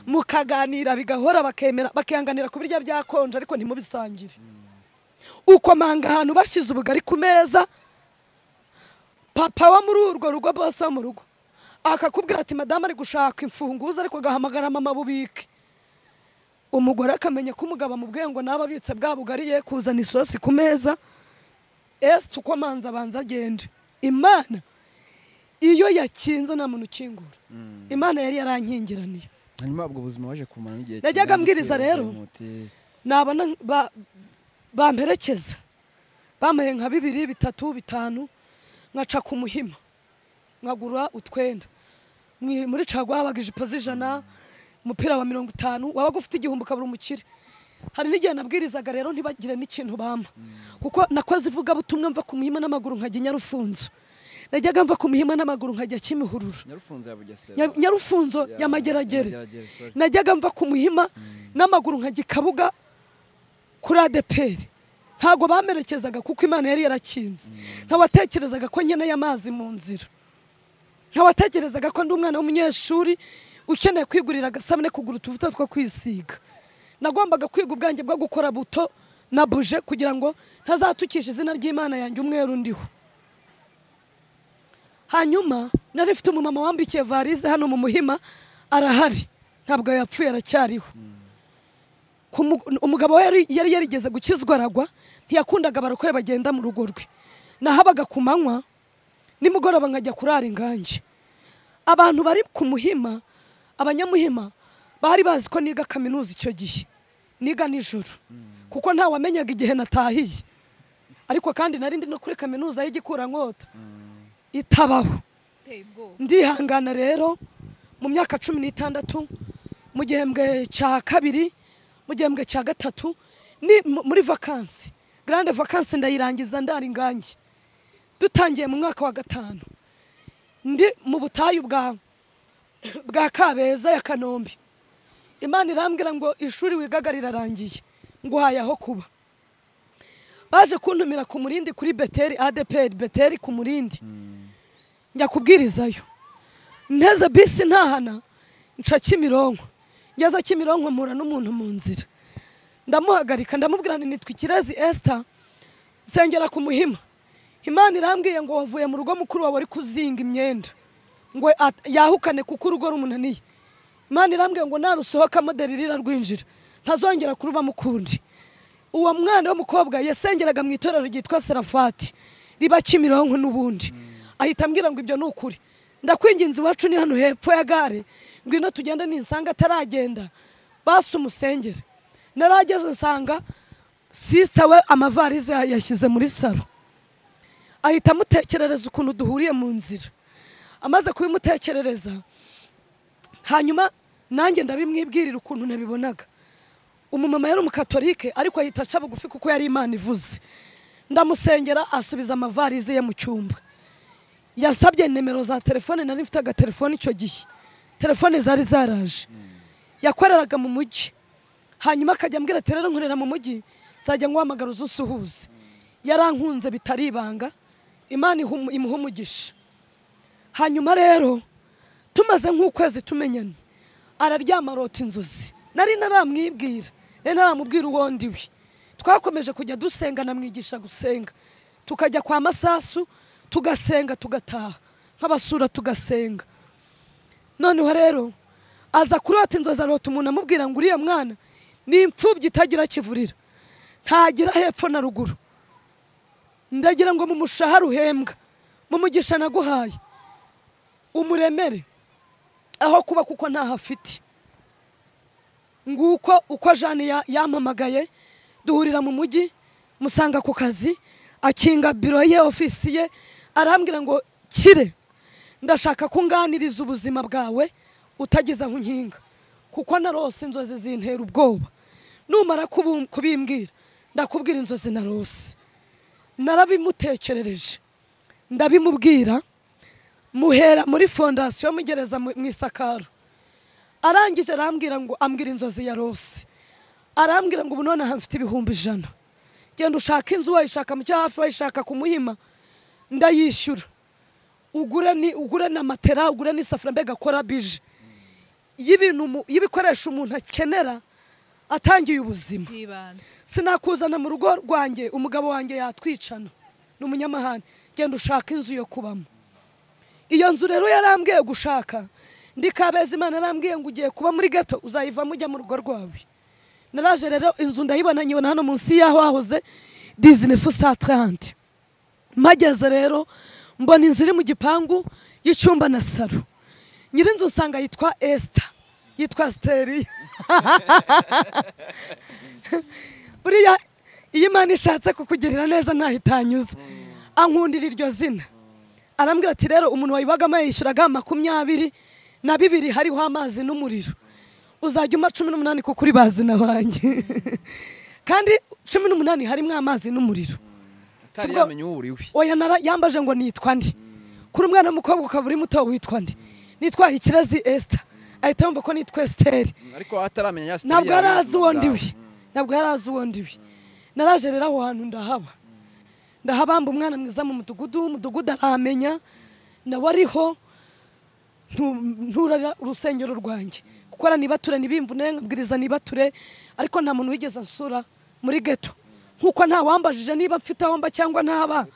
mukaganira bigahora bakemera bakihanganira kubirya byakonje ariko ntimubisangire ukomanga ahantu bashyize ubugari ku meza papa wo muri urwo rugo bose wo mu rugo akakubwira ati madamu ari gushaka imfunguzo ariko agahamagara mama bubike umugore akamenya ko umugabo amubwiye ngo nabe abitse bwa bugari ye kuzana isosi ku meza ese uko amanza abanza agende imana iyo yakinze nta muntu ukingura imana yari yarankingiraniye hanyuma ubwo buzima waje kumara n'igihe Najyaga kingana iki mbwiriza rero. uzamuti? nabona ba- bamperekeza bamaye nka bibiri bitatu bitanu nkaca ku muhima nkagura utwenda Mwi- muri caguwa habaga ijipo z'ijana umupira wa mirongo itanu wabaga ufite igihumbi ukabura umukire hari n'igihe nabwirizaga rero ntibagire n'ikintu bampa kuko nakoze ivugabutumwa mva ku muhima n'amaguru nkajya i nyarufunzo najyaga mva ku muhima n'amaguru nkajya kimihururu nyarufunzo ya bugesera Nya- nyarufunzo Ya- ya mageragere Mageragere, sorry. najyaga mva ku muhima n'amaguru nkajya i kabuga kuri adeperi ntabwo bamerekezaga kuko imana yari yarakinze ntawatekerezaga ko nkeneye amazi mu nzira ntawatekerezaga ko ndi umwana w'umunyeshuri ukeneye kwigurira agasabune kugura utuvuta two kwisiga nagombaga kwiga ubwanjye bwo gukora buto na buje kugira ngo ntazatukisha izina ry'imana yanjye umweru ndiho hanyuma nari mfite umumama wambikiye varize hano mu muhima arahari ntabwo yapfuye aracyariho Ku mu- umugabo we yari- yari yarigeze gukizwa aragwa ntiyakundaga abarokore bagenda mu rugo rwe nahabaga ku manywa nimugoroba nkajya kurara inganji abantu bari ku muhima abanyamuhima bari bazi ko niga kaminuza icyo gihe niga nijoro kuko ntawamenyaga igihe natahiye ariko kandi nari ndi no kuri kaminuza y'igikurankota itabaho iteye ubwoba ndihangana rero mu myaka cumi n'itandatu mu gihembwe cya kabiri mu gihembwe cya gatatu ni mu- muri vakansi garande vakansi ndayirangiza ndara ingangi dutangiye mu mwaka wa gatanu ndi mu butayu bwa bwa kabeza ya kanombe imana irambwira ngo ishuri wigaga rirarangiye nguhaye aho kuba baje kuntumira ku murindi kuri beteri adeperi beteri ku murindi njya kubwirizayo nteze bisi ntahana nca kimironko ngeze kimironko mpura n'umuntu mu nzira ndamuhagarika ndamubwira nti nitwa ikirezi esita nsengera ku muhima imana irambwiye ngo wavuye mu rugo mukuru wawe ari kuzinga imyenda ngo at- yahukane kuko urugo rumunaniye imana irambwiye ngo narusohokamo deriri rwinjira ntazongera kurubamo ukundi uwo mwana w'umukobwa yasengeraga mu itorero ryitwa serafati riba kimironko n'ubundi ahita ambwira ngo ibyo ni ukuri ndakwinginze iwacu ni hano hepfo ya gare ngwino tugende ninsanga ataragenda basi umusengere narageze nsanga sisita we amavarize yashyize muri salo ahita amutekerereza ukuntu duhuriye mu nzira amaze kubimutekerereza hanyuma nanjye ndabimwibwirira ukuntu nabibonaga umumama yari umukatolike ariko ahita aca bugufi kuko yari imana ivuze ndamusengera asubiza amavarize ye mu cyumba yasabye nimero za telefone nari mfite agatelefone icyo gihe telefone zari zaraje yakoreraga mu mujyi hanyuma akajya ambwira ati rero nkorera mu mujyi nzajya nguhamagara uze usuhuze yarankunze bitari ibanga imana ihumu- imuha umugisha hanyuma rero tumaze nk'ukwezi tumenyana araryama arota inzozi nari naramwibwira nari naramubwira uwo ndiwe twakomeje kujya dusenga namwigisha gusenga tukajya kwa masasu tugasenga tugataha nk'abasura tugasenga noneho rero aza kurota inzozi arota umuntu amubwira ngo uriya mwana ni imfubyi itagira kivurira ntagira hepfo na ruguru ndagira ngo mu mushahara uhembwa mu mugisha naguhaye umuremere aho kuba kuko ntaho afite nguko uko jane ya- yampamagaye duhurira mu mujyi musanga ku kazi akinga biro ye ofisi ye arambwira ngo kire ndashaka ko unganiriza ubuzima bwawe utageze aho unkinga kuko narose inzozi zintera ubwoba numara kubu- kubimbwira ndakubwira inzozi narose narabimutekerereje ndabimubwira muhera muri fondasiyo mugereza mu mu isakaro arangije arambwira ngo ambwira inzozi ya rose arambwira ngo ubu nonaha mfite ibihumbi ijana genda ushaka inzu wayishaka mu cyo hafi wayishaka ku muhima ndayishyura ugure ni ugure na matera ugure n'isafuriya mbega akora bije y'ibintu umu- y'ibikoresho umuntu akenera atangiye ubuzima bw'ibanze sinakuzana mu rugo rwanjye umugabo wanjye yatwicana ni umunyamahane genda ushaka inzu yo kubamo iyo nzu rero yarambwiye gushaka ndi kabeza imana arambwiye ngo ugiye kuba muri gato uzayivamo ujya mu rugo rwawe naraje rero inzu ndayibona nyibona hano munsi y'aho hahoze dizini fusatarante mpageze rero mbona inzu iri mu gipangu y'icyumba na saro nyir'inzu usanga yitwa esita yitwa siteriya buriya iyo imana ishatse kukugirira neza ntahitanyuza ankundira iryo zina arambwira ati rero umuntu wayibagamo yayishyuraga makumyabiri na bibiri hariho amazi n'umuriro uzajya umpa cumi n'umunani kuko uri bazina banjye kandi cumi n'umunani harimo amazi n'umuriro utari Sibwo- yamenya uwo uri we oya nara yambaje ngo nitwa ndi kuri umwana w'umukobwa ukaba uri muto witwa ndi nitwa ikirezi esita ahita yumva ko nitwa esiteri ariko ataramenya ya ntabwo siteriya yari azi uwo y'ubwami. ndiwe ntabwo yari azi uwo ndiwe naraje rero aho hantu ndahaba ndahabamba umwana mwiza mu mudugudu umudugudu aramenya nawe ariho ntu- nturara urusengero rwanjye gukora nibature ntibimvune nkabwiriza nibature ariko nta muntu wigeze ansura muri geto nkuko nta wambajije niba mfite aho mba cyangwa ntaba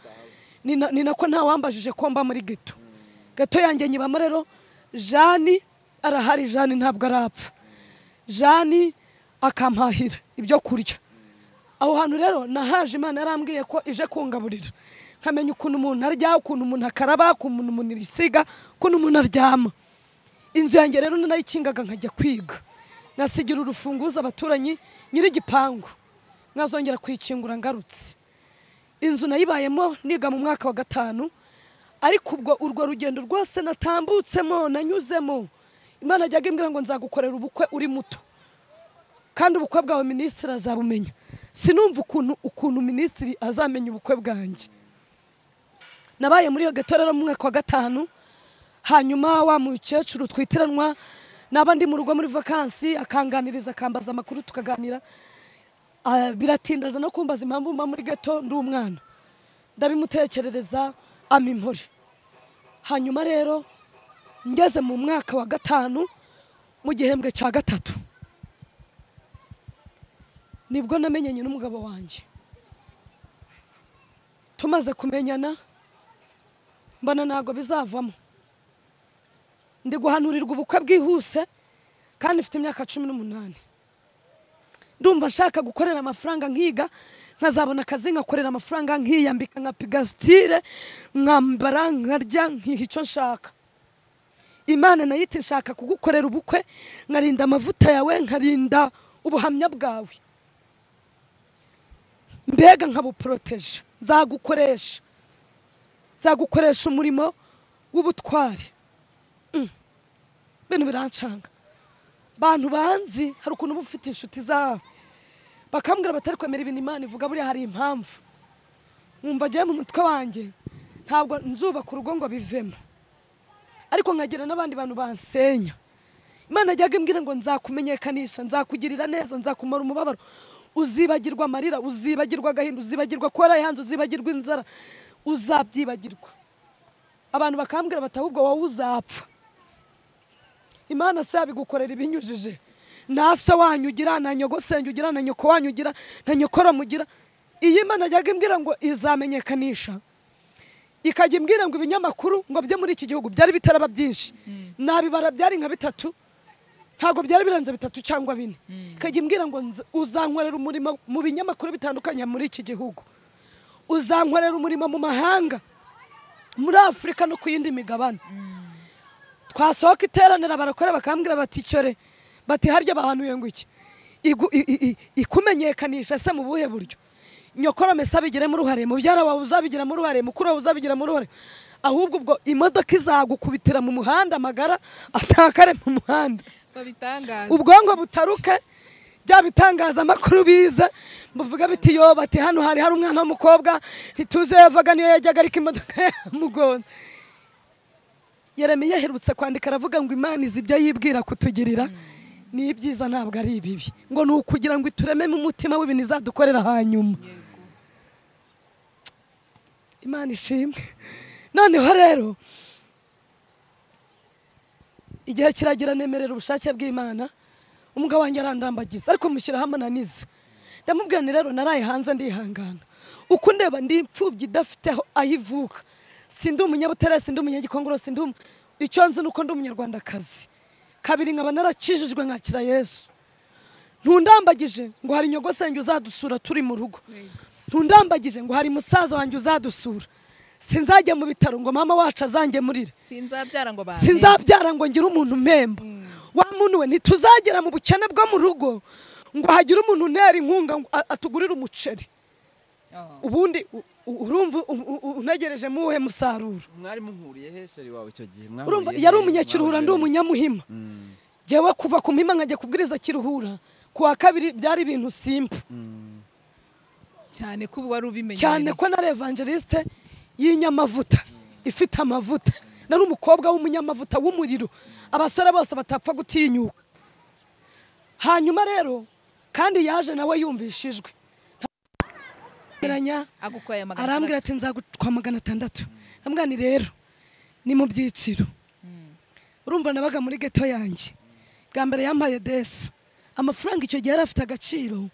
ni na- ni nako nta wambajije ko mba muri geto geto yanjye nyibamo rero jani arahari jani ntabwo arapfa jani akampahira ibyo kurya aho hantu rero nahaje imana yarambwiye ko ije kungaburira nkamenya ukuntu umuntu arya ukuntu umuntu akaraba ukuntu umuntu yisiga ukuntu umuntu aryama inzu yanjye rero narayikingaga nkajya kwiga nkasigira urufunguzo abaturanyi nyir'igipangu nkazongera kuyikingura ngarutse inzu nayibayemo niga mu mwaka wa gatanu ariko ubwo urwo rugendo rwose natambutsemo nanyuzemo imana ajyaga imbwira ngo nzagukorera ubukwe uri muto kandi ubukwe bwawe minisitiri azabumenya sinumva ukuntu ukuntu minisitiri azamenya ubukwe bwanjye nabaye muri iyo gato rero mu mwaka wa gatanu hanyuma wa mukecuru twitiranwa naba ndi mu rugo muri vakansi akanganiriza akambaza amakuru tukaganira Ah, biratinda aza no kumbaza impamvu mba muri gato ndi umwana ndabimutekerereza ama impore hanyuma rero ngeze mu mwaka wa gatanu mu gihembwe cya gatatu nibwo namenyanye n'umugabo wanjye tumaze kumenyana mbona ntabwo bizavamo ndi guhanurirwa ubukwe bwihuse kandi mfite imyaka cumi n'umunani ndumva nshaka gukorera amafaranga nkiga nkazabona akazi nkakorera amafaranga nkiyambika nka pigasitire nkambara nkarya nkiha icyo nshaka imana nayo iti nshaka kugukorera ubukwe nkarinda amavuta yawe nkarinda ubuhamya bwawe mbega nkabuporoteje nzagukoresha nzagukoresha umurimo w'ubutwari Mm. ibintu birancanga bantu banzi hari ukuntu uba ufite inshuti zawe bakambwira batari kwemera ibintu imana ivuga buriya hari impamvu nkumva agiye mu mutwe wanjye ntabwo nzubaka urugo ngo bivemo ariko nkagira n'abandi bantu bansenya imana ajyaga imbwira ngo nzakumenyekanisha nzakugirira neza nzakumara umubabaro uzibagirwa amarira uzibagirwa agahinda uzibagirwa kuba warayihanze uzibagirwa inzara uzabyibagirwa abantu bakambwira bati ahubwo wowe uzapfa imana se yabigukorera ibinyujije na se wanyu ugira na nyogosenge ugira na nyoko wanyu ugira na nyokora mugira iyi mana ajyaga imbwira ngo izamenyekanisha ikajya imbwira ngo ibinyamakuru ngo bye muri iki gihugu byari bitaraba byinshi nabibara byari nka bitatu ntabwo byari birenze bitatu cyangwa bine ikajya imbwira ngo nze- uzankorera umurimo mu binyamakuru bitandukanye muri iki gihugu uzankorera umurimo mu mahanga muri afurika no ku yindi migabane twasohoka iteranira barakora bakambwira bati cyore bati harya bahanuye ngo iki Igu- i- i- i- ikumenyekanisha se mu buhe buryo nyokorome se abigiremo uruhare mubyara wawe uzabigiramo uruhare mukuru wawe uzabigiramo uruhare ahubwo ubwo imodoka izagukubitira mu muhanda amagara atakare mu muhanda babitangaza ubwonko butaruke bya bitangazamakuru biza buvuga biti yo bati hano hari hari umwana w'umukobwa ntituzi iyo yavaga niyo yajyaga ariko imodoka yamugonze Yeremiya aherutse kwandika aravuga ngo imana izi ibyo yibwira kutugirira ni ibyiza ntabwo ari ibibi ngo ni ukugira ngo iturememo umutima w'ibintu izadukorera hanyuma yego imana ishimwe noneho rero igihe kiragira nemerera ubushake bw'imana umugabo wanjye arandambagiza ariko mushyiraho amananiza ndamubwira nti rero naraye hanze ndihangana uko ndeba ndi imfubyi idafite aho aho ivuka sindi umunyabutare sindi umunyagikongoro sindi umu- icyo nzi ni uko ndi umunyarwandakazi kabiri nkaba narakijijwe nkakira yesu ntundambagije ngo hari nyogosenge uzadusura turi mu rugo ntundambagije ngo hari musaza wanjye uzadusura sinzajya mu bitaro ngo mama wacu azangemurire sinzabyara ngo bampe sinzabyara ngo ngire umuntu mpemba wa muntu we ntituzagera mu bukene bwo mu rugo ngo hagire umuntu unera inkunga ngo a- atugurire umuceri Oh. ubundi u- u- urumva u- u- unegereje mu uwuhe musaruro mwari muhuriye he sheri wawe icyo gihe urumva Mwahuriye yari he? umunyakiruhura ndi Mwahuriye he? umunyamuhima Mm, jyewe kuva ku mima nkajya kubwiriza kiruhura ku wa kabiri byari ibintu simba mm. cyane ko ubu wari ubimenye cyane ko na evangeliste y'inyamavuta ifite amavuta nari umukobwa w'umunyamavuta w'umuriro abasore bose batapfa gutinyuka hanyuma rero kandi yaje nawe yumvishijwe Ntagereranya, agukoye magana arambwira ati nzagutwa magana atandatu ndamubwira nti rero ni mu byiciro urumva nabaga muri geto yanjye bwa mbere yampaye desi amafaranga icyo gihe yari afite agaciro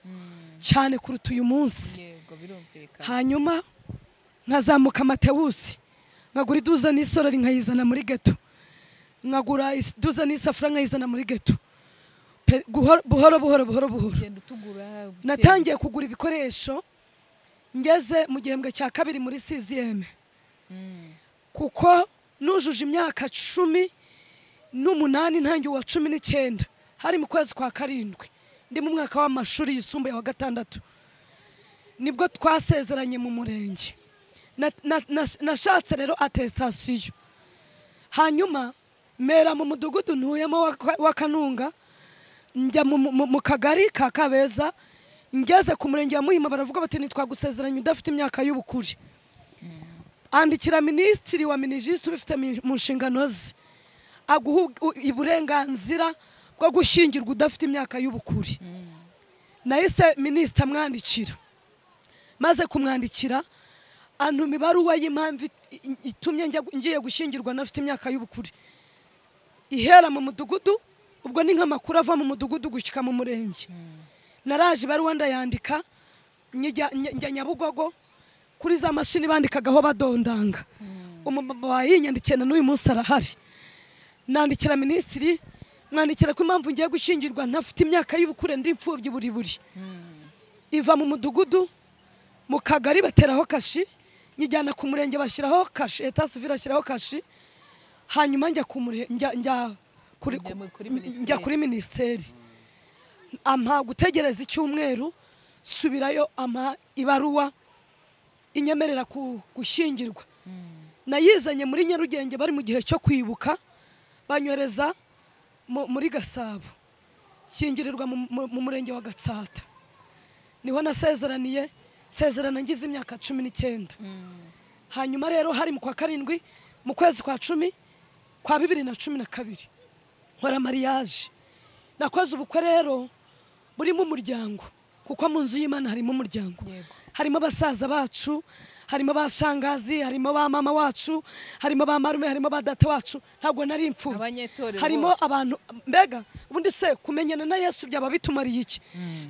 cyane kuruta uyu munsi yego birumvikana hanyuma nkazamuka matewusi nkagura iduza n'isorori nkayizana muri geto nkagura is- iduza n'isafuriya nkayizana muri geto Pe- guhoro- buhoro buhoro buhoro buhoro ugenda utugura buke natangiye kugura ibikoresho ngeze mu gihembwe cya kabiri muri siziyeme Mm. kuko nujuje imyaka cumi n'umunani ntangiye uwa cumi n'icyenda hari mu kwezi kwa karindwi ndi mu mwaka w'amashuri yisumbuye wa gatandatu nibwo twasezeranye mu murenge Na- na- na- nashatse rero atesitasiyo hanyuma mera mu mudugudu ntuyemo wa- wa kanunga njya mu- mu- mu kagari ka kabeza ngeze ku murenge wa muhima baravuga bati ntitwagusezeranye udafite imyaka y'ubukure andikira minisitiri wa minijisite ubifite mi- mu nshingano ze aguha u- uburenganzira bwo gushyingirwa udafite imyaka y'ubukure nahise minisita amwandikira maze kumwandikira antuma ibaruwa y'impamvu i- i- itumye njya- ngiye gushyingirwa nafite imyaka y'ubukure ihera mu mudugudu ubwo ni nk'amakuru ava mu mudugudu gushyika mu murenge naraje ibaruwa ndayandika njya njya- njya nyabugogo kuri za mashini bandikagaho badondanga umumama wayinyandikiye na n'uyu munsi arahari nandikira minisitiri mwandikira ko impamvu ngiye gushyingirwa ntafite imyaka y'ubukure ndi imfubyi buri buri iva mu mudugudu mu kagari bateraho kashi nyijyana ku murenge bashyiraho kashi eta sivire ashyiraho kashi hanyuma njya ku mure- njya- njya kuri- Njya mu- kuri njya kuri minisiteri ampa gutegereza icyumweru subirayo ampa ibaruwa inyemerera ku- gushyingirwa nayizanye muri nyarugenge bari mu gihe cyo kwibuka banyohereza mu- muri gasabo kingirirwa mu- mu- mu murenge wa gatsata niho nasezeraniye sezerana ngize imyaka cumi n'icyenda hanyuma rero hari mu kwa karindwi mu kwezi kwa cumi kwa bibiri na cumi na kabiri nkora mariage nakoze ubukwe rero burimo umuryango kuko mu nzu y'imana harimo umuryango Yego. harimo abasaza bacu harimo ba shangazi harimo ba mama wacu harimo ba marume harimo ba data wacu ntabwo nari imfubyi Abanyetorero harimo bose. abantu mbega ubundi se kumenyana na yesu byaba bitumariye iki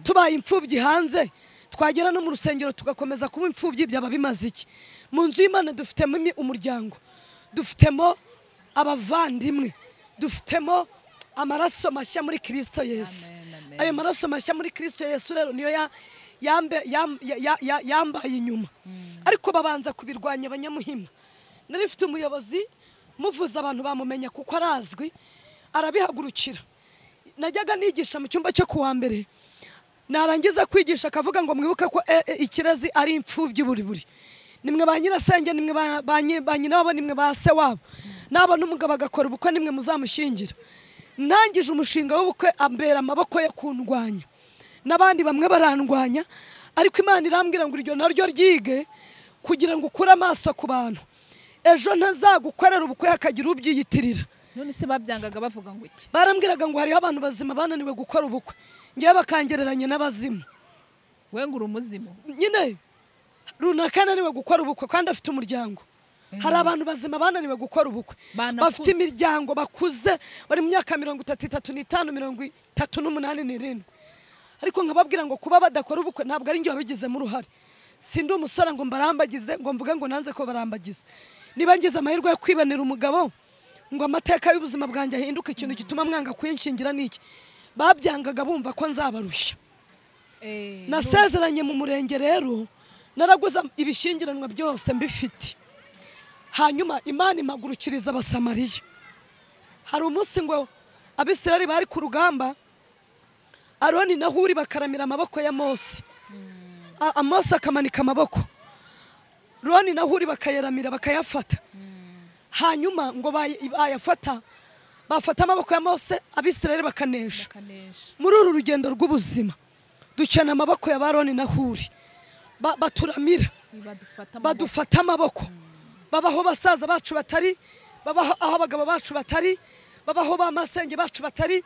tubaye imfubyi hanze twagera no mu rusengero tugakomeza kuba imfubyi byaba bimaze iki mu nzu y'imana dufitemo imi- umuryango dufitemo abavandimwe dufitemo amaraso mashya muri kirisito yesu Amen, amen. ayo maraso mashya muri kirisito yesu rero niyo ya- yambe- yam- ya- ya- ya- yambaye inyuma ariko babanza kubirwanya abanyamuhima nari mfite umuyobozi muvuze abantu bamumenya kuko arazwi arabihagurukira najyaga nigisha mu cyumba cyo kuwa mbere narangiza kwigisha akavuga ngo mwibuke ko e, e, ikirezi ari imfubyi buri buri nimwe ba nyirasenge nimwe ba- ba nyi- ba nyina wabo nimwe ba se wabo nabona umugabo agakora ubukwe nimwe muzamushingira ntangije umushinga w'ubukwe ambera amaboko ye kundwanya n'abandi bamwe barandwanya ariko imana irambwira ngo iryo naryo ryige kugira ngo ukure amaso ku bantu ejo ntazagukorera ubukwe hakagira ubyiyitirira none se babyangaga bavuga ngo iki barambwiraga ngo hariho abantu bazima bananiwe gukora ubukwe ngewe bakangereranya n'abazimu we ngo uri umuzimu nyine runaka ananiwe gukora ubukwe kandi afite umuryango hari abantu bazima bananiwe gukora ubukwe Banakuze. bafite imiryango bakuze bari mu myaka mirongo itatu itatu n'itanu mirongo itatu n'umunani n'irindwi ariko nkababwira ngo kuba badakora ubukwe ntabwo ari njye wabigizemo uruhare si ndi umusore ngo mbarambagize ngo mvuge ngo nanze ko barambagize niba ngize amahirwe yo kwibonera umugabo ngo amateka y'ubuzima bwanjye ahinduke ikintu gituma mwanga kuyinshingira ni iki babyangaga bumva ko nzabarushya Eh, none- nasezeranye mu murenge rero naraguze ibishyingiranwa byose mbifite hanyuma imana imagurukiriza abasamariya hari umunsi ngo abisirari bari ku rugamba aroni na huri bakaramira amaboko ya mose A- mose akamanika amaboko roni na huri bakayaramira bakayafata hanyuma ngo bay- bayafata bafata amaboko ya mose abisirari bakanesha bakanesha muri uru rugendo rw'ubuzima ducana amaboko ya baroni na huri Ba- baturamira badufata mu badufata amaboko babaho basaza bacu batari babaho aho abagabo bacu batari babaho ba masenge bacu batari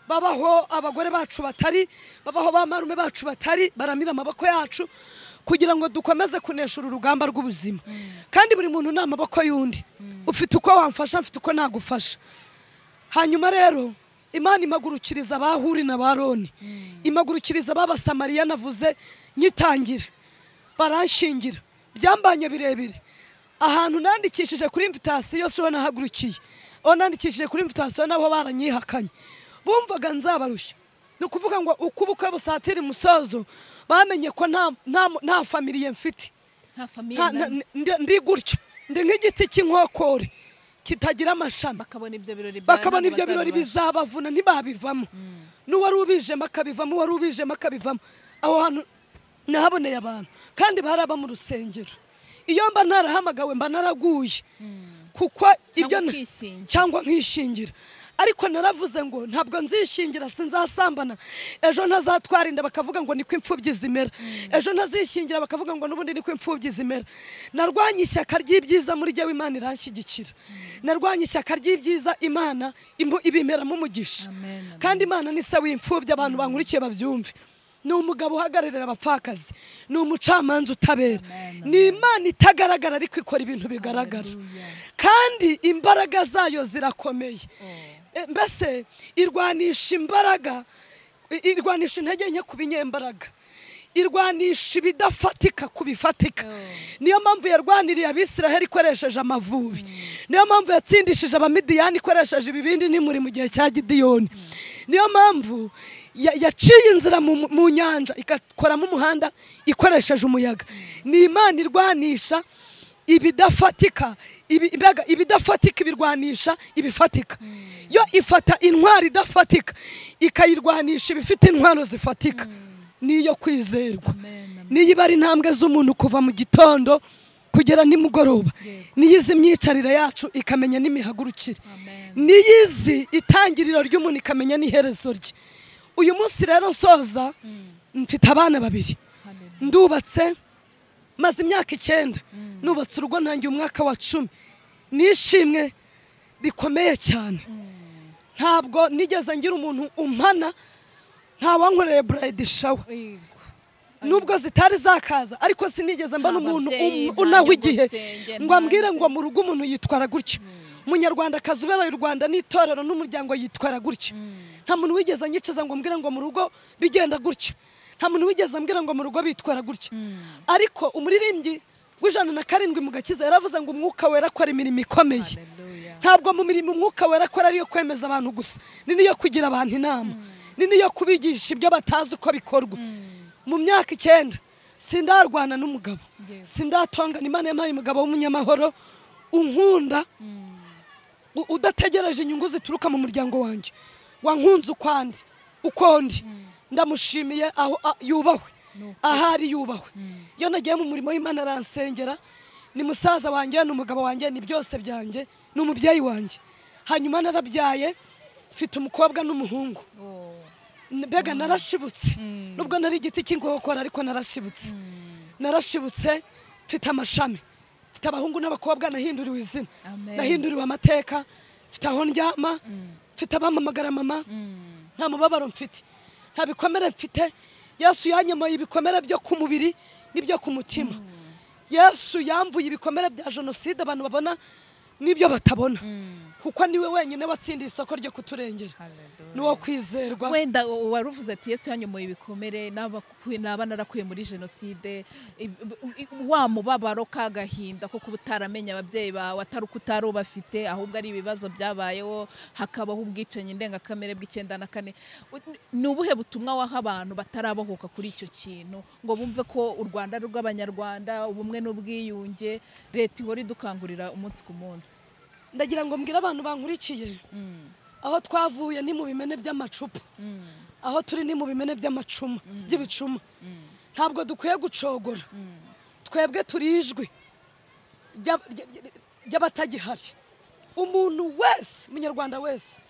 babaho abagore bacu batari babaho ba marume bacu batari baramira amaboko yacu kugira ngo dukomeze kunesha uru rugamba rw'ubuzima kandi buri muntu ni amaboko y'undi ufite uko wamfasha mfite uko nagufasha hanyuma rero imana imagurukiriza abahuri na baroni imagurukiriza ababasamariya navuze nyitangira baranshingira byambanye birebire ahantu nandikishije kuri imvitasiyo si ho nahagurukiye aho nandikishije kuri imvitasiyo nabo baranyihakanye bumvaga nzabarushya ni ukuvuga ngo uko ubukwe busatira umusozo bamenye ko nta- nta nta famiriye mfite bukwe. nta famiye Nta- na- nta- ndi- ndi gutya ndi nk'igiti cy'inkokore kitagira amashami bakabona ibyo birori bya bakabona none ibyo birori bazababasha. bizabavuna ntibabivamo n'uwari ubijemo akabivamo uwari ubijemo akabivamo aho hantu nahaboneye abantu kandi baraba mu rusengero iyo mba narahamagawe mba naraguye kuko ibyo na- ukishingira. cyangwa nkishingira ariko naravuze ngo ntabwo nzishingira sinzasambana ejo ntazatwara inda bakavuga ngo niko imfubyi zimera ejo ntazishingira bakavuga ngo n'ubundi niko imfubyi zimera narwanye ishyaka ry'ibyiza muri jyewe imana iranshyigikira narwanye ishyaka ry'ibyiza imana imbu- ibimeramo umugisha Amen, amen. kandi imana ni se w'imfubyi abantu bankurikiye babyumve ni umugabo uhagararira abapfakazi ni umucamanza utabera Amen, ni imana itagaragara ariko ikora ibintu bigaragara kandi imbaraga zayo zirakomeye E, mbese irwanisha imbaraga i- irwanisha intege nke ku binyembaraga irwanisha ibidafatika ku bifatika niyo mpamvu yarwaniriye abisiraheli ikoresheje amavubi niyo mpamvu yatsindishije abamidiyani ikoresheje ibibindi n'imuri mu gihe cya gidiyoni niyo mpamvu ya- yaciye inzira mu mu nyanja igakoramo umuhanda ikoresheje umuyaga ni imana irwanisha ibidafatika ibi- imbaraga- ibidafatika ibirwanisha ibifatika yo ifata intwaro idafatika ikayirwanisha ibifite intwaro zifatika niyo kwizerwa Amen, amen. niyo iba ari intambwe z'umuntu kuva mu gitondo kugera nimugoroba niyo izi imyicarire yacu ikamenya n'imihagurukire Amen. niyo izi itangiriro ry'umuntu ikamenya n'iherezo rye uyu munsi rero nsoza mfite abana babiri Hallelujah. ndubatse maze imyaka icyenda nubatse urugo ntangiye umwaka wa cumi nishimwe rikomeye cyane ntabwo nigeze ngira umuntu umpana ntawankoreye burayidi shawa Igo. nubwo zitari zakaza ariko sinigeze mba Nta n'umuntu babyeyi, um- nta unahwa igihe nyogosenge, ngo nta ambwire nde- ngo mu rugo umuntu yitwara gutya umunyarwandakazi ubereye u rwanda n'itorero n'umuryango yitwara gutya nta muntu wigeze anyicaza ngo mbwire ngo mu rugo bigenda gutya nta muntu wigeze ambwira ngo mu rugo bitwara gutya ariko umuririmbyi w'ijana na karindwi mu gakiza yaravuze ngo umwuka wera akora imirimo ikomeye Hallelujah. ntabwo mu mirimo umwuka wera akora ariyo kwemeza abantu gusa ni niyo kugira abantu inama ni niyo kubigisha ibyo batazi uko bikorwa mu myaka icyenda sindarwana n'umugabo Yego. sindatongana imana yampaye umugabo w'umunyamahoro unkunda u- udategereje inyungu zituruka mu muryango wanjye wankunze ukwandi ukundi ndamushimiye aho a- yubahwe ahari yubahwe iyo nagiye mu murimo w'imana aransengera ni musaza wanjye ni umugabo wanjye ni byose byanjye ni umubyeyi wanjye hanyuma narabyaye mfite umukobwa n'umuhungu Oh. mbega narashibutse nubwo nari igiti cy'inkokora ariko narashibutse narashibutse mfite amashami mfite abahungu n'abakobwa nahinduriwe izina Amen. nahinduriwe amateka mfite aho ndyama mfite abampamagara mama nta mubabaro mfite nta bikomere mfite yesu yanyemoye ibikomere byo ku mubiri n'ibyo ku mutima yesu yamvuye ibikomere bya jenoside abantu babona n'ibyo batabona kuko niwe wenyine watsindiye isoko ryo kuturengera Hallelujah. ni wo kwizerwa wenda wari uvuze ati yesu yanyomoye ibikomere n'abakuye- n'aba narakuye muri jenoside Ib- i- wa mubabaro k'agahinda ko kuba utaramenya ababyeyi bawe atari uko utari ubafite ahubwo ari ibibazo byabayeho hakabaho ubwicanyi ndengakamere bw'icyenda na kane U- ni ubuhe butumwa waha abantu batarabohoka kuri icyo kintu ngo bumve ko u rwanda ari urw'abanyarwanda ubumwe n'ubwiyunge leta ihora idukangurira umunsi ku munsi ndagira ngo mbwire abantu bankurikiye aho twavuye ni mu bimene by'amacupa aho turi ni mu bimene by'amacuma by'ibicuma ntabwo dukwiye gucogora twebwe turi ijwi ry'ab- ry- ry- ry'abatagihari umuntu wese umunyarwanda wese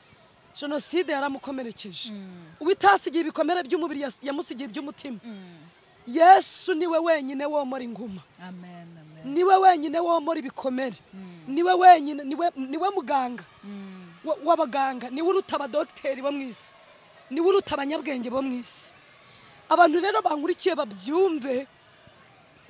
jenoside yaramukomerekeje uwitasigiye ibikomere by'umubiri yas- yamusigiye iby'umutima yesu niwe wenyine womora inguma amen amen niwe wenyine womora ibikomere niwe wenyine niwe- niwe muganga wa- w'abaganga niwe uruta abadogiteri bo mu isi niwe uruta abanyabwenge bo mu isi abantu rero bankurikiye babyumve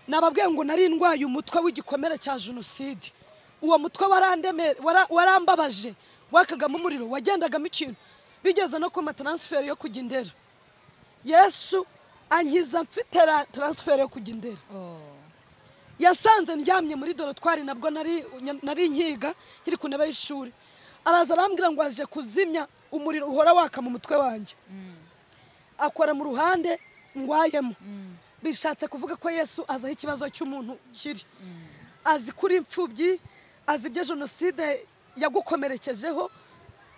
nababwiye ngo nari ndwaye umutwe w'igikomere cya jenoside uwo mutwe warandeme- wara- warambabaje wakagamo umuriro wagendagamo ikintu bigeze no kuma taransiferi yo kujya indera yesu ankiza mfite ra- taransiferi yo kujya indera Oh. yasanze ndyamye muri dorotwari nabwo nari nari nkiga nkiri ku ntebe y'ishuri araza arambwira ngo aje kuzimya umuriro uhora waka mu mutwe wanjye akora mu ruhande ngwayemo bishatse kuvuga ko yesu azaho ikibazo cy'umuntu kiri azi kuri imfubyi azi ibyo jenoside yagukomerekejeho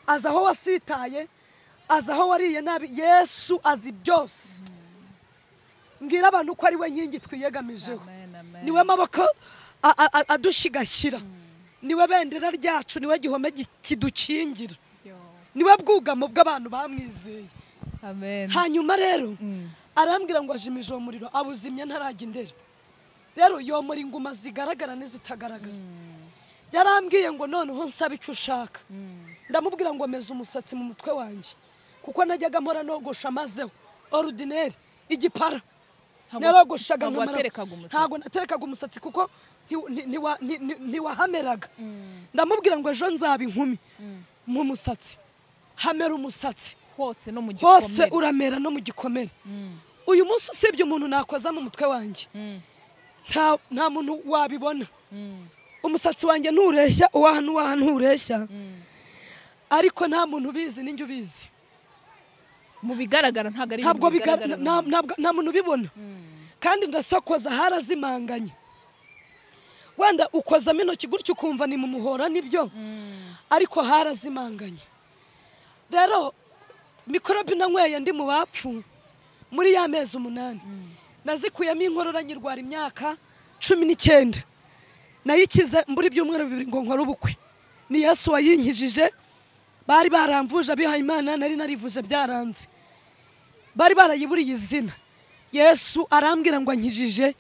azi aho wasitaye azi aho wariye nabi yesu azi byose mbwira abantu ko ari we nkingi twiyegamijeho Amen, amen. niwe maboko a- a- a- adushigashyira niwe bendera ryacu niwe gihome gi- kidukingira Yo. niwe bwugamo bw'abantu bamwizeye Amen. hanyuma rero Mm. arambwira ngo ajimije uwo muriro abuzimya ntarajya indera rero yomora inguma zigaragara n'izitagaragara yarambwiye ngo noneho nsaba icyo ushaka ndamubwira ngo meza umusatsi mu mutwe wanjye kuko najyaga mpora nogosha mazeho orudineri igipara Ntabwo- narogoshaga ntabwo nkamara- waterekaga umusatsi. ntabwo naterekaga umusatsi kuko nti- nti- ntiwa- nti- nti- ntiwahameraga ndamubwira ngo ejo nzaba inkumi mu musatsi hamera umusatsi hose no mu hose gikomere. uramera no mu gikomere uyu munsi usibye umuntu nakoza mu mutwe wanjye nta nta muntu wabibona umusatsi wanjye ntureshya uwaha n'uwaha ntureshya ariko nta muntu ubizi ninjye ubizi mu bigaragara ntabwo ari ntabwo ibintu biga- bigaragara nta- mu- ntabwo- nta muntu ubibona kandi ndasokoza harazimanganye wenda ukozamo intoki gutya ukumva ni mu muhora nibyo ariko harazimanganye rero mikorobe nanyweye ndi mu bapfu muri ya mezi umunani nazikuyemo inkorora nyirwara imyaka cumi n'icyenda nayikize mbura ibyumweru bibiri ngo nkore ubukwe ni yesu wayinkijije bari baramvuje abihaye imana nari narivuje byaranze bari barayiburiye izina yesu arambwira ngo ankijije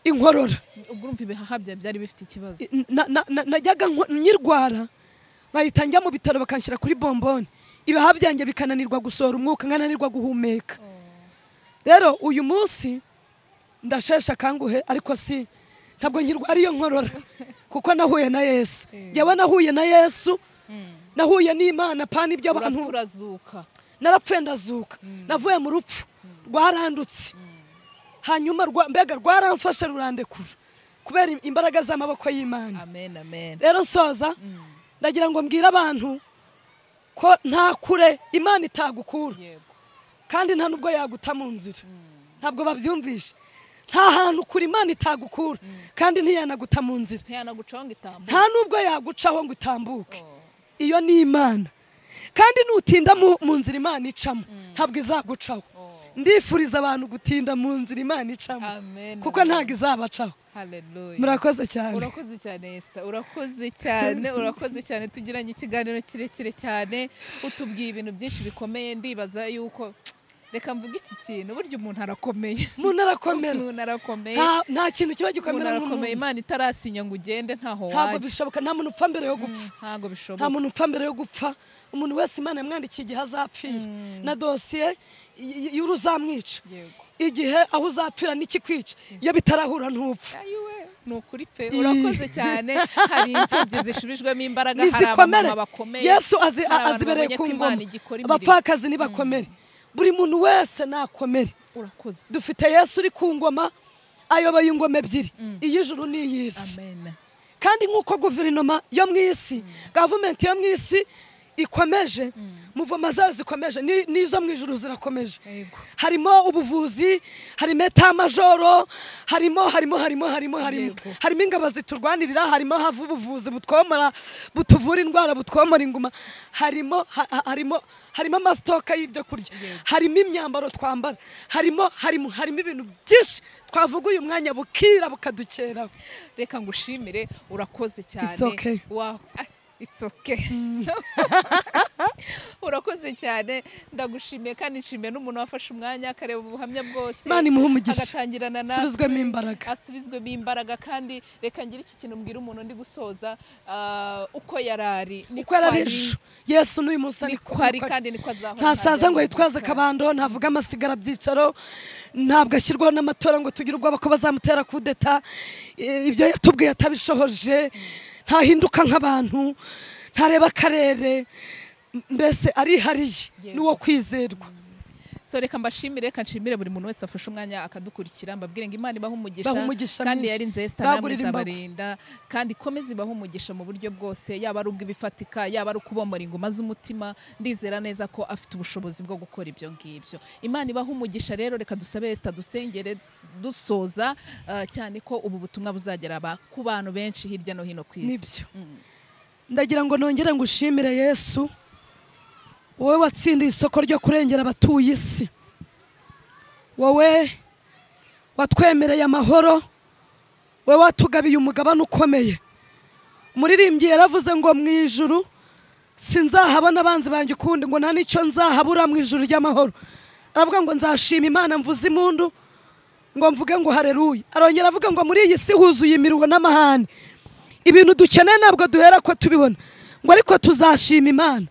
inkorora ubwo urumva ibihaha byawe byari bifite ikibazo I- na- na- na- najyaga nko- nyirwara nkahita njya mu bitaro bakanshyira kuri bomboni ibihaha byanjye bikananirwa gusohora umwuka nkananirwa guhumeka rero uyu munsi ndashesha akanguhe ariko si ntabwo nyirwariye nkorora kuko nahuye na yesu njyewe nahuye na yesu nahuye n'imana pana ibyo abantu urapfa urazuka narapfuye ndazuka navuye mu rupfu rwarandutse hanyuma rwa- mbega rwaramfashe rurandekura kubera im- imbaraga z'amaboko y'imana amen amen rero soza ndagira ngo mbwire abantu ko nta kure imana itagukura yego kandi nta nubwo yaguta mu nzira ntabwo babyumvishe nta hantu kure imana itagukura kandi ntiyanaguta mu nzira ntiyanagucaho ngo itambuke nta nubwo yagucaho ngo utambuke Oh. iyo ni imana kandi nutinda mu mu nzira imana icamo ntabwo izagucaho Oh. ndifuriza abantu gutinda mu nzira imana icamo amen kuko amen. ntabwo izabacaho Hallelujah. murakoze cyane urakoze cyane Esther urakoze cyane urakoze cyane tugiranye ikiganiro kirekire cyane utubwiye ibintu byinshi bikomeye ndibaza yuko reka mvuge iki kintu burya umuntu arakomeye umuntu arakomera umuntu arakomeye nta- nta kintu kiba umuntu gikomera arakomeye nk'umuntu imana itarasinya ngo ugende ntaho ntabwo wajya bishoboka nta muntu upfa mbere yo gupfa ntabwo bishoboka nta muntu upfa mbere yo gupfa umuntu wese imana yamwandikiye igihe azapfira na dosiye y- y- y'uruzamwica yego igihe aho uzapfira n'ikikwica iyo bitarahura ntupfa ayiwe ni ukuri pe urakoze cyane hari imfubyi zishubijwemo imbaraga hari nizikomere abamama bakomeye yesu azi- hari abantu azibereye babonye ku ko ngoma Imana igikora imirimo. abapfakazi ntibakomere buri muntu wese nakomere urakoze dufite yesu uri ku ngoma ayoboye ingoma ebyiri iy'ijuru n'iy'isi amen kandi nk'uko guverinoma yo mu isi gavumenti yo mu isi ikomeje muvoma zayo zikomeje ni- n'izo mu ijuru zirakomeje yego harimo ubuvuzi harimo etamajoro harimo harimo harimo harimo harimo Yego. harimo ingabo ziturwanirira harimo hava ubuvuzi butwomora butuvura indwara butwomora inguma harimo ha- ha- harimo harimo amasitoka y'ibyo kurya harimo imyambaro twambara harimo harimo harimo ibintu byinshi twavuga uyu mwanya bukira bukadukeraho reka ngushimire urakoze cyane It's okay. Wa- ah, it's okay. urakoze cyane ndagushimiye kandi nshimiye n'umuntu wafashe umwanya akareba ubuhamya bwose Imana imuhe umugisha. agatangirana natwe Asubizwemo imbaraga. asubizwemo imbaraga kandi reka ngire iki kintu mbwira umuntu ndi gusoza ah, uko yarari uko yari ejo yesu n'uyu munsi ari niko ari kandi niko azahora ntasaza ngo ntajya yitwaze gukora. akabando ntavuga amasigara byicaro ntabwo ashyirwaho n'amatora ngo tugire ubwoba ko bazamutera kudeta E, ibyo yatubwiye atabishohoje ntahinduka nk'abantu ntareba akarere M- mbese arihariye Yego. ni uwo kwizerwa so reka mbashimire reka nshimire buri muntu wese wafashe umwanya akadukurikira mbabwire ngo imana ibahe umugisha Ibahe umugisha kandi mwinshi. yari nzesita namwe Bagurire imbago. izabarinda kandi ikomeze ibahe umugisha mu buryo bwose yaba ari ubw'ibifatika yaba ari ukubomora ingoma z'umutima ndizera neza ko afite ubushobozi bwo gukora ibyo ngibyo imana ibahe umugisha rero reka dusabe esita dusengere dusoza ah, cyane ko ubu butumwa buzagera aba- ku bantu benshi hirya no hino ku isi Nibyo. ndagira ngo nongere ngushimire yesu wowe watsindiye isoko ryo kurengera abatuye isi wowe watwemereye amahoro wowe watugabiye umugabane ukomeye umuririmbyi yaravuze ngo mu ijuru sinzahabona abanzi banjye ukundi ngo nta n'icyo nzahabura mu ijuru ry'amahoro aravuga ngo nzashima imana mvuze impundu ngo mvuge ngo hareruye arongera avuga ngo muri iyi si huzuye imiruho n'amahane ibintu dukeneye ntabwo duhera ko tubibona ngo ariko tuzashima imana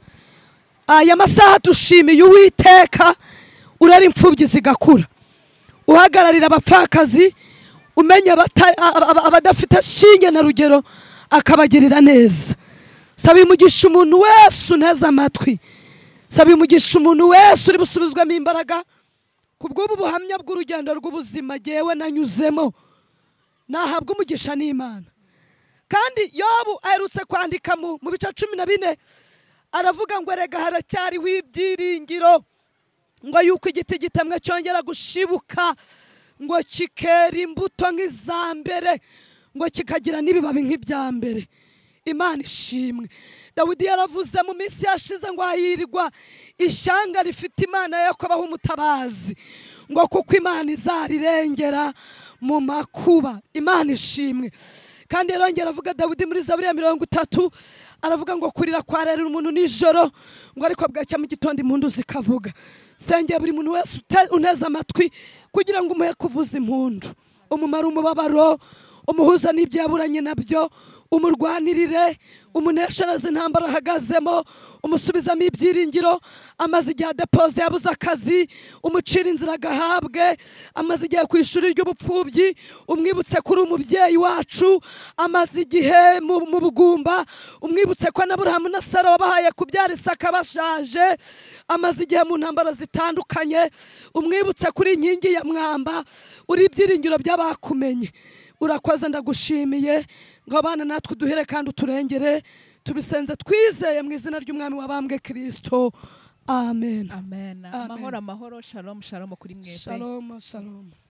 aya masaha dushimiye uwiteka urera imfubyi zigakura uhagararira abapfakazi umenya abata- aba- aba- abadafite shinge na rugero akabagirira neza saba umugisha umuntu wese uneze amatwi saba umugisha umuntu wese uri busubizwemo imbaraga ku bw'ubu buhamya bw'urugendo rw'ubuzima ngewe nanyuzemo nahabwa umugisha n'imana kandi yobu aherutse kwandika mu mu bice cumi na bine aravuga ngo erega haracyariho ibyiringiro ngo yuko igiti gitemwe cyongera gushibuka ngo kikera imbuto nk'iza mbere ngo kikagira n'ibibabi nk'ibya mbere imana ishimwe dawidi yaravuze mu minsi yashize ngo hahirwa ishyanga rifite imana yo kubaho umutabazi ngo kuko imana izarirengera mu makuba imana ishimwe kandi yarongera avuga dawidi muri zaburi ya mirongo itatu aravuga ngo kurira kwarerera umuntu nijoro ngo ariko bwacya mu gitondo impundu zikavuga sengera buri muntu wese ute- uneze amatwi kugira ngo umuhe kuvuza impundu umumare umubabaro umuhuza n'ibyo yaburanye nabyo umurwanirire umuneshereze intambara ahagazemo umusubizamo ibyiringiro amaze igihe adepoze yabuze akazi umucira inzira agahabwe amaze igihe ku ishuri ry'ubupfubyi umwibutse kuri umubyeyi wacu amaze igihe mu mu bugumba umwibutse ko n'aburahamu na sara wabahaye kubyara isaka bashaje amaze igihe mu ntambara zitandukanye umwibutse kuri inkingi ya mwamba uri ibyiringiro by'abakumenye urakoze ndagushimiye ngo abana natwe uduhere kandi uturengere tubisenze twizeye mu izina ry'umwami wabambwe kirisito amen amen amahoro amahoro shalom shalom kuri mwese shalom shalom